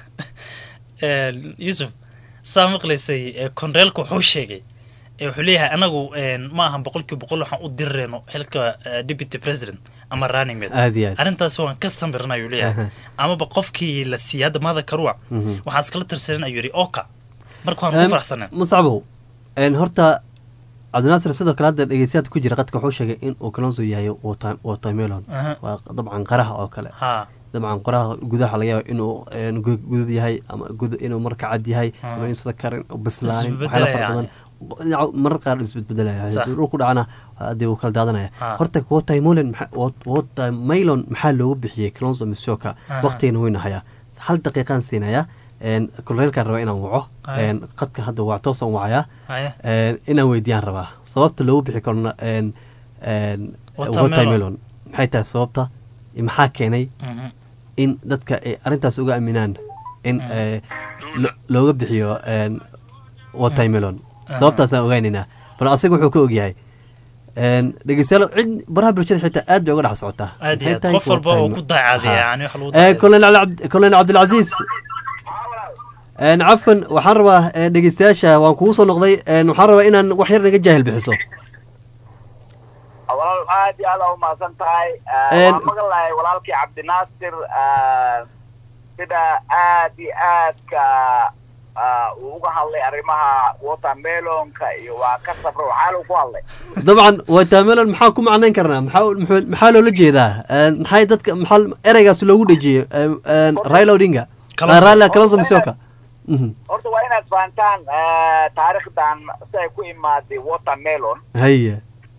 yuusuf saa maqlaysay konreelka wuxuu sheegay wuxuu leeyahay anagu ma ahan boqolkiiba boqol waxaan u dirireyno xilka deputy president ama running mate aad iyo aad arrintaas waan ka sambirna ayuu leeyahay amaba qofkii la siiyey hadda maada karuwa waxaan iskala tirsanin ayuu yidhi oka marka waan ku faraxsanen muscabow horta cabdinaasir sidoo kale hadda dhegeystayaadka ku jira qadka wuxuu sheegay in uu kalonso yahay watermelon waa dabcan qaraha oo kale ha dabcan qoraha gudaha laga yaaba inuu gudud yahay ama inuu marka cad yahay ama inuusan karin bislaanin waxyaala fara badan marar qaar isbedbedelaya hadii dhul ku dhacana hadii uu kala daadanaya horta watermelon watermelon maxaa loogu bixiyey kalonso misoka waqtigana weyna hayaa hal daqiiqaan siinaya kolreelkaan rabaa inaan waco qadka hadda waa toosaan wacayaa inaan weydiiyaan rabaa sababta loogu bixi karona watermelon maxay tahay sababta maxaa keenay in dadka ay arrintaas uga aaminaan in looga bixiyo watermelon sababtaasaan ogeynaynaa bal asaga wuxuu ka ogyahay dhegeystayaal cid baraha bulshada xitaa aad bay uga dhex socotaa aad iyo aad qof walba oo ku daacadaya yani wax lagu colonel cabdilcasiis cafan waxaan rabaa dhegeystayaasha waan kugu soo noqday waxaan rabaa inaan wax yar naga jaahil bixiso walaal aad iyo aad aa umahadsan tahay waan maqlahay walaalkii cabdinaasir sida aad iyo aadka uu uga hadlay arrimaha watermelonka iyo waa ka safra waxaa lagu ku hadlay dabcan watermelon maxaa ku macnayn karnaa maxaa maxaa loola jeedaa maxay dadka maxaa ereygaas loogu dhejiyey raila odinga raila kalonso misoka horta waa inaad fahantaan taariikhdan si ay ku imaaday watermelon haya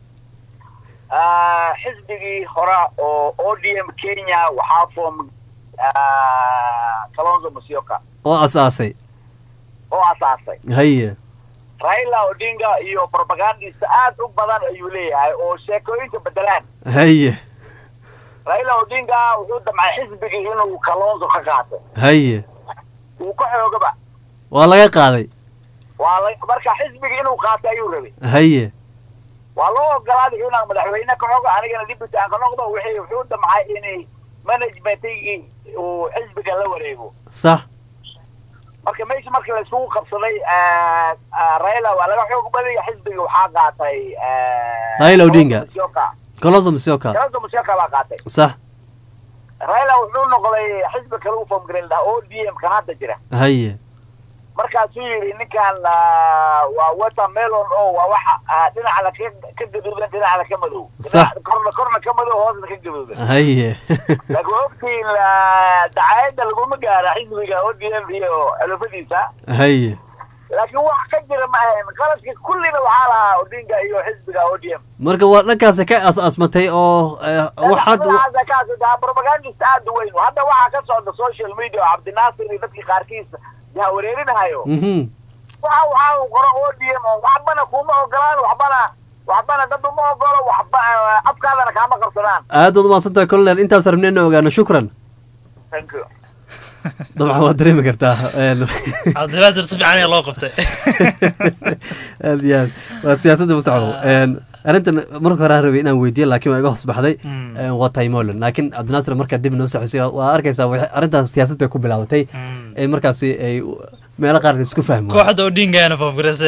xisbigii hore oo o d m kenya waxaa foom kalonzo musyoka oo asaasay oo asaasay haya raila odinga iyo propagandista aad u badan ayuu leeyahay oo sheekooyinka bedelaan haya raila odinga wuxuu damcay xisbigii inuu kalonzo ka qaato haya uu ka xoogaba waa laga qaaday waa la marka xisbigii inuu qaato ayuu rabay haya waa loo ogolaaday inaan madaxweyne ka xogo anigana deputy aan ka noqdo wixii wuxuu damcay inay managementigii uu xisbiga la wareego sax marka meesha marka la isugu qabsaday raila waa laga xoog badaya xisbiga waxaa qaatay Raila Odinga. Musyoka. kalonso misoka kalonzo musyoka baa qaatay sax raila wuxuu noqday xisbi kale u formgareyn lahaa o d m kan hadda jira haya markaasuu yidhi ninkan waa watermelon oo waa waxa dhinacna ka ka gaduudan dhinacna ka madow Sax. korna korna ka madow hoosna ka gaduudan haya laakiin ogtiin dacaayadda laguma gaara xisbiga o d m iyo xulufadiisa haya laakiin wax ka jira ma ahayn qaladka kullina waxaa lahaa odinga iyo xisbiga o d m marka waa dhankaasi ka as-aasmatay oo waxaad waxaad propagandist aad u weyn hadda waxaa ka socda social media oo cabdinaasir iyo dadkii qaarkiisa yaa wareerinahayo mhm waxa waxa uu qoro o d m waxbana kuma ogolaan waxbana waxbana dad uma ogolo waxba afkaadana kaama qabsadaan aad baad umahadsantahay colonel intaas rabnay inaan ogaano shukran thank you dabcan waad dareemi kartaa cabdinaadir si fiican ayaa loo qabtay aad iyo aad waa siyaasadda masacdo arrintan marka hore aan rabay inaan weydiiyo laakiin waa iga hoos baxday waa taimolan laakiin cabdinaasir markaa dib noo saxisay waa arkaysaa waxay- arrintaas siyaasad bay ku bilaabatay ee markaasi ay meelo qaar la isku fahmo kooxda odingaana faafgareysa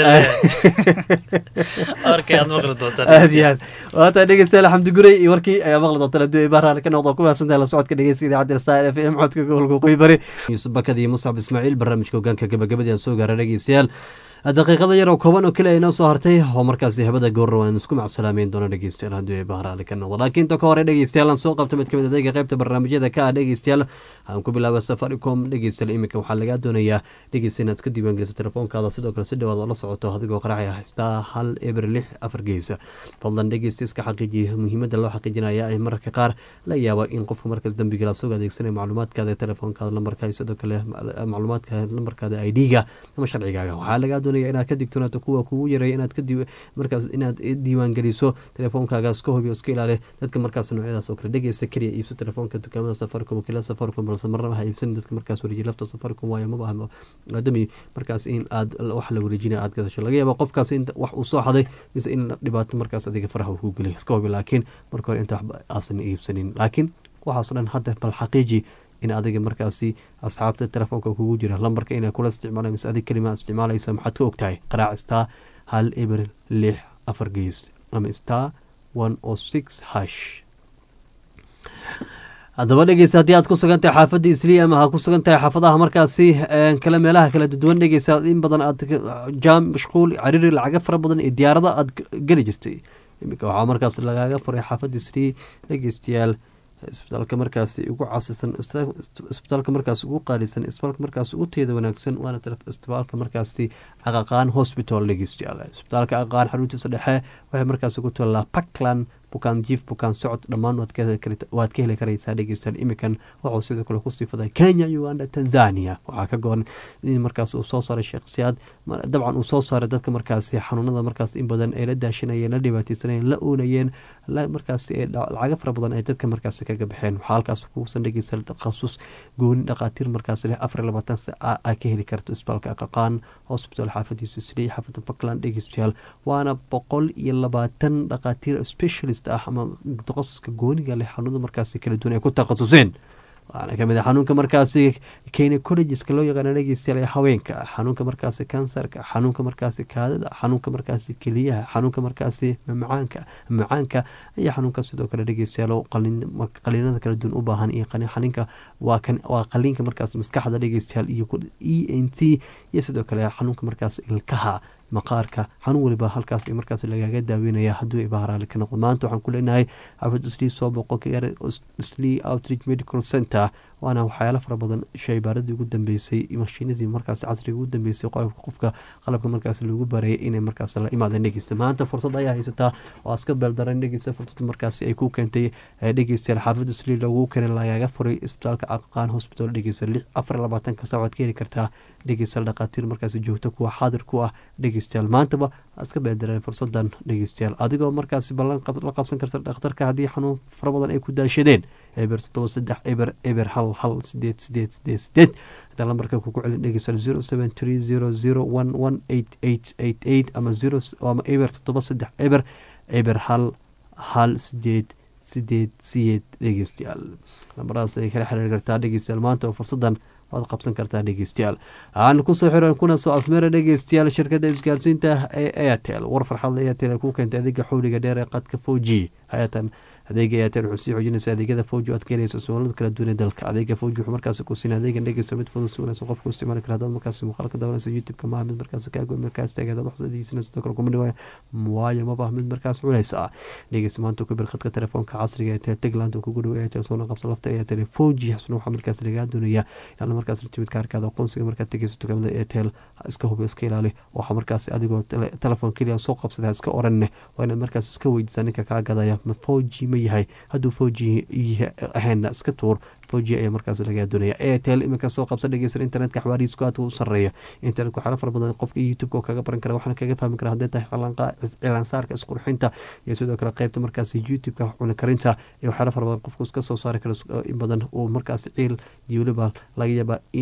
warkay aad maqli doontaan aad iyo aad waata dhegeystayaal xamdi gurey iyo warkii ayaa maqli doontaan haddii ay bahraale ka noqdo ku mahadsantahay la socodka dhegeysta idaacadda star f m codka gobolka qoy bari yuusuf bakad iyo muscab ismaaciil barnaamijka hogaanka gabagabadii aan soo gaara dhegeystayaal daqiiqada yar oo kooban oo kale ay noo soo hartay oo markaasi habada goorna waan isku macsalaamayn doona dhegeystayaal haddii ay bahraale ka noqdo laakiin inta ka hore dhegeystayaal aan soo qabta mid kamid adeega qaybta barnaamijyada ka ah dhegeystayaal aan ku bilaaba safaricom dhegeystayaal iminka waxaa lagaa doonayaa dhegeysta inaad iska diiwaangeliso telefoonkaada sidoo kale si dhawaad oo la socoto adigoo qaraacaya haystaa hal eber lix afar geesa fadlan dhegeysta iska xaqiijiya muhiimadda loo xaqiijinaya ay mararka qaar la yaaba in qofka markaas dembiga lasoo adeegsanaya macluumaadkaada telefoonkaada lambarka sidoo kale macluumaadka lambarkaada i d-ga ama sharcigaaga waxaa lagaa doonaya inaad ka digtoonaato kuwa kugu yareeya inaad markaas inaad diiwaangeliso telefoonkaga iska hubi iska ilaali dadka markaas noocyadaas oo kale dhegeysta keliya iibso telefoonka dukaamada safaricom wakiilada safaricom balse marnaba ha iibsanin dadka markaas wareejiya lafta safaricom waayo maba maadami markaas in aad wax la wareejinaya aad gadasho laga yaaba qofkaas in wax uu soo xaday mise in dhibaato markaas adiga faraha uu ku geliy iska hubi laakiin marka hore inta waxba aasan iibsanin laakiin waxaasoo dhan hadda bal xaqiiji in adiga markaasi asxaabta telefoonka kugu jira lambarka ina kula isticmaala mise adig kelima isticmaalaysa maxaad ka ogtahay qaraac star hal eber lix afar gees ama star one o six hash haddaba dhegeysa haddii aad ku sugan tahay xaafadda isliya ama ha ku sugan tahay xaafadaha markaasi kale meelaha kala duwan dhegeysa in badan aad jaam mashquul cariiri lacaga fara badan iyo diyaarada aad geli jirtay iminka waxaa markaas lagaaga furay xaafadda isliya dhegeystayaal isbitaalka markaasi ugu casisan isbitaalka markaas ugu qaalisan isbitaalka markaas ugu teeda wanaagsan waana isbitaalka markaasi aqaqaan hospital dhegeystayaal isbitaalka aqaqaan xaruntiisa dhexe waxay markaas ugu tallaa puntland bukaan jiif bukaan socod dhammaan waad ka heli karaysaa dhegeystayaal imikan wuxuu sidoo kale kusii faday kenya uganda tanzania waxaa ka goran in markaas uu soo saaray sheekh siyaad dabcan uu soo saaray dadka markaasi xanuunada markaas in badan ay la daashanayeen la dhibaateysanayeen la oonayeen markaasi lacaga fara badan ay dadka markaasi kaga baxeen waxaa halkaas kuusan dhegeysta takhasus gooni dhaqaatiir markaas leh afar labaatan aa ka heli karto isbitaalka aqaqaan hospital xaafadiisa sliy xaafada puntland dhegeystayaal waana boqol iyo labaatan dhaqaatiir specialist ah ama takhasuska gooniga leh xanuunada markaasi kala duwan ay ku takhasuseen waxaana kamid a xanuunka markaasi gynecologska loo yaqaana dhegeystayaal ee haweenka xanuunka markaasi kansarka xanuunka markaasi kaadada xanuunka markaasi keliyaha xanuunka markaasi mamacaanka macaanka iyo xanuunka sidoo kale dhegeystayaal qaliinada kala duwan u baahan iyo xaninka waa qaliinka markaas maskaxda dhegeystayaal iyo e n t iyo sidoo kale xanuunka markaas ilkaha maqaarka xanuun waliba halkaas markaas lagaaga daaweynaya hadduu ibaaraali ka noqdo maanta waxaan ku leenahay xaafid islii soo boqo kagara islii outreach medical center waana waxyaalo fara badan shaybaaradii ugu dambeysay mashiinadii markaas casriga ugu dambeysay qolobka qofka qalabka markaas lagu barayay inay markaas la imaadeen dhegeysta maanta fursad ayaa haysataa oo aska beeldaran dhegeysta fursad markaas ay ku keentay dhegeystayaal xaafid islii loogu keenay lagaaga furay isbitaalka aqaqaan hospital dhegeysta lix afar labaatanka saac waad ka heli kartaa dhegeystayaal dhaqaatiir markaas joogto kuwa xaadir ku ah dhegeystayaal maantaba iska beeldareen fursadan dhegeystayaal adigoo markaasi ballan la qabsan karta dhakhtarka haddii xanuun fara badan ay ku daashadeen eber toddoba saddex eber eber hal hal sideed sideed sideed sideed hadaa lambarka kugu celin dhegeystayaal zero seven three zero zero one one eight eight eight eight ama zero ama eber toddoba saddex eber eber hal hal sideed sideed sideed dhegeystayaal lambaradaas ay kala xiriiri kartaa dhegeystayaal maanta oo fursadan waad qabsan kartaa dhegeystayaal aan kusoo xiran kuna soo afmeera dhegeystayaal shirkadda isgaarsiinta ee airtel war farxadla airtel ku keentay adeega xowliga dheer ee qadka four g hayatan adeega airtel wuxuu sii xoojinaysa adeegyada fowji aad ka helaysa soomaalida kala duwan ee dalka adeega fowji wuxuu markaasi ku siin adeegan dhegeysta mid fudud si wanaagsan qofku isticmaali kara haddaad markaasi muuqaalka daawanaysa youtube-ka maaha mid markaasi kaago markaas taagay hadaad wax adeegsanaysa sidoo kale kuma dhiwaya waayo maba mid markaas culaysa dhegeysta maanta ku bir khadka telefoonka casriga ee tegland kugu dhow airtel soona qabsa lafta airtel fowji xusna waxaa markaas lagaa doonaya inaad markaas la timid kaarkaada aqoonsiga markaad tegeyso dukaamada airtel iska hubi iska ilaali waxaa markaas adigoo telefoon keliya soo qabsada iska oranne waa inaad markaas iska weydiisaa ninka kaa gadaya ma fowji ma yahay hadduu fowji ahayna iska tuur fowji ayaa markaas lagaa doonaya airtel iminka soo qabsa dhegeysan internetka xawaariisku aad u sareeya internetka waxyaala fara badan qofka youtube-ka kaga baran kara waxaana kaga fahmi kara hadday tahay cilaansaarka isqurxinta iyo sidoo kale qeybta markaas youtube-ka cuna karinta iyo waxyaala fara badan qofku iska soo saari kara in badan uu markaas ciil iyo weliba laga yaaba in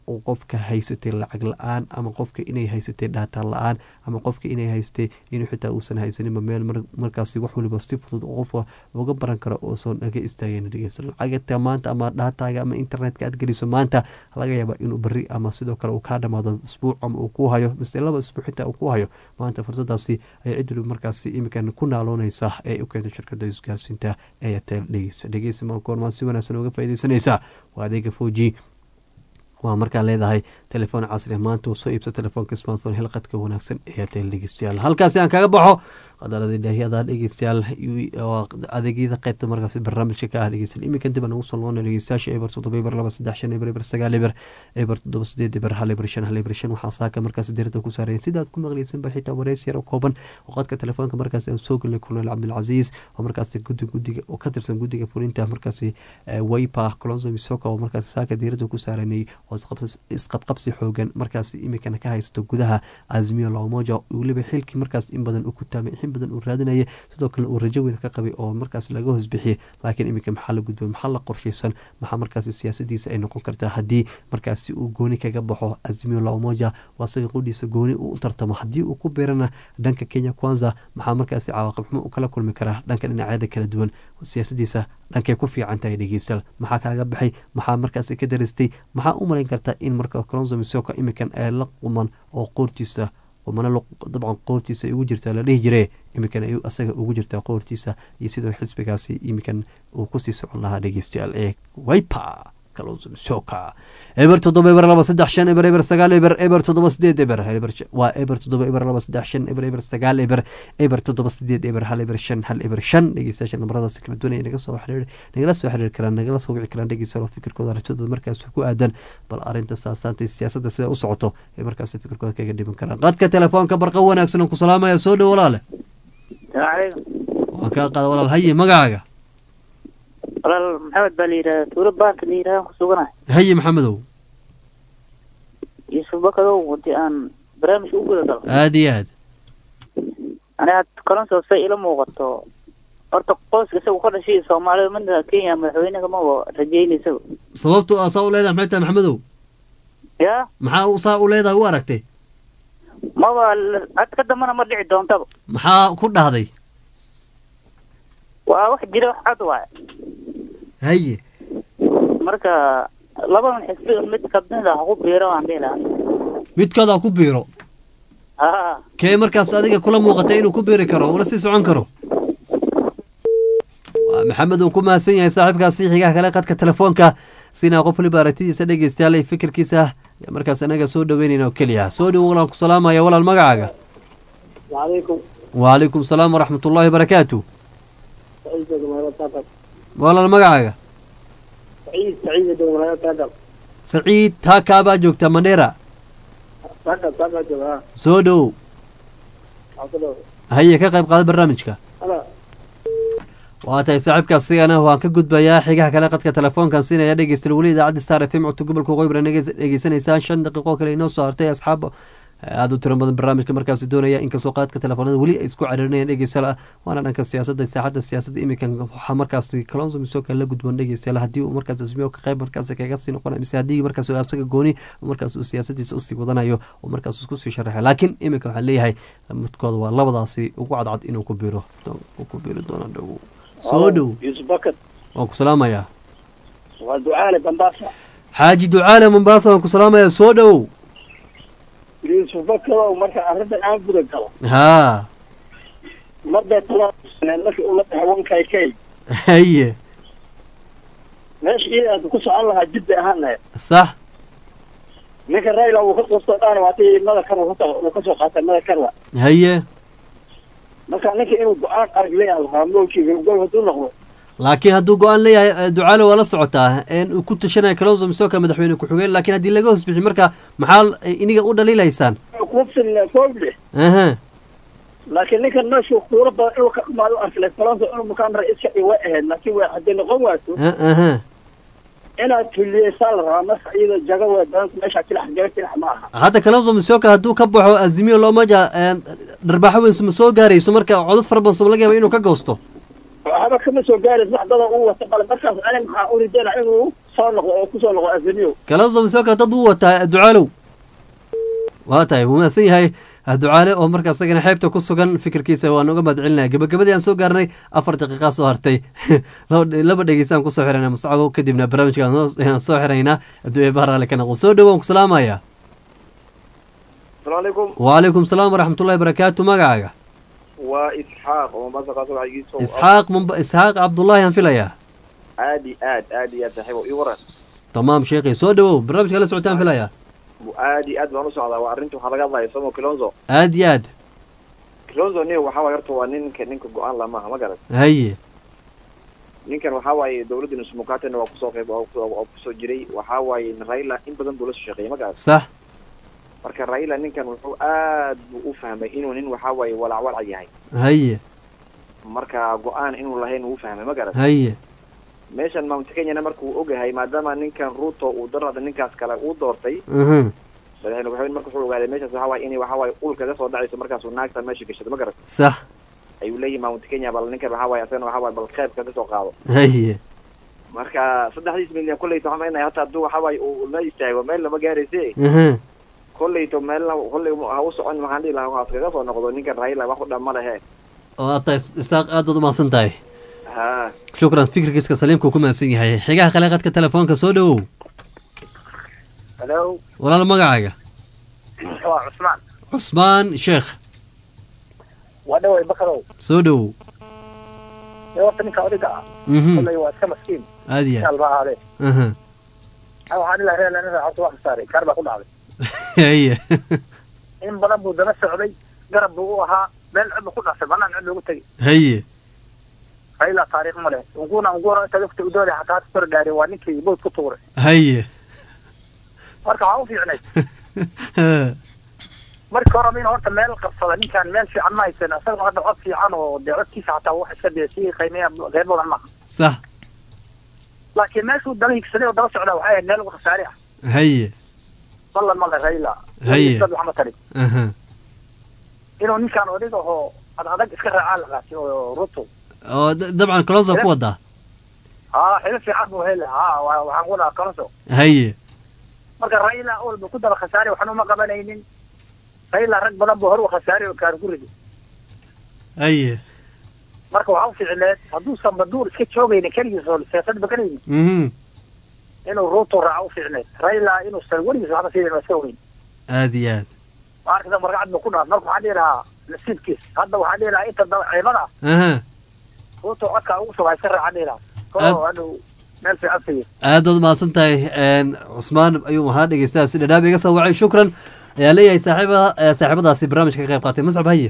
uu qofka haysatay lacag la-aan ama qofka inay haysatay dhaataan la-aan ama qofka inay haysatay inuu xitaa uusan haysaninba meel markaasi wax waliba si fudud qofka uga baran karo uusan naga istaageen dhegeysta lacagta maanta ama dhaataaga ama internetka aad geliso maanta laga yaaba inuu beri ama sidoo kale uu kaa dhamaado isbuuc ama uu ku hayo mise laba isbuuc xitaa uu ku hayo maanta fursadaasi ay cid waliba markaasi imikan ku naalooneysa ee u keenta shirkada isgaarsiinta airtel dhegeysa dhegeysa maankoormaa si wanaagsan uga faaideysanaysaa waa adeega foji waa markaa leedahay telefoon casri maanta uu soo iibsa telefoonka smartphone hilqadka wanaagsan airtel dhegeystayaal halkaasi aan kaga baxo qadaladii dhaahyada dhegeystayaal adeegyada qaybta markaasi barnaamijka ka ah dhegeystayaal iminkan dib aan ugu soo noqona dhegeystayaasha eber toddoba eber laba saddex shan eber eber sagaal eber eber toddoba sideed eber hal eber shan hal eber shan waxaa saaka markaasi diirada ku saaraya sidaad ku maqleysanba xitaa wareys yar oo kooban oo qadka telefoonka markaasi aan soo gelnay colonel cabdilcasiis oo markaasi gudi gudiga oo ka tirsan gudiga fulinta markaasi waypa colonzo misoka oo markaasi saaka diirada ku saaranay oo isqabqabsi xoogan markaasi iminkana ka haysato gudaha azmiyo lamoja weliba xilkii markaas in badan uu ku taamay in badan uu raadinaya sidoo kale uu rajo weyn ka qabay oo markaas laga hoosbixiyay laakiin iminka maxaa la gudbay maxaa la qorshaysan maxaa markaasi siyaasadiisa ay noqon kartaa haddii markaasi uu gooni kaga baxo azmiyo lamoja waa isaga qudhiisa gooni uu u tartamo haddii uu ku beerana dhanka kenya kwanza maxaa markaasi cawaaqib xumo u kala kulmi karaa dhanka dhinacyada kala duwan siyaasadiisa dhankay ku fiican tahay dhegeystayaal maxaa kaaga baxay maxaa markaasi ka darastay maxaa u malayn karta in marka colonzo misoka iminkan ay la quman oo qoortiisa mana dabcan qoortiisa ay ugu jirtaa la dhihi jire iminkan ay asaga ugu jirtaa qoortiisa iyo sidoo xisbigaasi iminkan uu kusii socon lahaa dhegeystayaal ee wipa kalonsomisoka eber toddoba eber laba saddex shan eber eber sagaal eber eber toddoba sideed eber waa eber toddoba eber laba saddex shan eber eber sagaal eber eber toddoba sideed eber hal eber shan hal eber shan dhegeystayaasha namaradaasi kala duwan ay naga soo xiriir nagala soo xiriiri karaan nagala soo wici karaan dhegeystayaal oo fikirkooda aragtidooda markaas ku aadan bal arrinta saasaanta siyaasadda sida u socoto ee markaasi fikirkooda kaga dhiban karaan qadka telefoonka barqa wanaagsan aan ku salaamaya soo dhow walaale waan kaa qaada walaal haye magacaaga walaal maxamed baa la yidhahda tuuro baanka la yidhahda ku suganahay haye maxamedow yuusuf bakadow hadii aan barnaamijka u guda galo aada iyo aad aniga kalonso say ila muuqato horta qoyska isagu ka dhashay soomaalida midna kenya madaxweynaha maba rajeynay isaga sababtu aa saa u leedahay maxay tahay maxamedow ya maxaa saa u leedahay u aragtay maba had ka dambana ma dhici doontaba maxaa ku dhahday waa wax jira wax cad waay haye marka labadan xisbi mid kamid ah ku biiro waan dhihi lahaa midkooda ku biiro ha kee markaas adiga kula muuqatay inuu ku biiri karo ula sii socon karo waa maxamed uu ku mahadsan yahay saaxiibkaasi xigaha kale qadka telefoonka sinaa qof waliba aragtidiisa dhegeystayaal iyo fikirkiisa ayaa markaas anaga soo dhaweynayna oo keliya soo dhowo walaan ku salaamaya walaal magacaaga وعليكم wacalaykum salaam waraxmat ullaahi barakaatu walaal magacaaga سعيد سعيد دوما تاقل saciid taakaabaa joogta mandheera تاقل تاقل جوا soo dhowow عقله haye ka qayb qaada barnaamijka أنا waa tahay saaxiibkaas sigana waan ka gudbayaa xigaha kale qadka telefoonkan siinaya dhegeystayaal weli idaacadda star f m codka gobolka waqooyi bari dhegeysanaysaan shan daqiiqo kale inoo soo hartay asxaab aada u tiro badan barnaamijka markaasi doonaya inkastoo qaadka telefoonada weli ay isku cariirinayaan dhegeystayaal waana dhanka siyaasadda saaxadda siyaasadda iminkan waxaa markaasi kalonso misoka la gudboon dhegeystayaal haddii uu markaas ismiyo ka qayb markaasi kaga sii noqonayo mise haddii markaas asaga gooni markaas uu siyaasadiisa usii wadanayo oo markaas isku sii sharaxay laakiin iminka waxaa leeyahay midkooda waa labadaasi ugu cadcad inuu ku biiro uu ku biiri doono dhow soo dhow يوسف بكر waan ku salaamayaa ودعاء بنداسة xaaji ducaale mombaasa waan ku salaamayaa soo dhowow يوسف بكر ومركا أرد الآن بدا قال haa مدى ثلاث سنين لك أولا تحوان كاي كاي haye ماشي إيه أدو كسو الله جدا أهانا sax نيكا رايلا وكسو أنا واتي مدى كروا وكسو قاتل مدى كروا haye marka ninka inuu go-aan arag leeyahay haamlowkiiga gol haduu noqdo laakiin hadduu go-aan leeyahay eh, ducaale waa la socotaa in uu ku tashanayo kalonso misoka madaxweyne ku-xigeen laakiin haddii laga hoos bixi marka maxaa eh, iniga u dhaliilaysaan kuma filna kooble aha laakiin ninkan meeshu kuura badan inuu ka dhumaado arkale kalonso inuu mukaan ra-iiska i way ahayd laakiin way hadday noqon waato ah, aha inaad tuliyeysaa la rabaa marka iyada jaga way badanku meesha kilax jaga kilax ma aha hadda kalonso misoka hadduu ka baxo azimiyo loomaja dharbaaxo weyn ma soo gaarayso marka codad fara badan soo laga yaaba inuu ka goosto waxba kama soo gaaraysa wax dada uu wata qale markaas ani maxaa u ridayna inuu soo noqdo oo kusoo noqdo azaniyo kalonso misoka dad u wataa ducaalow waa tahay wuu mahadsan yahay ducaale oo marka isagana xeebta ku sugan fikirkiisa waan uga mahad celinaya gabagabadii aan soo gaarnay afar daqiiqaa soo hartay laba dhegeysaan kusoo xirana muscabo kadibna barnaamijka aan soo xiraynaa hadduu eebaha raali ka noqdo soo dhawaan ku salaamaya asalaamucalaykum wacalaykum salaam waraxmatullahi barakaatu magacaaga waa isxaaq oo mombasa kaasoo waxigiiso isxaaq mumba isxaaq cabdullaahi aan filayaa aad iyo aad aad iyo aad saaxiibo ii waran tamaam sheekhi soo dhawow barnaamijka la socotaan filayaa aad iyo aad baan u socdaa waa arrinta waxaa laga hadlaya somo kilonzo aad iyo aad kilonzo ni waxaa waay horta waa ninka ninka go-aan la maaha ma garan haye ninkan waxaa waaye dawladda nusmukatena waa kusoo qayb waa kusoo jiray waxaa waaye raila in badan buu la soo shaqeeyay ma garan sax marka raila ninkan wuxuu aad buu u fahmay inuu nin waxaa waaye walacwalac yahay haye marka go-aan inuu lahayn uu fahmay ma garan haye meeshan mount kenyana marka uu ogahay maadaama ninkan ruto uu darada ninkaas kale uu doortay mhm madaxweyne waxaweyn marka wuxuu ogaaday meeshaas waxaa waaye inay waxaa waaye ul kaga soo dhacayso markaasuu naagta meesha gashado ma garan sax ayuu leeyahay mount kenya bal ninkan waxaa waaye asagana waxaa waaye bal qeyb kaga soo qaado haye marka saddexdiis milyan kolleyta waxaan maynaya hata hadduu waxaa waaye uu meel istaago meel lama gaarayse mhm kolleyto meelna kolley ha u socon waxaan dhihi lahaa waxaas kaga soo noqdo ninkan raila wax u dhan ma lehe oo aad tahay isaaq aad baad u mahadsan tahay ha shukran fikirkiiska saliimka uu ku mahadsan yahay xigaha kale qadka telefoonka soo dhawow hello walaal magacaaga waa cusmaan cusmaan sheekh waa dhaway bakarow soo dhawow ee horta ninka odayga ah Mhm. kolley waa iska maskiin aad iyo aad alba ahaadee aha ha waxaan ilaa reer lana horta waa khasaaray kaar baa ku dhacday haye in badan buu daba socday garab buu u ahaa meel cid buu ku dhasay banaan cid loogu tegay haye raila taariikh ma leh unguna unguna inta lugta udoole xataa hada kor gaaray waa ninkii bood ku tuuray haye marka waxaa u fiicnay markii hore min horta meel qabsada ninkaan meel fiican ma haysan isagoo hadda cod fiican oo dee codkiisa xataa wax iska dee sii qiimeeya reer badan maaha sax laakiin meeshuu daba higsaday oo daba socdaa waxay ahayd meel ugu khasaare ah haye ballan male raila Haye. dad waxma tarin aha inuu ninkaan odayga oo ad adag iska raacaa la qaatay oo ruto oo da- dabcan kalonso ku wadaa haa xilo fiican buu hele haa wa- waxaan ku dhahaa kalonso haye marka raila awal buu ku daba khasaaray waxna uma qabanaynin raila rag badan buu hore u khasaaray oo kaar ku riday haye marka waxaa u fiicneed hadduusan baduur iska joogaynin keligiis oo siyaasad bakanaynin mhm inuu ruto raaco u fiicneed raila inuusan weligiis waxba siinin waa iska ogeyn aad iyo aad maarkada markacad buu ku dhaaf marka waxaan dhihi lahaa nasiibkiis hadda waxaan dhihi lahaa inta daba ciimada aha ruto codka ugu sugaa iska raacaan dhihi lahaa koo hadhow meel fiican siiyo aad baad mahadsan tahay een, cusmaan ayuu ahaa dhegeystaha si dhadhaab iga soo wacay shukran ayaa leeyahay saaxiiba eh, saaxiibadaasi barnaamijka ka qayb qaatay mascab haye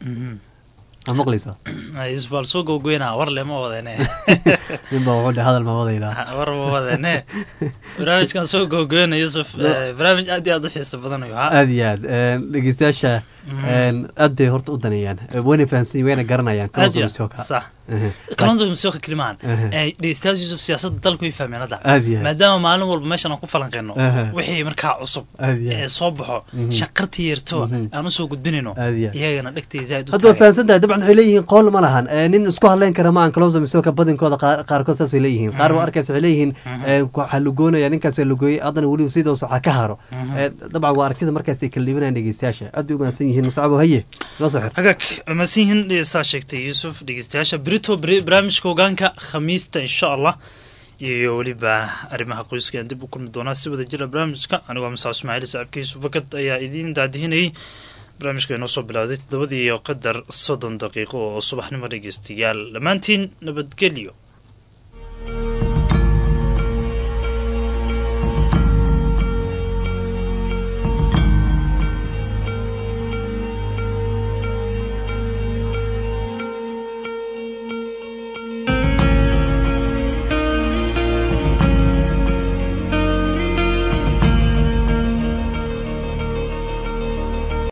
ma maqlaysaa isbaal soo gowgoynaa war le ma wadane ninba wuxuu dhe hadal ma wadaynaa war ma wadane barnaamijkan soo gowgoyna yusuf eh, barnaamij aad iyo aad u xiiso badan ayuu ahaa aad iyo aad een, dhegeystayaasha een, aad bay horta u daneeyaan Eh, wayna fahansan yihiin, wayna garanayaan aad iyo Kalonzo Musyoka. sax Ehe. kalonzo musyoka kelimaan Ehe. dhegeystayaal yusuf siyaasadda dalku way fahmeen hadda Aad iyo aad. maadaama maalin walba meeshan aan ku falanqeyno Ehe. wixii markaa cusub Aad iyo aad. ee soo baxo Mhm. shaqartii yarto aan usoo gudbinayno Aad iyo aad. iyagana dhegtay zaaid u hadda waa fahansan tahay dabcan waxay leeyihiin qool ma lahan Eh, nin isku hadleyn kara ma aan kalonso misoka badankooda qaar- qaarkood saasay leeyihiin qaar waa arkaysa waxay leeyihiin eh, waxaa lugoonaya ninkaas lugooyey haddana weliba sidoos waxaa ka haro Eh, dabcan waa aragtida markaasay kala dhibanayaan dhegeystayaasha aad bay u mahadsan yihiin muscabo haye noo soo xir hagaag masiihin saa sheegtay yuusuf dhegeystayaasha berito beri- barnaamijka hogaanka khamiista insha allah iyo weliba arrimaha qoyska aan dib u kulmi doonaa si wada jira barnaamijka anigoo masaa ismaaciil saaxiibka yuusuf fakad ayaa idiin daadihinayay barnaamijka inoo soo bilowday todobadii iyo qadar soddon daqiiqo oo subaxnimo dhegeystayaal dhammaantiin nabadgelyo